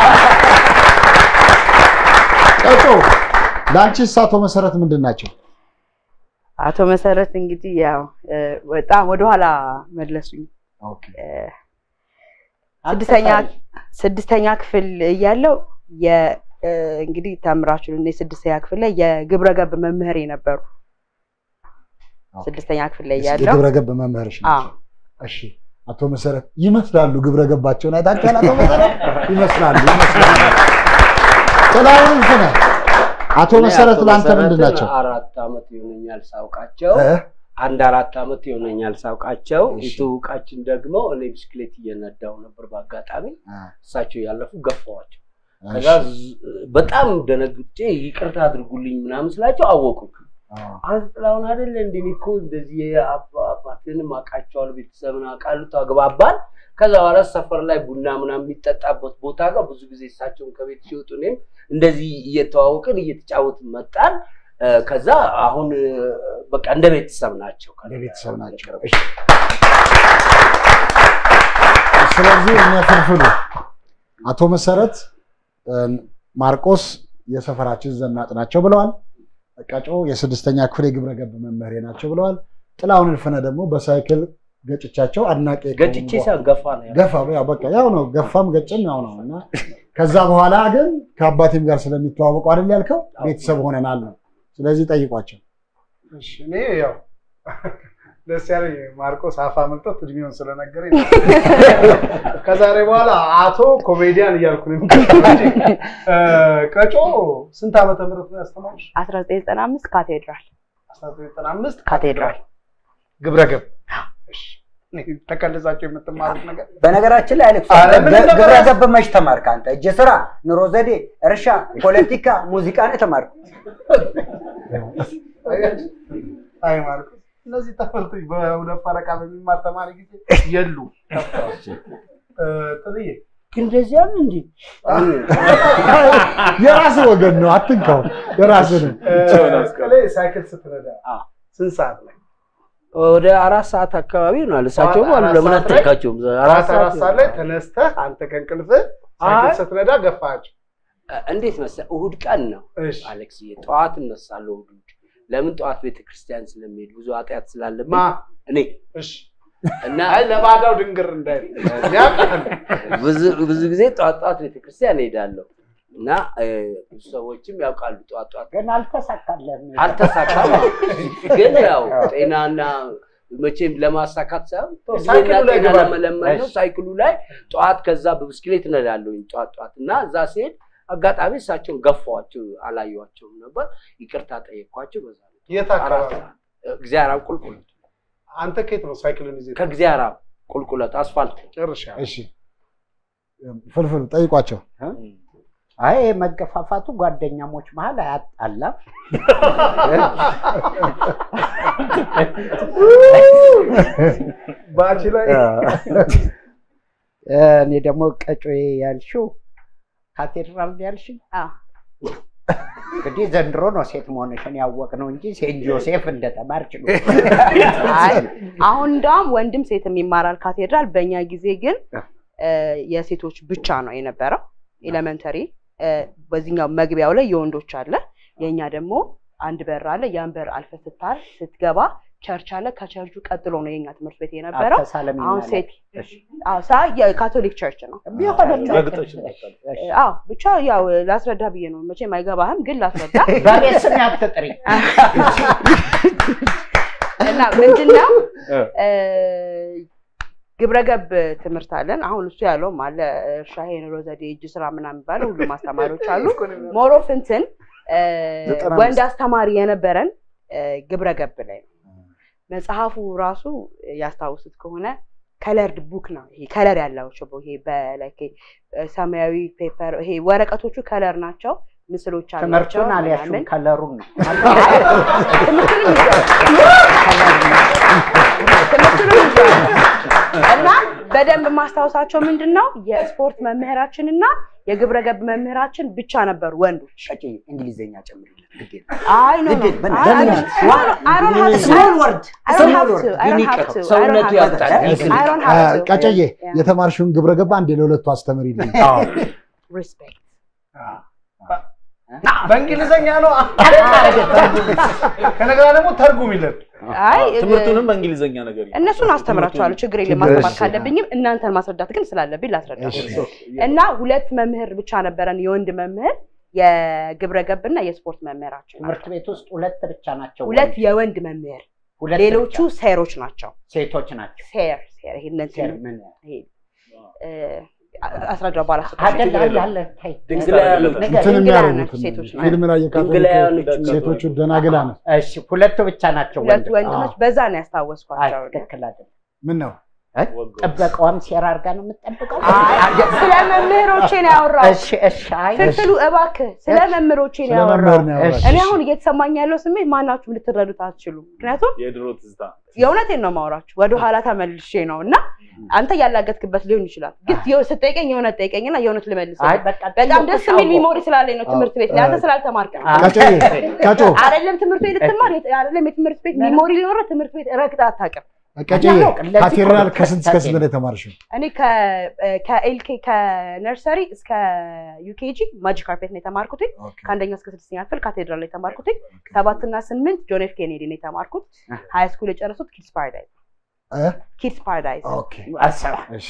ቀጮ ለአንቺስ አቶ መሰረት ምንድን ናቸው? አቶ መሰረት እንግዲህ ያው እ፣ በጣም ወደኋላ መለሱኝ። እ፣ ስድስተኛ ስድስተኛ ክፍል እያለው የ እ፣ እንግዲህ ተምራችሁ እኔ ስድስተኛ ክፍል ላይ የግብረ ገብ መምህር ነበሩ። ስድስተኛ ክፍል ላይ እያለው የግብረ ገብ መምህርሽ አዎ ናቸው። እሺ አቶ መሰረት ይመስላሉ። ግብረ ገባቸውን አይታችኋል? አቶ መሰረት ይመስላሉ ይመስላሉ። ጥላሁን እልፍነ አቶ እኔ መሰረት አቶ ለአንተ ምንድን መሰረትን ናቸው? አራት ዓመት ይሆነኛል ሳውቃቸው እ? አንድ አራት ዓመት ይሆነኛል ሳውቃቸው። እሺ። የትውውቃችን ደግሞ እኔ ብስክሌት እየነዳው ነበር በአጋጣሚ አ፣ እሳቸው ያለፉ ገፋዋቸው። እሺ። ከዛ ዝ- በጣም ደነግጬ ይቅርታ አድርጉልኝ ምናምን ስላቸው አወቁኝ። አ፣ አንተ ጥላሁን አይደለ እንደ እኔ እኮ እንደዚህ የአባ- አባትህንም አውቃቸዋለሁ ቤተሰብን አውቃለሁ ተግባባን። ከዛ በኋላ ሰፈር ላይ ቡና ምናምን የሚጠጣበት ቦታ ጋር ብዙ ጊዜ እሳቸውን ከቤት ሲወጡ እኔም እንደዚህ እየተዋወቅን እየተጫወትን መጣን። እ፣ ከዛ አሁን እ፣ በቃ እንደ ቤተሰብ ናቸው። እንደ ቤተሰብ ናቸው። እሺ። ስለዚህ እነ ፍልፍሉ አቶ መሰረት እ፣ ማርቆስ የሰፈራችን ዘናጭ ናቸው ብለዋል። ቀጮ የስድስተኛ ክፍል የግብረ ገብ መምህሬ ናቸው ብለዋል። ጥላሁን እልፍነ ደግሞ በሳይክል ገጭቻቸው አድናቂ ከሆኑ ገጭቼ ሳይሆን ገፋ ነው ያልኩት። ገፋ ያው በቃ ያው ነው ገፋም ገጭም ያው ነው እና ከዛ በኋላ ግን ከአባቴም ጋር ስለሚተዋወቁ አይደል ያልከው ቤተሰብ ሆነናል ነው። ስለዚህ ጠይቋቸው። እሺ፣ እኔ ያው ደስ ያለኝ ማርቆስ አፋ መልጦት እድሜውን ስለነገረኝ ከዛሬ በኋላ አቶ ኮሜዲያን እያልኩ ነው የምቀጥለው እንጂ። እ፣ ቀጮ ስንት ዓመተ ምህረት ነው ያስተማሩሽ? 1995 ካቴድራል 1995 ካቴድራል ግብረ ገብ። እሺ፣ እኔ ተቀልጻቸው የምትማሩት ነገር በነገራችን ላይ አሌክስ አረ ምን ገ- ነበር ግብረ ያስ- ገብ መች ተማርክ አንተ? እጀ ስራ፣ ኑሮ ዘዴ፣ እርሻ፣ ፖለቲካ፣ ሙዚቃ ነው የተማርክ። አይ ማርቆስ እነዚህ ትምህርቶች በሁለት ፈረቃ በሚማር ተማሪ ጊዜ የሉ ጥልዬ ግን እንደዚያ ነው እንዴ? የራስ ወገን ነው አትንካው። የራስ ነው። ጥልዬ ሳይክል ስትነዳ ስንት ሰዓት ላይ ወደ አራት ሰዓት አካባቢ ይሆናል። እሳቸውም አሉ አራት ለምን ሰዓት ላይ- አትጠይቃቸውም? አራት አራት ሰዓት ላይ ተነስተህ አንተ ከእንቅልፍህ ሳይክል አይ። ስትነዳ ገፋቸው። እንዴት መሰለህ እሑድ ቀን ነው እሺ አሌክስዬ፣ ጠዋት እነሳለሁ እሑድ እሑድ። ለምን ጠዋት ቤተክርስቲያን ስለሚሄድ ብዙ ኃጢአት ስላለብኝ ማ እኔ እሺ እና አይ ለባዳው ድንግር እንዳይል ያውቃል። ብዙ ብዙ ጊዜ ጠዋት ጠዋት ቤተክርስቲያን እሄዳለሁ እና እ፣ ብዙ ሰዎችም ያውቃሉ ጠዋት ጠዋት ግን አልተሳካለም። አልተሳካም። ግን ያው ጤናና መቼም ለማሳካት ሳይሆን ሳይክሉ ላይ ጤና ገባል። ለመለመን ነው። ሳይክሉ ላይ ጠዋት ከዛ በብስክሌት እነዳለሁኝ ጠዋት ጠዋት እና እዛ ሲሄድ አጋጣሚ እሳቸውን ገፋዋቸው አላየኋቸውም ነበር። ይቅርታ ጠየኳቸው። በዛ ነው የት አራት አካባቢ ሰዓት እግዚአብሔር አብ ቁልቁለት አንተ ከየት ነው ሳይክልን ይዘህ ከእግዚአብሔር አብ ቁልቁለት አስፋልት ጨርሻ እሺ ፍልፍል ጠይቋቸው። አይ መገፋፋቱ ጓደኛሞች መሀል አያጣላም። ባች ላይ እኔ ደግሞ ቀጮ ያልሽው ካቴድራል ነው ያልሽኝ? አዎ። እንግዲህ ዘንድሮ ነው ሴት መሆንሽን ያወቅነው እንጂ ሴንት ጆሴፍ እንደተማርች ነው። አይ አሁን እንደውም ወንድም ሴትም ይማራል ካቴድራል። በእኛ ጊዜ ግን እ፣ የሴቶች ብቻ ነው የነበረው ኤሌመንተሪ። በዚህኛው መግቢያው ላይ የወንዶች አለ፣ የእኛ ደግሞ አንድ በር አለ። ያን በር አልፈ ስታር ስትገባ ቸርች አለ። ከቸርቹ ቀጥሎ ነው የኛ ትምህርት ቤት የነበረው። አተሳለም አሁን ይናለ። ሴት አዎ፣ ሳ የካቶሊክ ቸርች ነው። ቢሆንም ረግጠሽ አዎ ብቻ ያው ላስረዳ ብዬ ነው። መቼም አይገባህም፣ ግን ላስረዳ በቤት ስም አትጥሪ። እና ምንድነው እ፣ ግብረገብ ትምህርት አለን። አሁን እሱ ያለውም አለ እርሻ፣ የኑሮ ዘዴ፣ እጅ ስራ ምናምን የሚባለው ሁሉም አስተማሪዎች አሉ። ሞሮፍ እንትን እ፣ ዘጠና ወንድ አስተማሪ የነበረን እ፣ ግብረገብ ላይ ነው። መጽሐፉ ራሱ ያስታውሱት ከሆነ ከለርድ ቡክ ነው። ይሄ ከለር ያላቸው ይሄ በላይክ ሰማያዊ ፔፐር ይሄ ወረቀቶቹ ከለር ናቸው፣ ምስሎች አላቸው ትምህርቱን አልያሽም ምናምን። ከለሩን ነው። ትምህርቱንም ይዘዋል። ትምህርቱንም ይዘዋል። እና በደንብ ማስታወሳቸው ምንድን ነው የስፖርት መምህራችን እና የግብረ ገብ መምህራችን ብቻ ነበሩ ወንዶች። ቀጭ እንግሊዝኛ ጨምርለት ግድ የለም። አይ ኖ ኖ ግድ የለም። አይ ለምን? I don't have to. ስሞል ወርድ I don't have to. I don't have to. I ሰውነቱ don't have to. ያውቃል። I don't have to. ቀጨዬ Yeah. የተማርሽውን ግብረ ገባ አንዴ ለሁለቱ አስተምሪልኝ። Respect. በእንግሊዝኛ ነው ከነገራ ደግሞ ተርጉም ይለን አይ ትምህርቱንም በእንግሊዝኛ ነገር ይሁን። እነሱን አስተምራቸዋለሁ። ችግር የለም። ማስተማር ካለብኝም እናንተን ማስረዳት ግን ስላለብኝ ላስረዳ። እና ሁለት መምህር ብቻ ነበረን፣ የወንድ መምህር የግብረ ገብ እና የስፖርት መምህራችን ትምህርት ቤት ውስጥ ሁለት ብቻ ናቸው። ሁለት የወንድ መምህር፣ ሁለት ሌሎቹ ብቻ ሴሮች ናቸው። ሴቶች ናቸው። ሴር ሴር ይሄ እነዚህ ሴር ምን ይሄ እ፣ አስረዳው በኋላ አይደል አለ አለ ታይ ድንግላውያኖች ነገር እንትን ድንግላውያን የሚያደርጉት ሴቶች ናቸው። ፊልም ላይ የካቶሊክ ድንግላውያኖች ሴቶቹ ደናግላን እሺ ሁለቱ ብቻ ናቸው ሁለት ወንድ ወንድሞች በዛ ነው አይ ያስታወስኳቸው። ትክክል አይደለም ምን ነው ጥበቃዋም ሴራ አድርጋ ነው የምትጠብቀው አይ፣ ስለ መምህሮቼ ነው ያወራው። እሺ እሺ አይ ፍልፍሉ እባክህ ስለ መምህሮቼ ነው ስለ ያወራው። መምህር ነው ያወራሽ። እኔ አሁን እየተሰማኝ ያለው ስሜት ማናችሁም ልትረዱት አትችሉም። ምክንያቱም የድሮ ትዝታ የእውነቴን ነው ማውራችሁ ወደ ኋላ ተመልሼ ነው እና አንተ ያላገጥክበት ሊሆን ይችላል፣ ግን የው- ስትጠይቀኝ የእውነት ጠይቀኝና የእውነት ልመልስ። አይ በቃ በጣም ደስ የሚል ጥያቄው ሚሞሪ ስላለኝ ነው ትምህርት ቤት ላይ አንተ ስላልተማርክ ነው። ቀጨዬ ቀጮ አይደለም ትምህርት ቤት ልትማር የት- አይደለም የትምህርት ቤት ሚሞሪ ሊኖረ ትምህርት ቤት ረግጠህ አታውቅም። ቀጨዬ ለዚህ ካቴድራል እኮ ከስንት እስከ ስንት ነው ነው የተማርሽው? እኔ ከ- ከኤልኬ ከነርሰሪ እስከ ዩኬጂ ማጂክ ካርፔት ነው የተማርኩት። ከአንደኛ እስከ ስድስተኛ ክፍል ካቴድራል ላይ የተማርኩት። ሰባትና ስምንት ጆን ኤፍ ኬኔዲ ነው የተማርኩት። ሀይ ስኩል የጨረሱት ኪድስ ፓራዳይዝ እ? ኪድስ ፓራዳይዝ ኦኬ አሰባ እሺ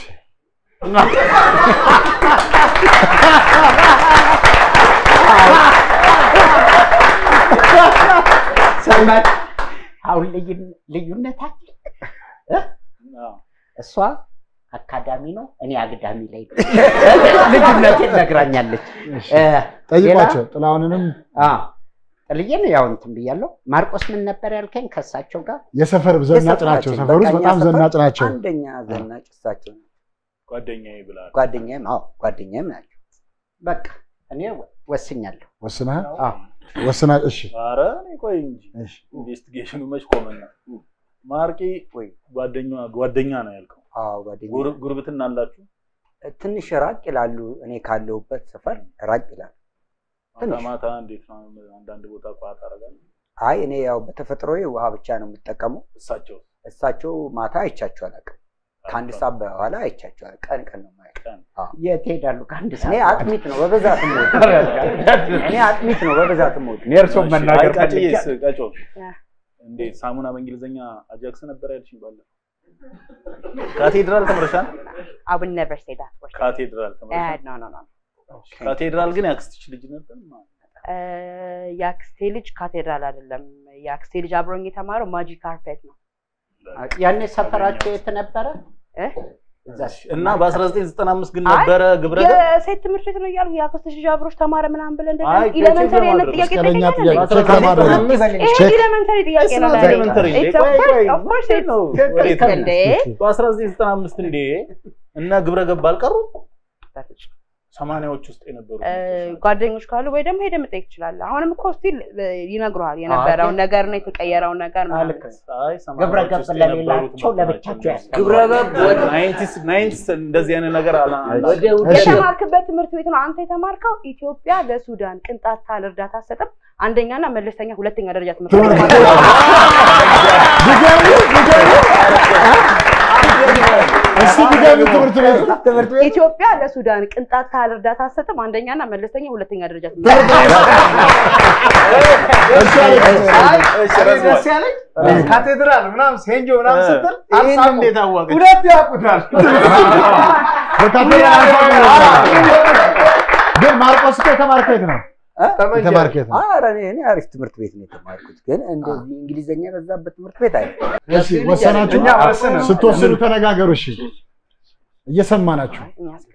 ሰማት አሁን ልዩ- ልዩነት አለ እ? አዎ። እሷ አካዳሚ ነው እኔ አግዳሚ ላይ ነው። ልዩነቴን ነግራኛለች እ፣ ጠይቋቸው። ጥላሁንንም አ ጥልዬን ያው እንትን ብያለሁ ማርቆስ ምን ነበር ያልከኝ ከእሳቸው ጋር የሰፈር ዘናጭ ናቸው። የሰፈራችን ሰፈር ውስጥ በቃ በጣም እኛ ሰፈር ዘናጭ ናቸው። አንደኛ ዘናጭ እሳቸው ናቸው። ጓደኛዬ ብላል። ጓደኛዬም አዎ ጓደኛዬም ናቸው። በቃ እኔ ወስኛለሁ ወስነሃል? አዎ። ወስና እሺ ኧረ እኔ ቆይ እንጂ እሺ ኢንቨስቲጌሽኑ መች ቆመና ማርቂ ወይ ጓደኛ ጓደኛ ነው ያልከው። አዎ ጓደኛዬ ጉር- ጉርብትና አላችሁ? ትንሽ ራቅ ይላሉ። እኔ ካለሁበት ሰፈር ራቅ ይላሉ። ማታ ትንሽ። ማታ እንዴት ነው? አንዳንድ ቦታ ቋ ታደርጋለህ? አይ እኔ ያው በተፈጥሮዬ ውሃ ብቻ ነው የምጠቀመው። እሳቸው እሳቸው ማታ አይቻቸው አላውቅም። ከአንድ ሰዓት በኋላ አይቻቸው አላውቅም። ቀን ቀን ነው የማያውቀው። የት ሄዳሉ? ከአንድ እኔ አጥሚት ነው በብዛት የምወድ። እኔ አጥሚት ነው በብዛት የምወድ። እኔ እርሶን መናገር ቃጭዬስ ፈልጌ ቀጮ ያ። እንዴ ሳሙና በእንግሊዝኛ አጃክስ ነበር ያልሽኝ ባለፈው። ካቴድራል ተምረሻል? I would never say that word. ካቴድራል Uh, ተምረሻል? no, no, no. ካቴድራል ግን ያክስትሽ ልጅ ነበር ማለት Uh, የአክስቴ ልጅ ካቴድራል አይደለም። የአክስቴ ልጅ አብሮኝ የተማረው ማጂ ካርፔት ነው። ያኔ ሰፈራቸው የት ነበረ? እ? እና በ1995 ግን አይ፣ ነበረ ግብረ ገብ? የሴት ትምህርት ቤት ነው እያልኩ የአክስትሽ ልጅ አብሮሽ ተማረ ምናምን ብለህ እንደዛ አይ፣ ኢሌመንተሪ ቼክ አይነት ለማድረግ ጥያቄ መስቀለኛ ጠይቀኛል ጥያቄ እንዴ? ቼክ ለማድረግ ይሄ ቼክ ኢሌመንተሪ ጥያቄ ነው It's not ለእኔ። elementary. It's ቆይ፣ of ቆይ፣ course, of course it's- ነው? ወዴት ነው? እንዴ? በ1995 እንዴ እና ግብረ ገብ አልቀሩ በፍጹም። ሰማንያዎች ውስጥ የነበሩ እ፣ ጓደኞች ካሉ ወይ ደግሞ ሄደህ መጠየቅ ትችላለህ። አሁንም እኮ ስቲል ይነግሩሃል የነበረውን ነገር ነው የተቀየረውን ነገር ምናምን። ልክ ነው። አይ ግብረ ሰማንያዎች ገብ ውስጥ የነበሩት ለሌላቸው ናቸው ለብቻቸው እነሱ። ያስተምራሉ። ግብረ ገብ ወደ ናይንቲስ ናይንቲስ እንደዚህ አይነት ነገር አላ ወደ እሺ። የተማርክበት ትምህርት ቤት ነው አንተ የተማርከው። ኢትዮጵያ ለሱዳን ቅንጣት ታህል እርዳታ አትሰጥም። አንደኛና መለስተኛ ሁለተኛ ደረጃ ትምህርት ቤት ትምህርት ነው። ድገሚ ድገሚ እስቲ ድገሚ ትምህርት ቤቱ ትምህርት ቤት ኢትዮጵያ ለሱዳን ቅንጣት ታህል እርዳታ አትሰጥም። አንደኛና መለስተኛ ሁለተኛ ደረጃ ትምህርት ቤት እሺ አለች። አይ እኔ ደስ ያለኝ ካቴድራል ምናምን ሴንጆ ምናምን ስትል ይህን አልሳቁም። እንዴት አወቀች? ሁለት ያውቁታል። በካቴድራል አልፋ ግን ማርቆስ እኮ የተማርከው የት ነው? ጠመንጃ የተማርከው የት ነው? ኧረ እኔ እኔ አሪፍ ትምህርት ቤት ነው የተማርኩት፣ ግን እንደዚህ እንግሊዘኛ የበዛበት ትምህርት ቤት አይ እሺ ወሰናችሁ? እኛ ወስነን። ስትወስኑ ተነጋገሩ። እሺ እየሰማናችሁ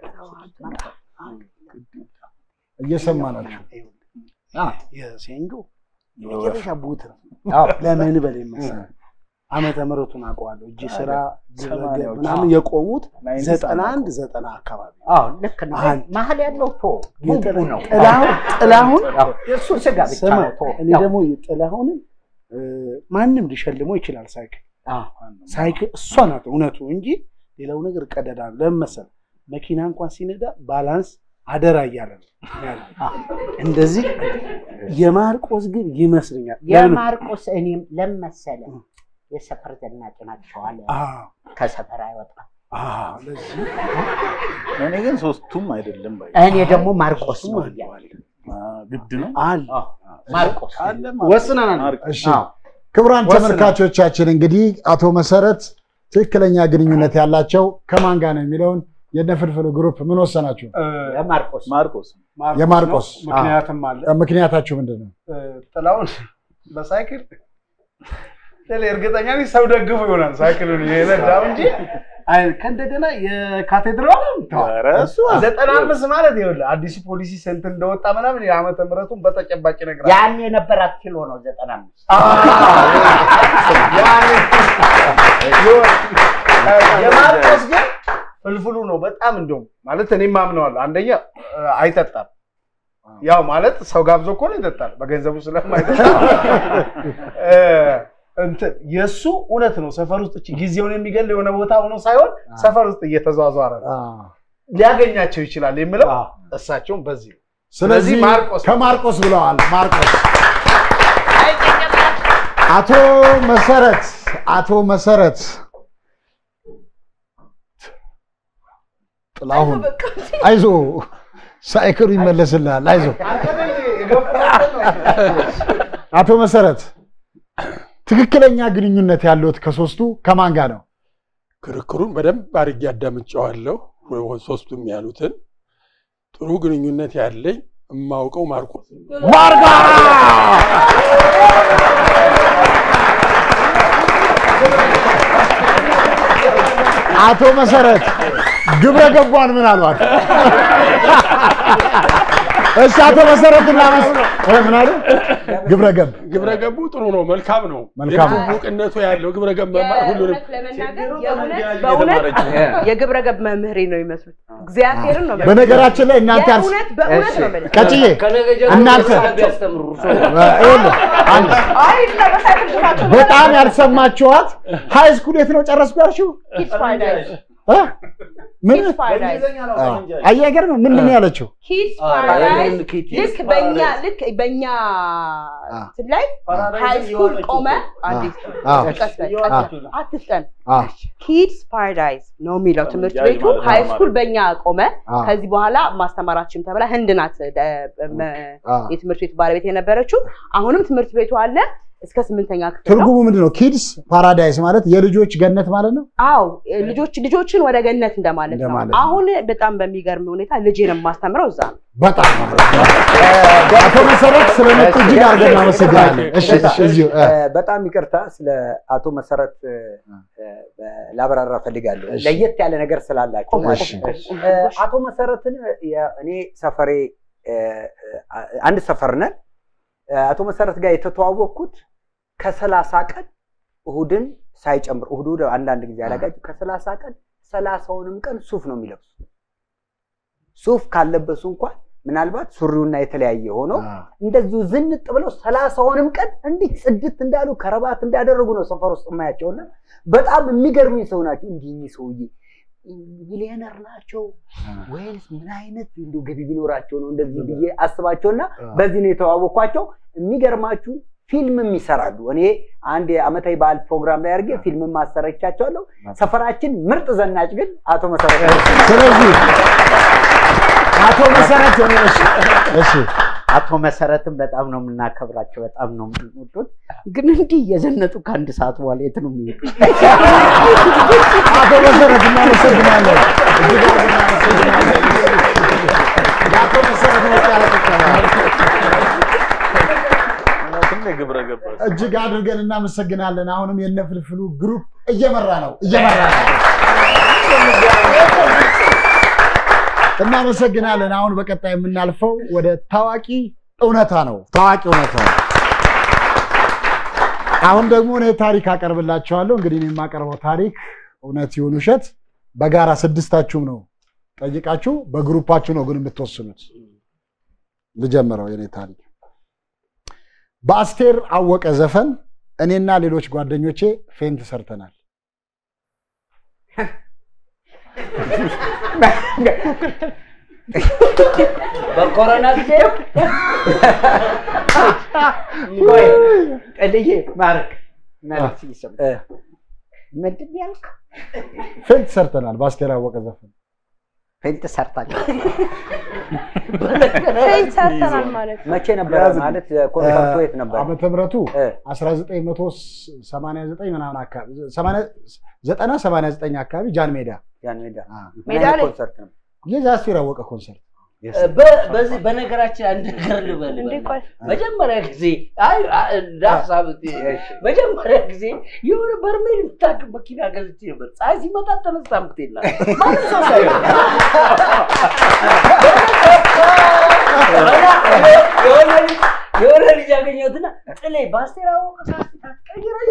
እየሰማናችሁ የሴንጆ የመጨረሻ ቡት ነው። ለምን በል መሰለህ ዓመተ ምሕረቱን አውቀዋለሁ። እጅ ስራ ግብረገብ ምናምን የቆሙት ዘጠና አንድ ዘጠና አካባቢ አዎ ልክ ነው። አንድ። መሀል ያለው ቶ ቡቡ ነው። ጥላሁን ጥላሁን አዎ፣ የእሱ ስጋ ብቻ ስማ ነው ቶ እኔ ደግሞ ጥላሁንን እ፣ ማንም ሊሸልመው ይችላል። ሳይክል ሳይክል እሷ ናት እውነቱ እንጂ ሌላው ነገር ቀደዳ ነው። ለምን መሰለህ መኪና እንኳን ሲነዳ ባላንስ አደራ እያለ ነው ያለው። እንደዚህ የማርቆስ ግን ይመስለኛል ለምን- የማርቆስ እኔም ለመሰለ የሰፈር ዘናጭ ናቸው አለ። አዎ፣ ከሰፈር አይወጣም። አዎ፣ ለዚህ እኔ ግን ሶስቱም አይደለም ባይ እኔ ደግሞ ማርቆስ ነው እያልኩ ግድ ነው አለ ማርቆስ አለ ወስነናል። እሺ ክቡራን ወስነን። ተመልካቾቻችን እንግዲህ አቶ መሰረት ትክክለኛ ግንኙነት ያላቸው ከማን ጋር ነው የሚለውን የነፍልፍሉ ግሩፕ ምን ወሰናችሁ? የማርቆስ ማርቆስ የማርቆስ ነው። ምክንያትም አለ ምክንያታችሁ ምንድን ነው? እ፣ ጥላሁን በሳይክል ሌላ እርግጠኛ ነኝ ሰው ደግፎ ይሆናል ሳይክሉን የነዳው እንጂ አይ ከእንደገና የካቴድራል ኧረ እሱ ዘጠና አምስት ማለት ይኸውልህ አዲሱ ፖሊሲ ስንት እንደወጣ ምናምን የዓመተ ምሕረቱን በተጨባጭ ይነግራል። ያን የነበራት ኪሎ ነው ዘጠና አምስት የማርቆስ ግን ፍልፍሉ ነው በጣም እንደውም ማለት እኔም አምነዋለሁ። አንደኛ እ፣ አይጠጣም። ያው ማለት ሰው ጋብዞ እኮ ነው ይጠጣል፣ በገንዘቡ ስለማይጠጣ እ፣ እንትን የእሱ እውነት ነው። ሰፈር ውስጥ እቺ ጊዜውን የሚገል የሆነ ቦታ ሆኖ ሳይሆን ሰፈር ውስጥ እየተዟዟረ ነው ሊያገኛቸው ይችላል የምለው እሳቸውም በዚህ ነው። ስለዚህ ስለዚህ ማርቆስ ከማርቆስ ብለዋል። ማርቆስ አቶ መሰረት አቶ መሰረት ጥላሁን አይዞ ሳይክሉ ይመለስልሃል። አይዞ አቶ መሰረት ትክክለኛ ግንኙነት ያለዎት ከሶስቱ ከማን ጋር ነው? ክርክሩን በደንብ አድርጌ አዳምጫዋለሁ። ሶስቱም ያሉትን ጥሩ ግንኙነት ያለኝ የማውቀው ማርቆስ ነው። ማርጋ አቶ መሰረት ግብረ ገቧን ምን አሏት? እሺ አቶ መሰረት እናመስ እ ምን አሉ? ግብረ ገብ ግብረ ገቡ ጥሩ ነው፣ መልካም ነው። መልካም ነው። የትውውቅነቱ ያለው ግብረ ገብ መማር ሁሉንም የእውነት ለመናገር የእውነት በእውነት የግብረ ገብ መምህሬ ነው የሚመስሉት። እግዚአብሔር ነው የምልህ። በነገራችን ላይ እናንተ ያልስ የእውነት በእውነት ነው የምልህ። ቀጭዬ ከነገ ጀምሮ እናንተ ቢያስተምሩ እርሶ ይኸውልህ አንድ አይ ነው በሳይክል ግፋቸው። በጣም ያልሰማችኋት ሃይ ስኩል የት ነው ጨረስኩ ያልሽው? ኪድስ ፓራዳይስ እ? ምን ኪድስ ፓራዳይዝ አየህ፣ አይገርምም? ምንድን ነው ያለችው? ኪድስ አ፣ ፓራዳይዝ ይህን ኪድስ ልክ በእኛ ልክ በእኛ እንትን ላይ ሃይ ስኩል ቆመ አንዲት አዎ። ቀስ በል፣ ቀስ በል፣ አትፍጠን አ ኪድስ ፓራዳይዝ ነው የሚለው ትምህርት ጃይ ቤቱ ማለት ነው ሃይ ማለት ስኩል በእኛ ቆመ አ ከዚህ በኋላ ማስተማራችን ተብላ ህንድ ናት ደ- መ- አ የትምህርት ቤቱ ባለቤት የነበረችው አሁንም ትምህርት ቤቱ አለ እስከ ስምንተኛ ክፍል ነው ትርጉሙ ምንድን ነው? ኪድስ ፓራዳይስ ማለት የልጆች ገነት ማለት ነው። አዎ ልጆች ልጆችን ወደ ገነት እንደማለት ነው እንደማለት ነው። አሁን በጣም በሚገርም ሁኔታ ልጄን የማስተምረው እዛ ነው በጣም አቶ መሰረት ስለመጡ እጅግ አድርገን እናመሰግናለን። እሺ እሺ፣ እዚሁ እ፣ እ፣ በጣም ይቅርታ ስለ አቶ መሰረት እ፣ እ፣ ላብራራ ፈልጋለሁ እሺ። ለየት ያለ ነገር ስላላቸው ማለት እሺ። ነው። እ፣ አቶ መሰረትን የ- እኔ ሰፈሬ እ፣ እ፣ አንድ ሰፈር ነን። እ፣ አቶ መሰረት ጋር የተተዋወቅኩት ከሰላሳ ቀን እሁድን ሳይጨምር እሁድ እሁድ አንዳንድ ጊዜ አላጋጭም ከሰላሳ ቀን ሰላሳውንም ቀን ሱፍ ነው የሚለብሱ ሱፍ ካለበሱ እንኳን ምናልባት ሱሪውና የተለያየ ሆኖ አ፣ እንደዚሁ ዝንጥ ብለው ሰላሳውንም ቀን እንዲህ ጽድት እንዳሉ ከረባት እንዳደረጉ ነው ሰፈር ውስጥ የማያቸውና በጣም የሚገርሙኝ ሰው ናቸው። እንዲህ እኚህ ሰውዬ ሚሊዮነር ናቸው ወይንስ ምን አይነት እንዲሁ ገቢ ቢኖራቸው ነው እንደዚህ ብዬ አስባቸውና በዚህ ነው የተዋወቅኳቸው። የሚገርማችሁ ፊልምም ይሰራሉ። እኔ አንድ የዓመታዊ በዓል ፕሮግራም ላይ አድርጌ ፊልምም ማሰረቻቸዋለሁ። ሰፈራችን ምርጥ ዘናጭ ግን አቶ መሰረት ስለዚህ አቶ መሰረት እሺ፣ እሺ አቶ መሰረትን በጣም ነው የምናከብራቸው፣ በጣም ነው የምንወዱት። ግን እንዲህ እየዘነጡ ከአንድ ሰዓት በኋላ የት ነው የሚሄዱ? አቶ መሰረት እናመሰግናለን። እጅግ አድርገን እናመሰግናለን። ለአቶ መሰረት ሞቅ ያለ ጭብጨባ። ግብረ ገባ እጅግ አድርገን እናመሰግናለን። አሁንም የነ ፍልፍሉ ግሩፕ እየመራ ነው እየመራ ነው። እናመሰግናለን። አሁን በቀጣይ የምናልፈው ወደ ታዋቂ እውነታ ነው። ታዋቂ እውነታ ነው። አሁን ደግሞ እኔ ታሪክ አቀርብላችኋለሁ። እንግዲህ እኔ የማቀርበው ታሪክ እውነት ይሁን ውሸት በጋራ ስድስታችሁም ነው ጠይቃችሁ፣ በግሩፓችሁ ነው ግን የምትወስኑት። ልጀምረው የኔ ታሪክ በአስቴር አወቀ ዘፈን እኔና ሌሎች ጓደኞቼ ፌንት ሰርተናል። በኮሮና ጊዜ ቆይ ጥልዬ ማርክ መልስ ይስም ምንድን ነው ያልከው? ፌንት ሰርተናል በአስቴር አወቀ ዘፈን። ፌንት ሰርታችሁ ፌንት ሰርተናል ማለት ነው። መቼ ነበረ ማለት ኮንሰርቱ የት ነበር? ዓመተ ምሕረቱ እ፣ 1989 ምናምን አካባቢ 90 89 አካባቢ ጃን ሜዳ ያን ሜዳ አ፣ ምን ሜዳ አይነት ላይ? ኮንሰርት ነው? የዛ አስቴር አወቀ ኮንሰርት በ- በዚህ በነገራችን አንድ ነገር ልበል እንዴ በል። ቆይ መጀመሪያ ጊዜ አይ አ- እንደ ሀሳብ መጀመሪያ ጊዜ የሆነ በርሜል የምታክል መኪና ገዝቼ ነበር። ፀሐይ ሲመጣ ተነስታ ምትላ ማንም ሰው ሳይሆን የሆነ ልጅ የሆነ ልጅ ያገኘሁትና ጥሌ በአስቴር አወቀ ካስታ ትቀይረኝ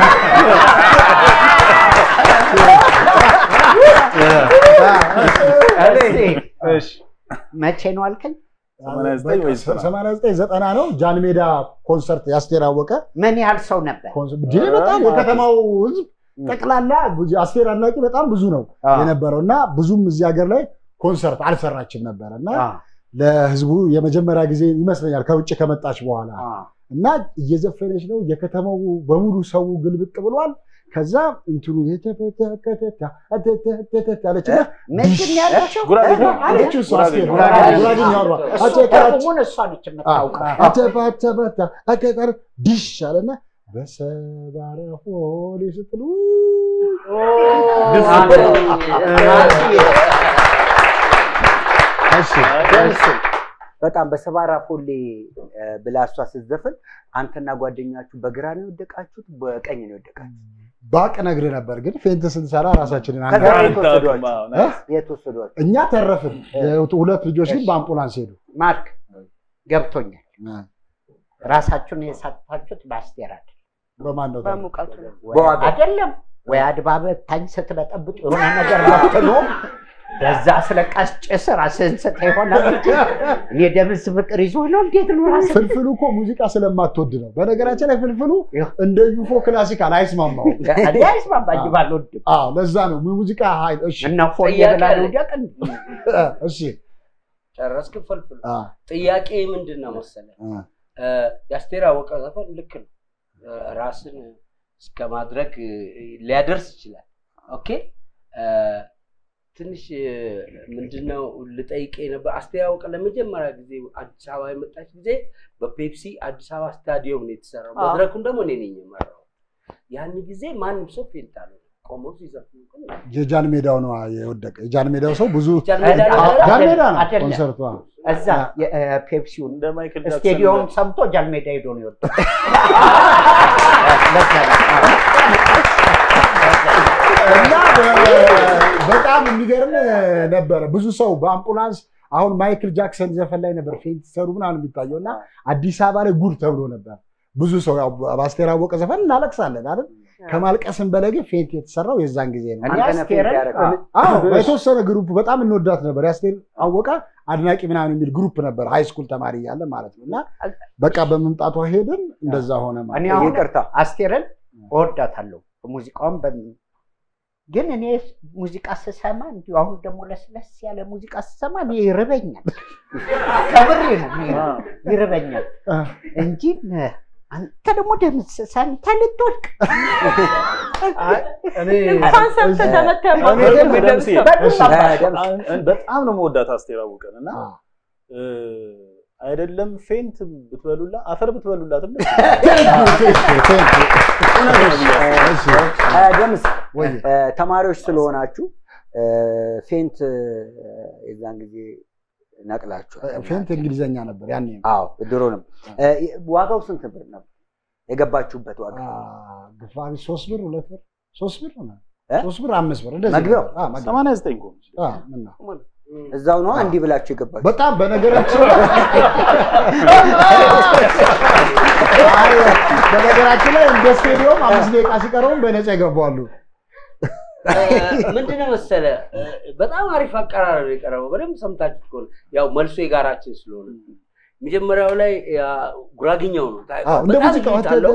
እሺ፣ መቼ ነው አልከኝ? 89 ወይስ 90? 89 ዘጠና ነው ጃን ሜዳ ኮንሰርት የአስቴር አወቀ ምን ያህል ሰው ነበር? ኮንሰርት እንዴ በጣም የከተማው ህዝብ ጠቅላላ ብዙ- አስቴር አድናቂ በጣም ብዙ ነው አዎ። የነበረው እና ብዙም እዚህ ሀገር ላይ ኮንሰርት አልሰራችም ነበረ እና አዎ፣ ለህዝቡ የመጀመሪያ ጊዜ ይመስለኛል ከውጭ ከመጣች በኋላ አዎ። እና እየዘፈነች ነው። የከተማው በሙሉ ሰው ግልብጥ ብሏል። ከዛ እንትኑ የተፈተከተታ አተተተተ አለችና ምንድን ነው ያለችው? ጉራጌኛ? አለችው እሷ አስቴር ጉራጌኛ። ጉራጌኛ አወራ እሱ አጨቃጭ ትርጉሙን እሷ ነች የምታውቀው። አተባተበታ አከጠር ዲሽ አለና በሰባራ ሆሌ ስትሉ እሺ በጣም በሰባራ ፎሌ እ፣ ብላ እሷ ስትዘፍን አንተና ጓደኛችሁ በግራ ነው የወደቃችሁት፣ በቀኝ ነው የወደቃችሁት? ባቅ ነግር ነበር ግን ፌንት ስንሰራ ራሳችንን ከዛ አንጋ የት ወሰዷችሁ? አዎ፣ ናይስ። የት ወሰዷችሁ? እኛ ተረፍን። ሁለት ልጆች ግን በአምቡላንስ ሄዱ። ማርክ ገብቶኛል። ራሳችሁን የሳታችሁት በአስቴር አይደል? በማን ነው ታዲያ? በሙቀቱ ነው። በዋጋ አይደለም ወይ አድባበ ታኝ ስትበጠብጥ የሆነ ነገር መጥኖ በዛ አስለቃሽ ጭስ ራስህን ስተ ይሆናል እንጂ እኔ ደምስ ፍቅር ይዞ ነው እንዴት ነው ራስህ ፍልፍሉ እኮ ሙዚቃ ስለማትወድ ነው። በነገራችን ላይ ፍልፍሉ እንደ ዩፎ ክላሲካል አይስማማውም። እኔ አይስማማኝም አልወድም። አዎ ለዛ ነው ሙዚቃ ኃይል። እሺ እና ፎዬ ጥያቄ ብላ አለ። ልውደቅ እንዴ? እሺ ጨረስክ? ፍልፍሉ አ ጥያቄ ምንድን ነው መሰለህ? አ እ፣ የአስቴር አወቀ ዘፈን ልክ ነው። እ፣ ራስን እስከ ማድረግ እ፣ ሊያደርስ ይችላል። ኦኬ እ፣ ትንሽ እ፣ ምንድነው ልጠይቅ ነበር። አስቴር አወቀ ለመጀመሪያ ጊዜ አዲስ አበባ የመጣች ጊዜ በፔፕሲ አዲስ አበባ ስታዲየም ነው የተሰራው። አዎ። መድረኩን ደግሞ እኔ ነኝ የመራው። ያን ጊዜ ማንም ሰው ፌንት አለ ቆመው ሲዘፍኑ ግን የጃን ሜዳው ነው የወደቀ። የጃን ሜዳው ሰው ብዙ ጃን ሜዳ አዎ፣ ነበረ? ጃን ሜዳ ነው አይደለም። ኮንሰርቱ። አዎ። እዛ የፔፕሲውን እንደ ማይክል ጃክሰን ስቴዲየም ሰምቶ ጃልሜዳ ሄዶ ነው የወጣው። ለዛ ነው። እና በ- በጣም የሚገርም ነበረ። ብዙ ሰው በአምቡላንስ አሁን ማይክል ጃክሰን ዘፈን ላይ ነበር ፌንት ሰሩ ምናምን የሚታየው እና አዲስ አበባ ላይ ጉድ ተብሎ ነበር። ብዙ ሰው ያው በአስቴር አወቀ ዘፈን እናለቅሳለን አይደል? ከማልቀስም በላይ ግን ፌንት የተሰራው የዛን ጊዜ ነው። እኔ አንተ ነህ ፌንት አስቴርን ያደረገው። አዎ የተወሰነ ግሩፕ በጣም እንወዳት ነበር። የአስቴር አወቀ አድናቂ ምናምን የሚል ግሩፕ ነበር ሃይ ስኩል ተማሪ እያለ ማለት ነው። እና በቃ በመምጣቷ ሄድን እንደዛ ሆነ እኔ ማለት ነው። አሁን ይቅርታ አስቴርን እወዳታለሁ። ሙዚቃውን በ- ግን እኔ ሙዚቃ ስሰማ እንዲሁ አሁን ደግሞ ለስለስ ያለ ሙዚቃ ስሰማ እኔ ይርበኛል። ከብሬ ነው እኔ ይርበኛል እንጂ ነ- አንተ ደግሞ ደምስ ሰምተህ ልትወድቅ እኔ እንኳን ሰምተህ ተመተህ እኔ ግን ደምሴ በዱላ ደምስ በጣም ነው መወዳት አስቴር አወቀን እና አዎ። እ፣ አይደለም ፌንት ብትበሉላ አፈር ብትበሉላትም ደስ እሺ፣ አ፣ ደምስ ወይ እ፣ ተማሪዎች ስለሆናችሁ እ፣ ፌንት እ፣ የዛን ጊዜ ነቅላችኋል። ፌንት እንግሊዘኛ ነበር ያኔ አዎ ድሮንም እ፣ ዋጋው ስንት ብር ነበር የገባችሁበት ዋጋ? ግፋ ቢል ሶስት ብር ሁለት ብር ሶስት ብር ሆነ እ? ሶስት ብር አምስት ብር እንደዚህ መግቢያው? ነበር። አዎ፣ መግቢያው። ሰማንያ ዘጠኝ እኮ ነው። አዎ፣ ምን ነው እዛው ነው እንዲህ ብላችሁ የገባችሁ? በጣም በነገራችን አይ፣ በነገራችን ላይ እንደ ስቴዲዮም አምስት ደቂቃ ሲቀረውም በነፃ ይገባሉ። ምንድነው መሰለ እ፣ በጣም አሪፍ አቀራረብ ነው የቀረበው። በደንብ ሰምታችሁ ከሆነ ያው መልሶ የጋራችን ስለሆነ መጀመሪያው ላይ ያ ጉራግኛው ነው አዎ፣ እንደ በጣም ሙዚቃው ልዩነት አለው።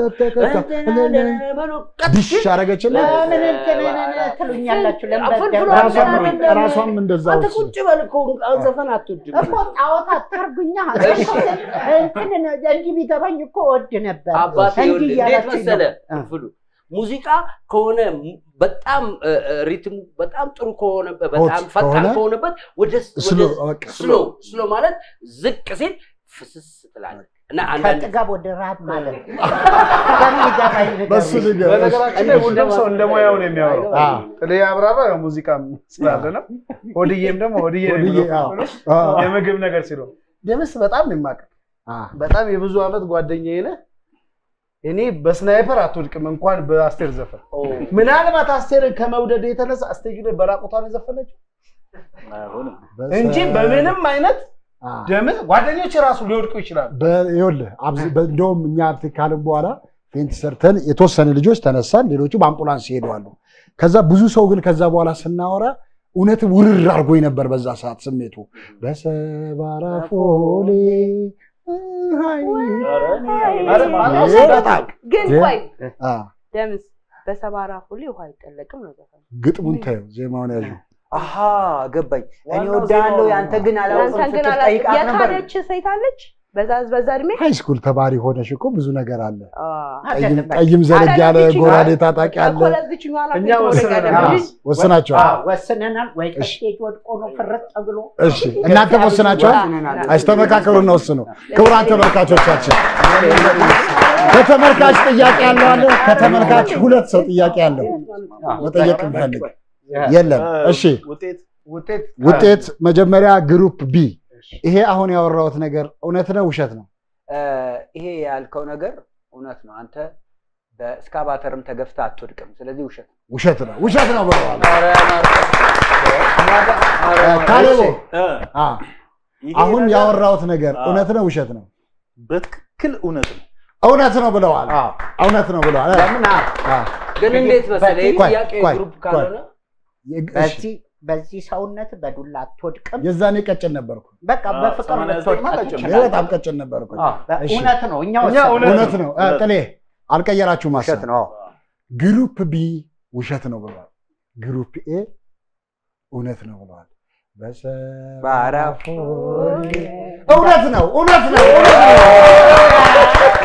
ዲሽ አረገችና ለምን እንትን ትሉኛላችሁ? ለምን ፍልፍሉ በደንብ- ራሷም አይደለም። ራሷም እንደዛው አንተ ቁጭ በል እኮ ዘፈን አትወድም እኮ ጣዖት አታርጉኛ። እንትን እንዲህ ቢገባኝ እኮ ወድ ነበር። አባቴ እንዲህ ይኸውልህ፣ እንዴት እያላችሁ መሰለ ነው። ፍሉ ሙዚቃ ከሆነ ሙ- በጣም እ፣ እ፣ ሪትሙ በጣም ጥሩ ከሆነ በጣም ሆት ፈጣን ከሆነ ከሆነበት ወደ ስሎ ወደ በቃ ስሎ ስሎ ማለት ዝቅ ሲል ፍስስ ትላለህ እና አንዳንድ ከጥጋብ ወደ ረሃብ ማለት ነው። በሚገባኝ ነገር በሱ ነገር በነገራችን ላይ ሁሉም ሰው እንደ ሙያው ነው የሚያወራው። አዎ። ጥሌ አብራራ ያው ሙዚቃም ስላለ ነው። ሆድዬም ደግሞ ሆድዬ ነው ሆድዬ፣ የሚለው አዎ። ፍልፍሉ አዎ። የምግብ ነገር ሲለው ደምስ በጣም ነው የማውቅህ። አዎ። በጣም የብዙ ዓመት ጓደኛዬ ነህ። እኔ በስናይፐር አትወድቅም እንኳን በአስቴር ዘፈን። ኦ፣ ምናልባት አስቴርን ከመውደድ የተነሳ ስቴጅ ላይ በራቁቷን የዘፈነችው አይሆንም። እንጂ በምንም አይነት አዎ። ደምስ ጓደኞች ራሱ ሊወድቁ ይችላሉ። በ- ይኸውልህ አብዝ- በ- እንደውም እኛ እንትን ካልን በኋላ ፌንት ሰርተን የተወሰነ ልጆች ተነሳን፣ ሌሎቹ በአምቡላንስ ይሄደዋሉ። ከዛ ብዙ ሰው ግን ከዛ በኋላ ስናወራ እውነትም ውርር አድርጎኝ ነበር በዛ ሰዓት ስሜቱ በሰባራ ፎሌ ሃይ ኧረ ማነው ይሄ በጣም ግን እ? ቆይ አ፣ ደምስ በሰባራ ሁሌ ውሃ አይጠለቅም ነው ዘፈኑ። ግጥሙን ታየው ዜማውን ያዡ አሃ ገባኝ። እኔ ዋናው ወዳለሁ ዜማው ያንተ ግን አላውቅም ያንተን ግን ስትል አላ- ጠይቃት ነበር። የካደች ሴት አለች በዛ በዛ እድሜ ሃይ ስኩል ተማሪ ሆነሽ እኮ ብዙ ነገር አለ። አ፣ ጠይም ጠይም ዘለግ ያለ አይደለም፣ ጎራዴ ታጣቂ አለ። እኮ ለዚችኛዋ ናት እኛ የተወለቀ ወስነናል። አይደለም አዎ፣ እንጂ ወስናቸዋል። አዎ፣ ወስነናል። ወይ እሺ። ከስቴጅ ወድቆ ነው ፍርጥ ብሎ እሺ እናንተ ወስናቸዋል። አስተመካከሉና ወስኑ። ክቡራን ተመልካቾቻችን ከተመልካች ጥያቄ ያለው አለ። ከተመልካች ሁለት ሰው ጥያቄ ያለው መጠየቅ እንፈልግ የለም። እሺ ውጤት ውጤት ውጤት መጀመሪያ ግሩፕ ቢ። ይሄ አሁን ያወራሁት ነገር እውነት ነው ውሸት ነው? እ፣ ይሄ ያልከው ነገር እውነት ነው። አንተ በእስካቫተርም ተገፍተህ አትወድቅም። ስለዚህ ውሸት ነው። ውሸት ነው ውሸት ነው ብለዋል። ኧረ ማርቆስ፣ ካሌቦ እ፣ አ፣ ይሄ አሁን ነገር ያወራሁት ነገር አዎ። እውነት ነው ውሸት ነው? በትክክል እውነት ነው። እውነት ነው ብለዋል። አዎ። እውነት ነው ብለዋል። ለምን አ- አ፣ ግን እንዴት መሰለህ ይህ ቆይ፣ ጥያቄ ቆይ፣ ግሩፕ ቆይ። ካልሆነ እሺ፣ በዚህ በዚህ ሰውነት በዱላ አትወድቅም። የዛኔ ቀጭን ነበርኩ። በቃ በፍቅር ሰማንያ ዘጠኝ ልትወድቅ ማለት እኔ ትችላለህ። በጣም ቀጭን ነበርኩ። አዎ፣ እሺ። እውነት ነው። እኛ እኛ ወሰድን። እውነት እውነት ነው። እ፣ ጥሌ አልቀየራችሁም ውሸት ሀሳብ። ነው። ግሩፕ ቢ ውሸት ነው ብለዋል። ግሩፕ ኤ እውነት ነው ብለዋል። ባራፎ እውነት ነው፣ እውነት ነው፣ እውነት ነው።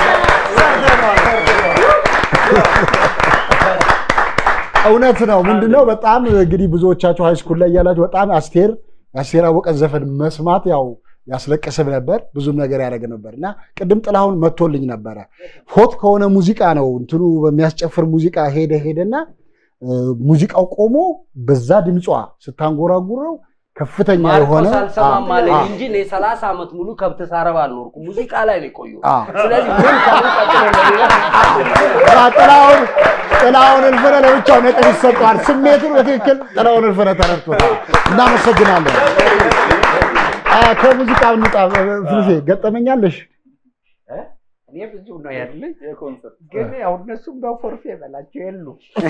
እውነት ነው። ምንድነው በጣም እንግዲህ ብዙዎቻችሁ ሃይስኩል ላይ ያላችሁ በጣም አስቴር የአስቴር አወቀን ዘፈን መስማት ያው ያስለቅስም ነበር፣ ብዙም ነገር ያደረግ ነበር እና ቅድም ጥላሁን መጥቶልኝ ነበረ። ሆት ከሆነ ሙዚቃ ነው እንትኑ በሚያስጨፍር ሙዚቃ ሄደ ሄደና እ፣ ሙዚቃው ቆሞ በዛ ድምጿ ስታንጎራጉረው ከፍተኛ የሆነ ማርቆስ አልሰማም አለኝ አ- እንጂ እኔ ሰላሳ ዓመት ሙሉ ከብት ሳረባ አልኖርኩም። ሙዚቃ ላይ ነው የቆየው። አ- ስለዚህ ምን ከምን ቀጥሎ አ፣ ጥላሁን ጥላሁን እልፍነ ለብቻው ነጥብ ይሰጠዋል። ስሜቱን በትክክል ጥላሁን እልፍነ ተረድቶታል። እናመሰግናለን። አ፣ ከሙዚቃ እንውጣ። ፍልፌ ገጠመኛለሽ? እኔ ብዙ ነው ያለኝ፣ የኮንሰርት ግን ያው እነሱም በፎርፌ በላቸው የሉ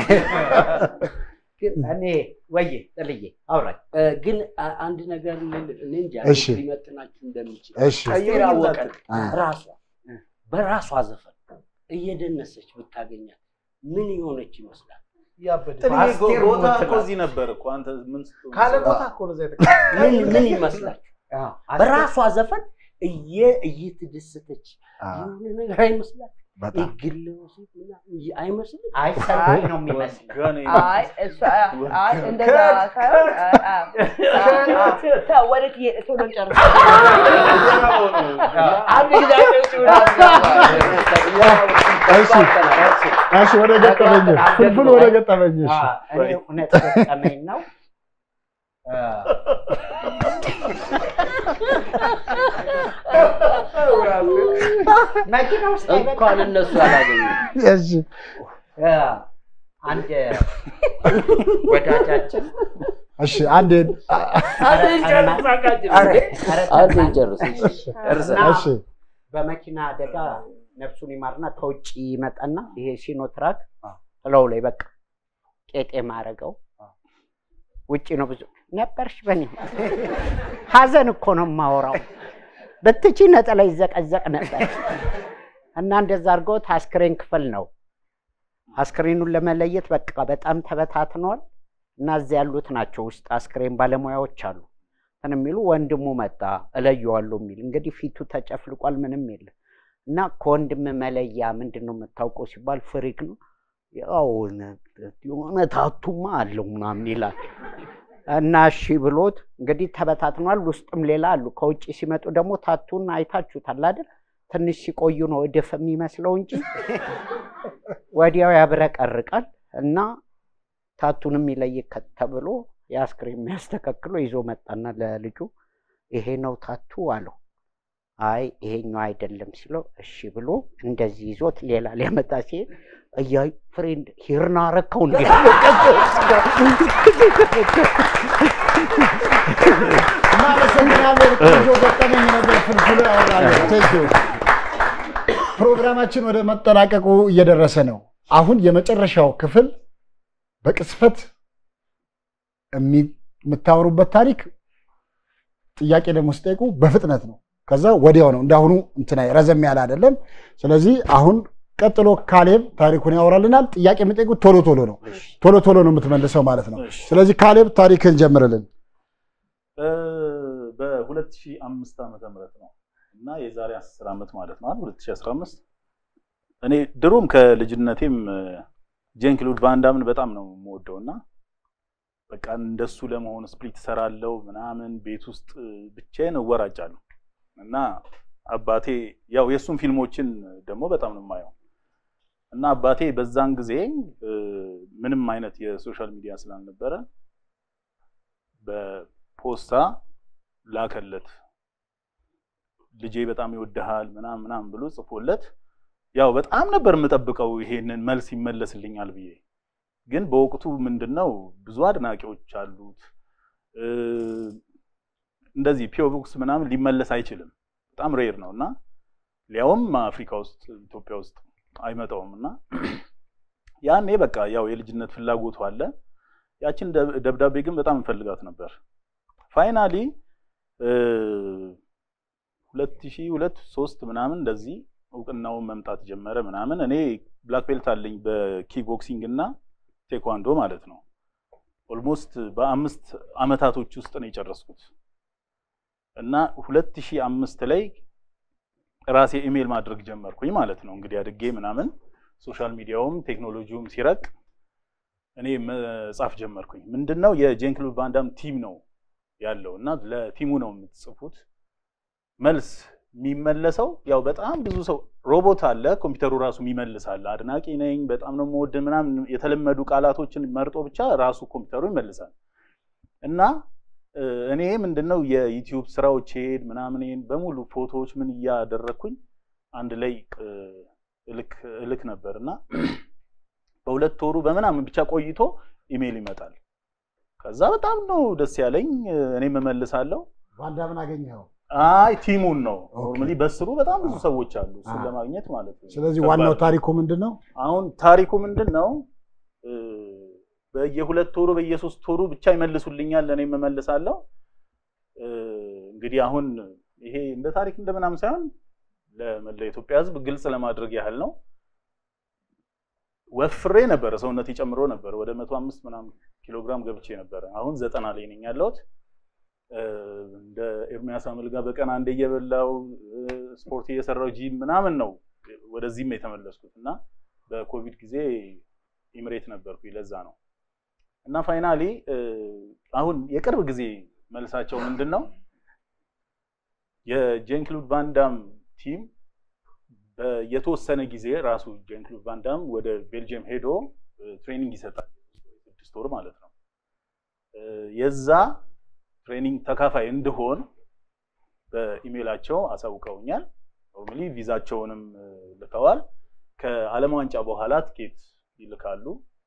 ግን እኔ ወዬ ጥልዬ አውራኝ እ፣ ግን አ- አንድ ነገር ልል- እኔ እንጃ እሺ። ሊመጥናችሁ እንደሚችል እሺ አስቴር አወቀን አ፣ ራሷ በራሷ ዘፈን እየደነሰች ብታገኛት ምን የሆነች ይመስላል? ጥልዬ ጎ- አስቴር ቦታ ሞት እኮ ናት። እዚህ ነበር እኮ አንተ ምን ስትሆን ካለ ሰራ? ቦታ እኮ ነው እዛ የተቀመጠው። ምን ምን ይመስላል? አዎ፣ በራሷ ዘፈን እየ እየተደሰተች አ፣ የሆነ ነገር አይመስላል? በጣም ግል ወሲብ ምናምን ይ- አይመስልም? አይ ሰልፍ ነው የሚመስለው። ገና አይ እሱ አይ እንደዛ ሳይሆን ተው ወዴት እየ- ቶሎ ጨርስ። አንድ ጊዜ አጨብጭቡ። እሺ እሺ፣ ወደ ገጠመኝ ፍልፍል፣ ወደ ገጠመኝ እሺ። አዎ፣ እኔ እውነት ገጠመኝ ነው። አ፣ መኪና ውስጥ እንኳን እነሱ አላገኙ እሺ አ፣ አንድ ወዳጃችን እሺ፣ አንዴ አንድ ጨርስ አቃጭል አንድ ጨርስ እና እሺ በመኪና አደጋ ነፍሱን ይማርና ከውጭ ይመጣና ይሄ ሲኖትራክ ጥለው ላይ በቃ ቄጤማ አደረገው። ውጭ ነው ብዙ ነበርሽ በኔ ሀዘን እኮ ነው የማወራው። ብትቺ ነጠላ ይዘቀዘቅ ነበር እና እንደዛ አድርገውት አስክሬን ክፍል ነው። አስክሬኑን ለመለየት በቃ በጣም ተበታትኗል እና እዚያ ያሉት ናቸው ውስጥ አስክሬን ባለሙያዎች አሉ እንትን የሚሉ ወንድሙ መጣ እለየዋለሁ የሚል እንግዲህ ፊቱ ተጨፍልቋል፣ ምንም የለም እና ከወንድም መለያ ምንድን ነው የምታውቀው ሲባል ፍሪክ ነው ያው የሆነ ታቱማ አለው ምናምን ይላል እና እሺ ብሎት እንግዲህ ተበታትኗል። ውስጥም ሌላ አሉ። ከውጭ ሲመጡ ደግሞ ታቱን አይታችሁታል አይደል? ትንሽ ሲቆዩ ነው እድፍ የሚመስለው እንጂ ወዲያው ያብረቀርቃል እና ታቱንም ይለይ ከ- ተብሎ የአስክሬን የሚያስተካክሎ ይዞ መጣና ለልጁ ይሄ ነው ታቱ አለው። አይ ይሄኛው አይደለም ሲለው እሺ ብሎ እንደዚህ ይዞት ሌላ ሊያመጣ ሲሄድ እያይ ፍሬንድ ሂርና ረከው እንዲ እናመሰግናለን። ቆንጆ ገጠመኝ ነበር። ፍልፍል ያወራለን። ቴንክ ዩ። ፕሮግራማችን ወደ መጠናቀቁ እየደረሰ ነው። አሁን የመጨረሻው ክፍል በቅስፈት የሚ- የምታወሩበት ታሪክ ጥያቄ ደግሞ ስጠይቁ በፍጥነት ነው። ከዛ ወዲያው ነው። እንዳሁኑ እንትና ረዘም ያለ አይደለም። ስለዚህ አሁን ቀጥሎ ካሌብ ታሪኩን ያወራልናል። ጥያቄ የምጠይቁት ቶሎ ቶሎ ነው። ቶሎ ቶሎ ነው የምትመልሰው ማለት ነው። እሺ። ስለዚህ ካሌብ ታሪክን ጀምርልን። እ፣ በ2005 ዓመተ ምህረት ነው እና የዛሬ 10 ዓመት ማለት ነው አይደል 2015 እኔ ድሮም ከልጅነቴም ጄን ክሉድ ቫንዳምን በጣም ነው የምወደው እና በቃ እንደሱ ለመሆን ስፕሊት ሰራለው ምናምን ቤት ውስጥ ብቻዬን እወራጫለሁ እና አባቴ ያው የእሱን ፊልሞችን ደግሞ በጣም ነው የማየው እና አባቴ በዛን ጊዜ እ፣ ምንም አይነት የሶሻል ሚዲያ ስላልነበረ በፖስታ ላከለት ልጄ በጣም ይወድሃል ምናምን ምናምን ብሎ ጽፎለት ያው በጣም ነበር የምጠብቀው ይሄንን መልስ ይመለስልኛል ብዬ ግን በወቅቱ ምንድነው ብዙ አድናቂዎች አሉት እ፣ እንደዚህ ፒኦ ቦክስ ምናምን ሊመለስ አይችልም በጣም ሬር ነው እና ሊያውም አፍሪካ ውስጥ ኢትዮጵያ ውስጥ አይመጣውም እና ያኔ በቃ ያው የልጅነት ፍላጎቱ አለ ያችን ደብ- ደብዳቤ ግን በጣም እንፈልጋት ነበር። ፋይናሊ ሁለት ሺህ ሁለት ሶስት ምናምን እንደዚህ እውቅናውን መምጣት ጀመረ ምናምን። እኔ ብላክ ቤልት አለኝ በኪክ ቦክሲንግ እና ቴኳንዶ ማለት ነው። ኦልሞስት በአምስት አመታቶች ውስጥ ነው የጨረስኩት እና ሁለት ሺህ አምስት ላይ ራሴ ኢሜል ማድረግ ጀመርኩኝ ማለት ነው። እንግዲህ አድጌ ምናምን ሶሻል ሚዲያውም ቴክኖሎጂውም ሲረቅ እኔ መጻፍ ጀመርኩኝ። ምንድነው የጄን ክሉድ ቫንዳም ቲም ነው ያለው እና ለቲሙ ነው የምትጽፉት። መልስ የሚመለሰው ያው በጣም ብዙ ሰው ሮቦት አለ፣ ኮምፒውተሩ ራሱ የሚመልስ አለ። አድናቂ ነኝ፣ በጣም ነው የምወድ ምናምን የተለመዱ ቃላቶችን መርጦ ብቻ ራሱ ኮምፒውተሩ ይመልሳል እና እ፣ እኔ ምንድነው የዩቲዩብ ስራዎች ሄድ ምናምን በሙሉ ፎቶዎች ምን እያደረግኩኝ አንድ ላይ እ፣ እልክ እልክ ነበር እና በሁለት ወሩ በምናምን ብቻ ቆይቶ ኢሜይል ይመጣል። ከዛ በጣም ነው ደስ ያለኝ። እ፣ እኔም እመልሳለሁ። ቫንዳምን አገኘኸው? አይ ቲሙን ነው ኦኬ። ኖርማሊ በስሩ በጣም ብዙ ሰዎች አሉ እሱን አ። ለማግኘት ማለት ነው። ስለዚህ ከባድ ዋናው ነው። ታሪኩ ምንድን ነው? አሁን ታሪኩ ምንድን ነው? እ፣ በየሁለት ወሩ በየሶስት ወሩ ብቻ ይመልሱልኛል፣ እኔም እመልሳለሁ። እ፣ እንግዲህ አሁን ይሄ እንደ ታሪክ እንደ ምናምን ሳይሆን ለመላ ኢትዮጵያ ሕዝብ ግልጽ ለማድረግ ያህል ነው። ወፍሬ ነበረ፣ ሰውነቴ ጨምሮ ነበር። ወደ መቶ አምስት ምናምን ኪሎ ግራም ገብቼ ነበረ። አሁን ዘጠና ላይ ነኝ ያለሁት። እ፣ እንደ ኤርሚያስ አመልጋ በቀን አንዴ እየበላው እ፣ ስፖርት እየሰራው ጂም ምናምን ነው ወደዚህም የተመለስኩት እና በኮቪድ ጊዜ ኢምሬት ነበርኩ። ለዛ ነው እና ፋይናሊ አሁን የቅርብ ጊዜ መልሳቸው ምንድን ነው የጄን ክሉድ ቫንዳም ቲም የተወሰነ ጊዜ ራሱ ጄን ክሉድ ቫንዳም ወደ ቤልጅየም ሄዶ ትሬኒንግ ይሰጣል። ስድስት ወር ማለት ነው። የዛ ትሬኒንግ ተካፋይ እንድሆን በኢሜይላቸው አሳውቀውኛል። ኖርማሊ ቪዛቸውንም እ፣ ልከዋል። ከዓለም ዋንጫ በኋላ ትኬት ይልካሉ።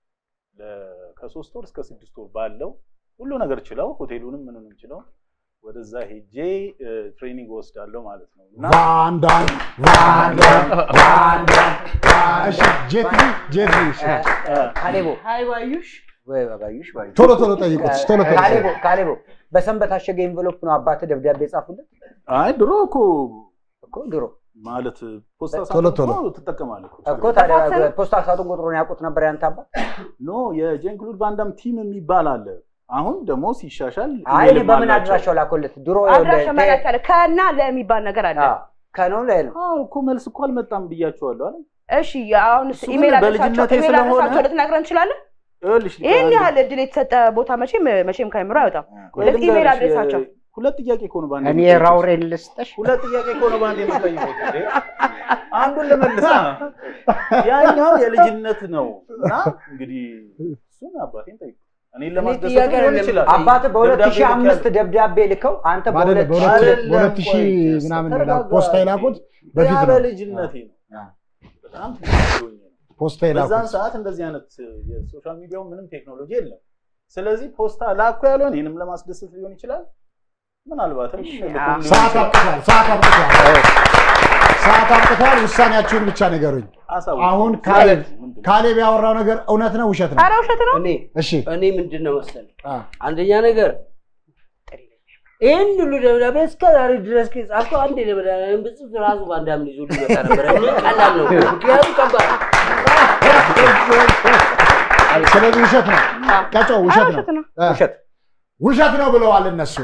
ለ- ከሶስት ወር እስከ ስድስት ወር ባለው ሁሉ ነገር ችለው ሆቴሉንም ምንም ችለው ወደዛ ሄጄ እ፣ ትሬኒንግ ወስዳለሁ ማለት ነው እና ቫንዳም ቫንዳም ቫንዳም እሺ ጄትሊ ጄትሊ እሺ ካሌቦ ሀይ ባዩሽ ወይ ባዩሽ ባዩሽ ቶሎ ቶሎ ጠይቁት ቶሎ ቶሎ ካሌቦ ካሌቦ በሰንበት አሸገ ኤንቨሎፕ ነው አባትህ ደብዳቤ ጻፉለት አይ ድሮ እኮ እኮ ድሮ ማለት ፖስታ ቶሎ ሳጥን ቶሎ። እኮ ትጠቀማለህ እኮ። እኮ ታዲያ ፖስታ ሳጥን ቁጥሩን ያውቁት ነበር ያንተ አባት ኖ የጄን ክሉድ ቫንዳም ቲም የሚባል አለ። አሁን ደግሞ ሲሻሻል አይ እኔ ኢሜይልም በምን አላቸው። አድራሻው ላኮለት ድሮ አድራሻ መላክ ያለ ከና ለሚባል ነገር አለ። ከነው ላይ ነው አዎ እኮ መልስ እኮ አልመጣም ብያቸዋለሁ አይደል? እሺ አሁን እሱ ግን ኢሜል አድረሳቸው በልጅነቴ ኢሜል ስለሆነ- አድረሳቸው ልትነግረን እንችላለን? ይኸውልሽ ይህን አንድ- ያህል እድል የተሰጠ ቦታ መቼም መቼም ከአእምሮ አይወጣም። ቆይ ሁለት ኢሜል ልንገርሽ፣ አድሬሳቸው የ- ሁለት ጥያቄ እኮ ነው በአንድ እኔ የምትጠይቁት። ራውሬን ልስጥሽ። ሁለት ጥያቄ እኮ ነው በአንድ የምትጠይቁት እንዴ? አንዱን ልመልሳ ያኛው የልጅነት ነው እና እንግዲህ እሱን አባቴን ጠይቁ። እኔን ለማስደሰት ጥያቄ ሊሆን አይደለም። ይችላል። አባትህ በሁለት ደብዳቤ ሺህ አምስት ልኬያለሁ። ደብዳቤ ልከው አንተ አይደለም በሁለት በሁለት አይደለም፣ በሁለት ሺህ ቆይ፣ ምናምን ተረጋጋ። ፖስታ የላኩት በፊት ያ ነው በልጅነቴ ነው። በጣም ትንሽ ሆኜ ነው። ፖስታ በዛን የላኩት ሰዓት እንደዚህ አይነት የሶሻል ሚዲያው ምንም ቴክኖሎጂ የለም። ስለዚህ ፖስታ ላኩ ያለው እኔንም ለማስደሰት ሊሆን ይችላል። ምናልባትም ልኩም ሊሆን ሰዓት ይችላል። አብቅቷል ሰዓት አብቅቷል ሰዓት አብቅቷል ውሳኔያችሁን ብቻ ንገሩኝ አሳውቁ። አሁን ስለዚህ ካሌብ ምንድን ነው? ካሌብ ያወራው ነገር እውነት ነው ውሸት ነው ኧረ ውሸት ነው። እኔ እሺ እኔ ምንድን ነው መሰለህ አ፣ አንደኛ ነገር ይህን ሁሉ ደብዳቤ እስከ ዛሬ ድረስ ከጻፍከው አንድ ደብዳቤ ብጽፍ ራሱ ባንዳምን ይዞ ሊመጣ ነበረ። እኔ ቀላል ነው፣ ምክንያቱም ከባድ ነው። ስለዚህ ውሸት ነው ቀጮ ውሸት ነው ውሸት ነው። አ፣ ውሸት ውሸት ነው ብለዋል እነሱ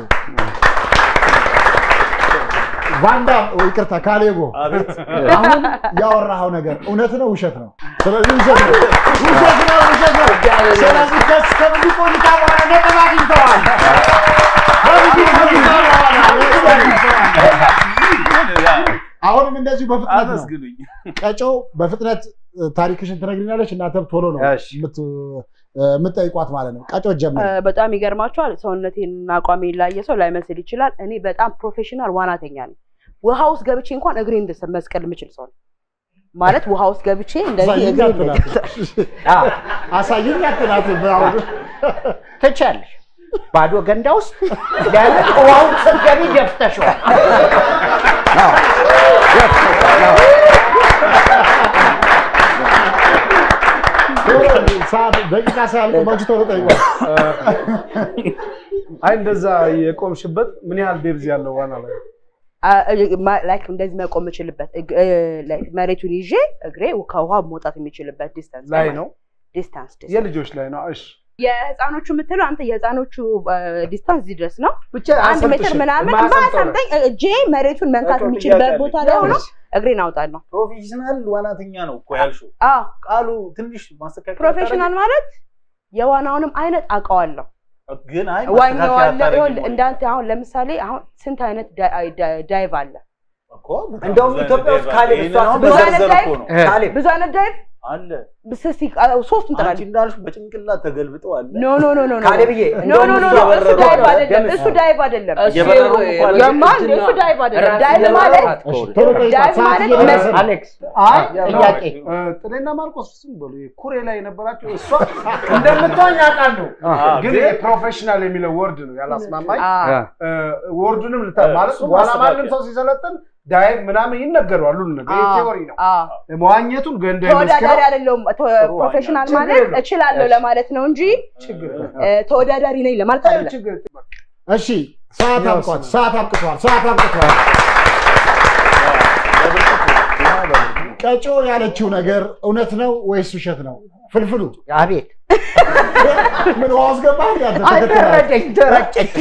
ቫንዳ ይቅርታ ካሌቦ አቤት አሁን ያወራኸው ነገር እውነት ነው ውሸት ነው ስለዚህ ውሸት ነው ውሸት ነው ውሸት ነው ስለዚህ ከስ ከብዙ ቆይታ በኋላ ነጥብ አግኝተዋል ከብዙ ቆይታ በኋላ ነጥብ አግኝተዋል አሁንም እንደዚሁ በፍጥነት ነው አመስግኑኝ። ቀጮ በፍጥነት እ፣ ታሪክሽን ትነግሪናለች እናንተም ቶሎ ነው እሺ። የምት- እ፣ የምትጠይቋት ማለት ነው ቀጮ ጀምር እ፣ በጣም ይገርማቸዋል። ሰውነቴንና አቋሜን ላየ ሰው ላይመስል ይችላል። እኔ በጣም ፕሮፌሽናል ዋናተኛ ነኝ። ውሃ ውስጥ ገብቼ እንኳን እግሬ እንድስ መስቀል የምችል ሰው ነኝ። ማለት ውሃ ውስጥ ገብቼ እንደዚህ አሳይኝ እግሬ አትላት አሳይኝ አትላት አሁን ትችያለሽ። ባዶ ገንዳ ውስጥ ለምን ውሃውን ስትገቢ ደፍተሽዋል? አዎ፣ ደፍተሽዋል። አዎ። ሰዓት ደቂቃ ሳያልቅባችሁ ቶሎ ጠይቋል። አይ እንደዛ የቆምሽበት ምን ያህል ዴብዝ ያለው ዋና ላይ ላይክ እንደዚህ መቆም የምችልበት እግ- እ፣ like መሬቱን ይዤ እግሬ ከውሃ መውጣት የሚችልበት ዲስታንስ ላይ ነው ዲስታንስ የልጆች ላይ ነው እሺ የህፃኖቹ የምትለው አንተ የህፃኖቹ ዲስታንስ እዚህ ድረስ ነው። ብቻ አንድ ሜትር አያሰልጥሽም። ምናምን የማያሰልጠው ማሳምጠኝ እጄ መሬቱን መንካት በቃ የሚችልበት ጥያቄ ቦታ አለኝ። ላይ ሆኖ እግሬን አውጣለሁ። ፕሮፌሽናል ዋናተኛ ነው እኮ ያልሽው። አዎ ቃሉ ትንሽ ማስተካከል ፕሮፌሽናል ማለት የዋናውንም አይነት አውቀዋለሁ። አታደርጊም? ግን አይ ማስተካከል ዋኛዋለሁ። አታደርጊም ይኸውልህ ወይ? እንዳንተ አሁን ለምሳሌ አሁን ስንት አይነት ዳይ- አይ- ዳይ- ዳይቭ አለ? እኮ በጣም እንደውም ብዙ ኢትዮጵያ አይነት ውስጥ ዳይቭ ካሌብ አለ። እሷ ይሄንን አሁን ብዙ አይነት መዘርዘር ዳይቭ እኮ ነው። ካሌብ ብዙ አይነት ዳይቭ አለ ስሲ ሶስቱን አንቺ ጥራለህ። እንዳልሽ በጭንቅላት ተገልብጠው አለ ኖ ኖ ኖ ኖ ኖ ካሌብዬ ኖ ኖ ኖ ኖ እሱ እየበረሩ ዳይቭ ነው። አይደለም። ደምስ እሱ ዳይቭ አይደለም። እየበረሩ እኮ አለ። የማን እሱ ዳይቭ አይደለም። ዳይቭ ማለት ቶሎ ጠይቋል። ዳይቭ ሰዓት ማለት እየደረሰ ነው። አሌክስ አይ ጥያቄ እ፣ ጥሌና ማርቆስ ዝም በሉ ይሄ ኩሬ ላይ የነበራቸው እሷ እንደምትዋኝ አውቃለሁ ግን ይሄ ፕሮፌሽናል የሚለው ወርድ ነው ያላስማማኝ አዎ እ፣ ወርዱንም ልታ ማለት እሱ በኋላ ማስተካከያ። ማንም ሰው ሲሰለጥን ዳይቭ ምናምን ይነገረዋል ሁሉ ነገር ይሄ አዎ ቴዎሪ ነው አዎ መዋኘቱን ገንዳ ተወዳዳሪ አይደለሁም። ፕሮፌሽናል ችግር ማለት የለውም። እችላለሁ ለማለት ነው እንጂ ችግር እ፣ ተወዳዳሪ ነኝ ለማለት አይደለም። ችግር እሺ ሰዓት አብቅቷል። ሰዓት አብቅቷል። ሰዓት አብቅቷል። ቀጮ ያለችው ነገር እውነት ነው ወይስ ውሸት ነው? ፍልፍሉ አቤት ምን ውሃ ውስጥ ገባህ? እንዴ አንተ ተከትለህ? አደረደኝ ተረጨች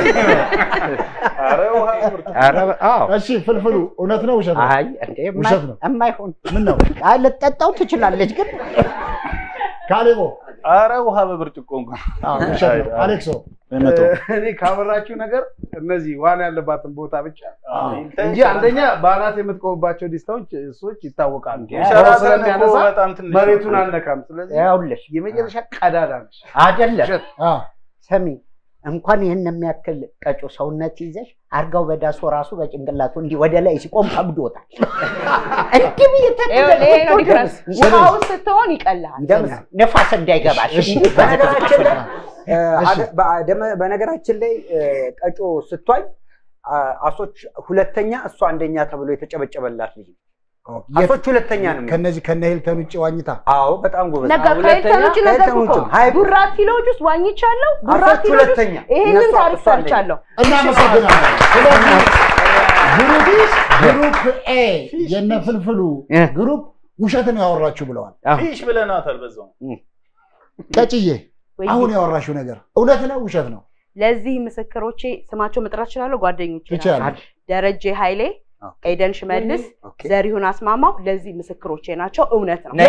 ኧረ ውሃ ምርጥ ኧረ አዎ እሺ ፍልፍሉ እውነት ነው ውሸት ነው? አይ እንዴ የማይ- ውሸት ነው። የማይሆን ምን ነው አይ ልትጠጣው ትችላለች ግን ካሌቦ? ኧረ ውሃ በብርጭቆ እንኳን አዎ ውሸት ነው። አሌክሶ በመቶ እኔ ካመራችሁ ነገር እነዚህ ዋና ያለባትን ቦታ ብቻ አዎ። እንጂ አንደኛ በአናት የምትቆምባቸው ዲስታዎች እሶች ይታወቃሉ። ሸራተን እኮ ስለሚያነሳ በጣም ትንሽ መሬቱን ነው። አልነካም። ስለዚህ ያውልሽ የመጨረሻ ቀዳዳ ነች። አይደለም አ ሰሚ እንኳን ይህን የሚያክል ቀጮ ሰውነት ይዘሽ አርጋው በዳሶ ራሱ በጭንቅላቱ እንዲህ ወደ ላይ ሲቆም ከብዶታል። እንዲህ ብዬ ይኸውልህ ይሄ ነው ዲፍረንስ። ተጠቅሞ ውሃ ውስጥ ስትሆን ይቀልሃል። ደምስ ነፋስ እንዳይገባሽ እሺ። በነገራችን ላይ እ፣ እሺ። አደ- በአደመ- በነገራችን ላይ እ፣ ቀጮ ስትዋኝ አ- አሶች ሁለተኛ እሷ አንደኛ ተብሎ የተጨበጨበላት ልጅ የት- አሶች ሁለተኛ ነው የሚሆኑት። ከነዚህ ከነ ሂልተን ውጭ ዋኝታ አዎ በጣም ጎበዝ ነገር ሁለተኛ ከሄልተን ውጭ ነገር ከሄልተን እኮ ውጭ ሀይ ቡራቲሎች ውስጥ ዋኝቻለሁ። አሶች ቡራቲሎች ውስጥ ሁለተኛ ይሄንን እነሱ ታሪክ እሷ አንደኛ። ሰርቻለሁ። እናመሰግናለን። ስለዚህ ግሩፕ ኤ የነ ፍልፍሉ እ። ግሩፕ ውሸት ነው ያወራችሁ ብለዋል። ፊሽ ብለናታል በዛው ቀጭዬ ወይ አሁን ያወራችሁ ነገር እውነት ነው ውሸት ነው? ለዚህ ምስክሮቼ ስማቸው መጥራት እችላለሁ። ጓደኞቼ ናቸው። ትችላለች። ደረጀ ኃይሌ፣ ኤደን ሽመልስ፣ ኦኬ። ዘሪሁን አስማማው ለዚህ ምስክሮቼ ናቸው። እውነት ነው።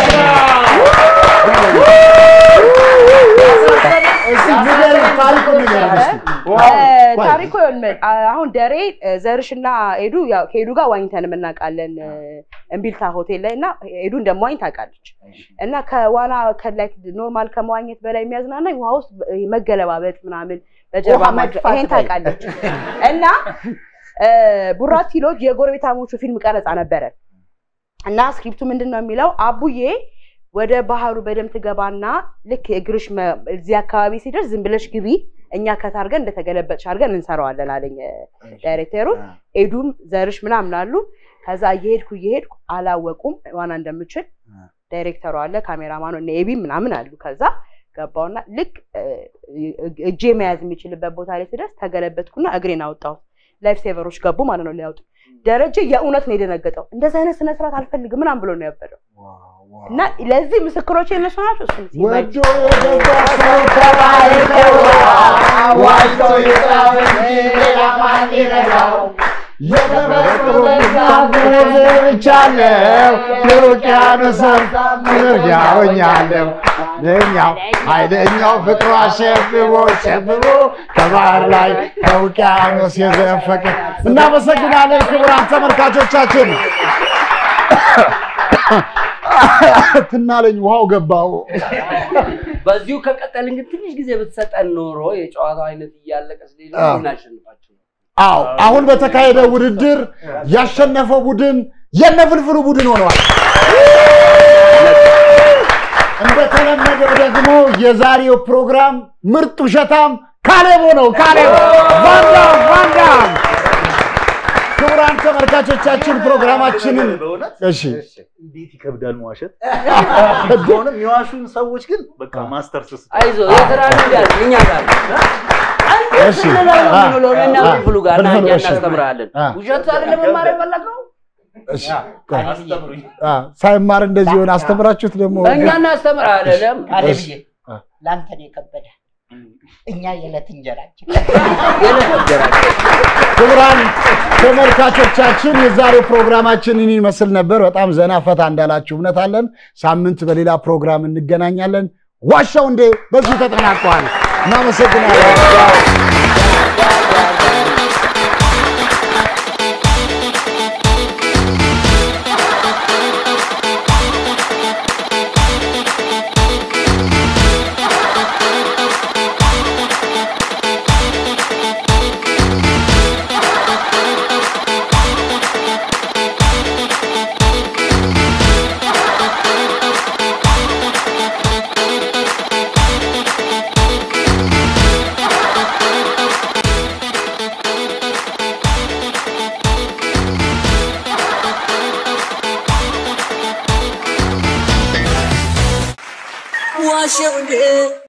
እስኪ ንገሪኝ፣ ታሪኩን ንገሪኝ እስኪ። እ፣ ታሪኩ ይኸውልህ፣ አ- አሁን ደሬ እ፣ ዘርሽና ኤዱ ያው ከኤዱ ጋር ዋኝተን የምናውቃለን እ፣ እምቢልታ ሆቴል ላይ እና ኤዱ እንደመዋኝ ታውቃለች። እና ከዋና ከላይክ ኖርማል ከመዋኘት በላይ የሚያዝናናኝ ውሃ ውስጥ እ፣ መገለባበጥ ምናምን በጀርባ ውሃ ማድረግ መድፋት ይሄን ላይ። ታውቃለች። እና እ፣ ቡራቲሎች የጎረቤታሞቹ ፊልም ቀረጻ ነበረ እና ስክሪፕቱ ምንድን ነው የሚለው አቡዬ ወደ ባህሩ በደንብ ትገባና ልክ እግርሽ መ- እዚህ አካባቢ ሲደርስ ዝም ብለሽ ግቢ እኛ ከታርገን እንደተገለበጥሽ አድርገን እንሰራዋለን አለኝ እ፣ ዳይሬክተሩ። ኤዱም ዘርሽ ምናምን አሉ። ከዛ እየሄድኩ እየሄድኩ አላወቁም ዋና እንደምችል። ዳይሬክተሩ አለ፣ ካሜራማኑ እነ ኤቢ ምናምን አሉ። ከዛ ገባውና ልክ እ፣ እጄ መያዝ የሚችልበት ቦታ ላይ ስደርስ ተገለበጥኩና እግሬን አወጣሁት። ላይፍ ሴቨሮች ገቡ ማለት ነው ሊያወጡ። ደረጀ የእውነት ነው የደነገጠው። እንደዚህ አይነት ስነ ስርዓት አልፈልግም ምናምን ብሎ ነው ያበደው። እና ለዚህ ምስክሮች የነሱ ናቸው። እሱን ሲመች ወዶ የገባ ሰው ተባይተው ዋጅቶ ይጻፍ እንጂ ሌላ ማን ይረዳው? የተፈጥሮ ብቻለው የውቅያኖስን መርጃ ሆኛለሁ። ለኛው ኃይለኛው ፍቅሩ አሸብቦ ሸብቦ ከባህር ላይ ከውቅያኖስ የዘፈቀ። እናመሰግናለን ክቡራን ተመልካቾቻችን። ትናለኝ ውሃው ገባው። በዚሁ ከቀጠልን ግን ትንሽ ጊዜ ብትሰጠን ኖሮ የጨዋታው አይነት እያለቀ ስለሌለ አዎ። እናሸንፋቸው። አዎ አሁን በተካሄደ ውድድር ያሸነፈው ቡድን የነፍልፍሉ ቡድን ሆነዋል። እንደተለመደው ደግሞ የዛሬው ፕሮግራም ምርጥ ውሸታም ካሌቦ ነው። ካሌቦ ቫንዳም ቫንዳም ክቡራን ክቡራን ተመልካቾቻችን ፕሮግራማችንን በእውነት እሺ እንዴት ይከብዳል መዋሸት። ሆነም የሚዋሹን ሰዎች ግን በቃ ማስተር ስስ አይዞህ የስራ ልምድ ያለ እኛ ጋር እሺ ስንለው ነው አ- የምንውለው እኔና አ- ፍልፍሉ ጋር እና ፍልፍሉ፣ እኛ እሺ። እናስተምርሃለን። አ። ውሸት አይደለም መማር የፈለግነው እሺ ቆይ። አ፣ ሳይማር እንደዚህ ሆነ አስተምራችሁት ደግሞ እኛ እናስተምርሃለን። ካሌብዬ ለአንተ ነው የከበደ። እኛ የዕለት እንጀራችን ክቡራን ተመልካቾቻችን የዛሬው ፕሮግራማችን ይህን ይመስል ነበር። በጣም ዘና ፈታ እንዳላችሁ እምነት አለን። ሳምንት በሌላ ፕሮግራም እንገናኛለን። ዋሻው እንዴ በዚሁ ተጠናቋል። እናመሰግናለን። ዋሸው እንዴ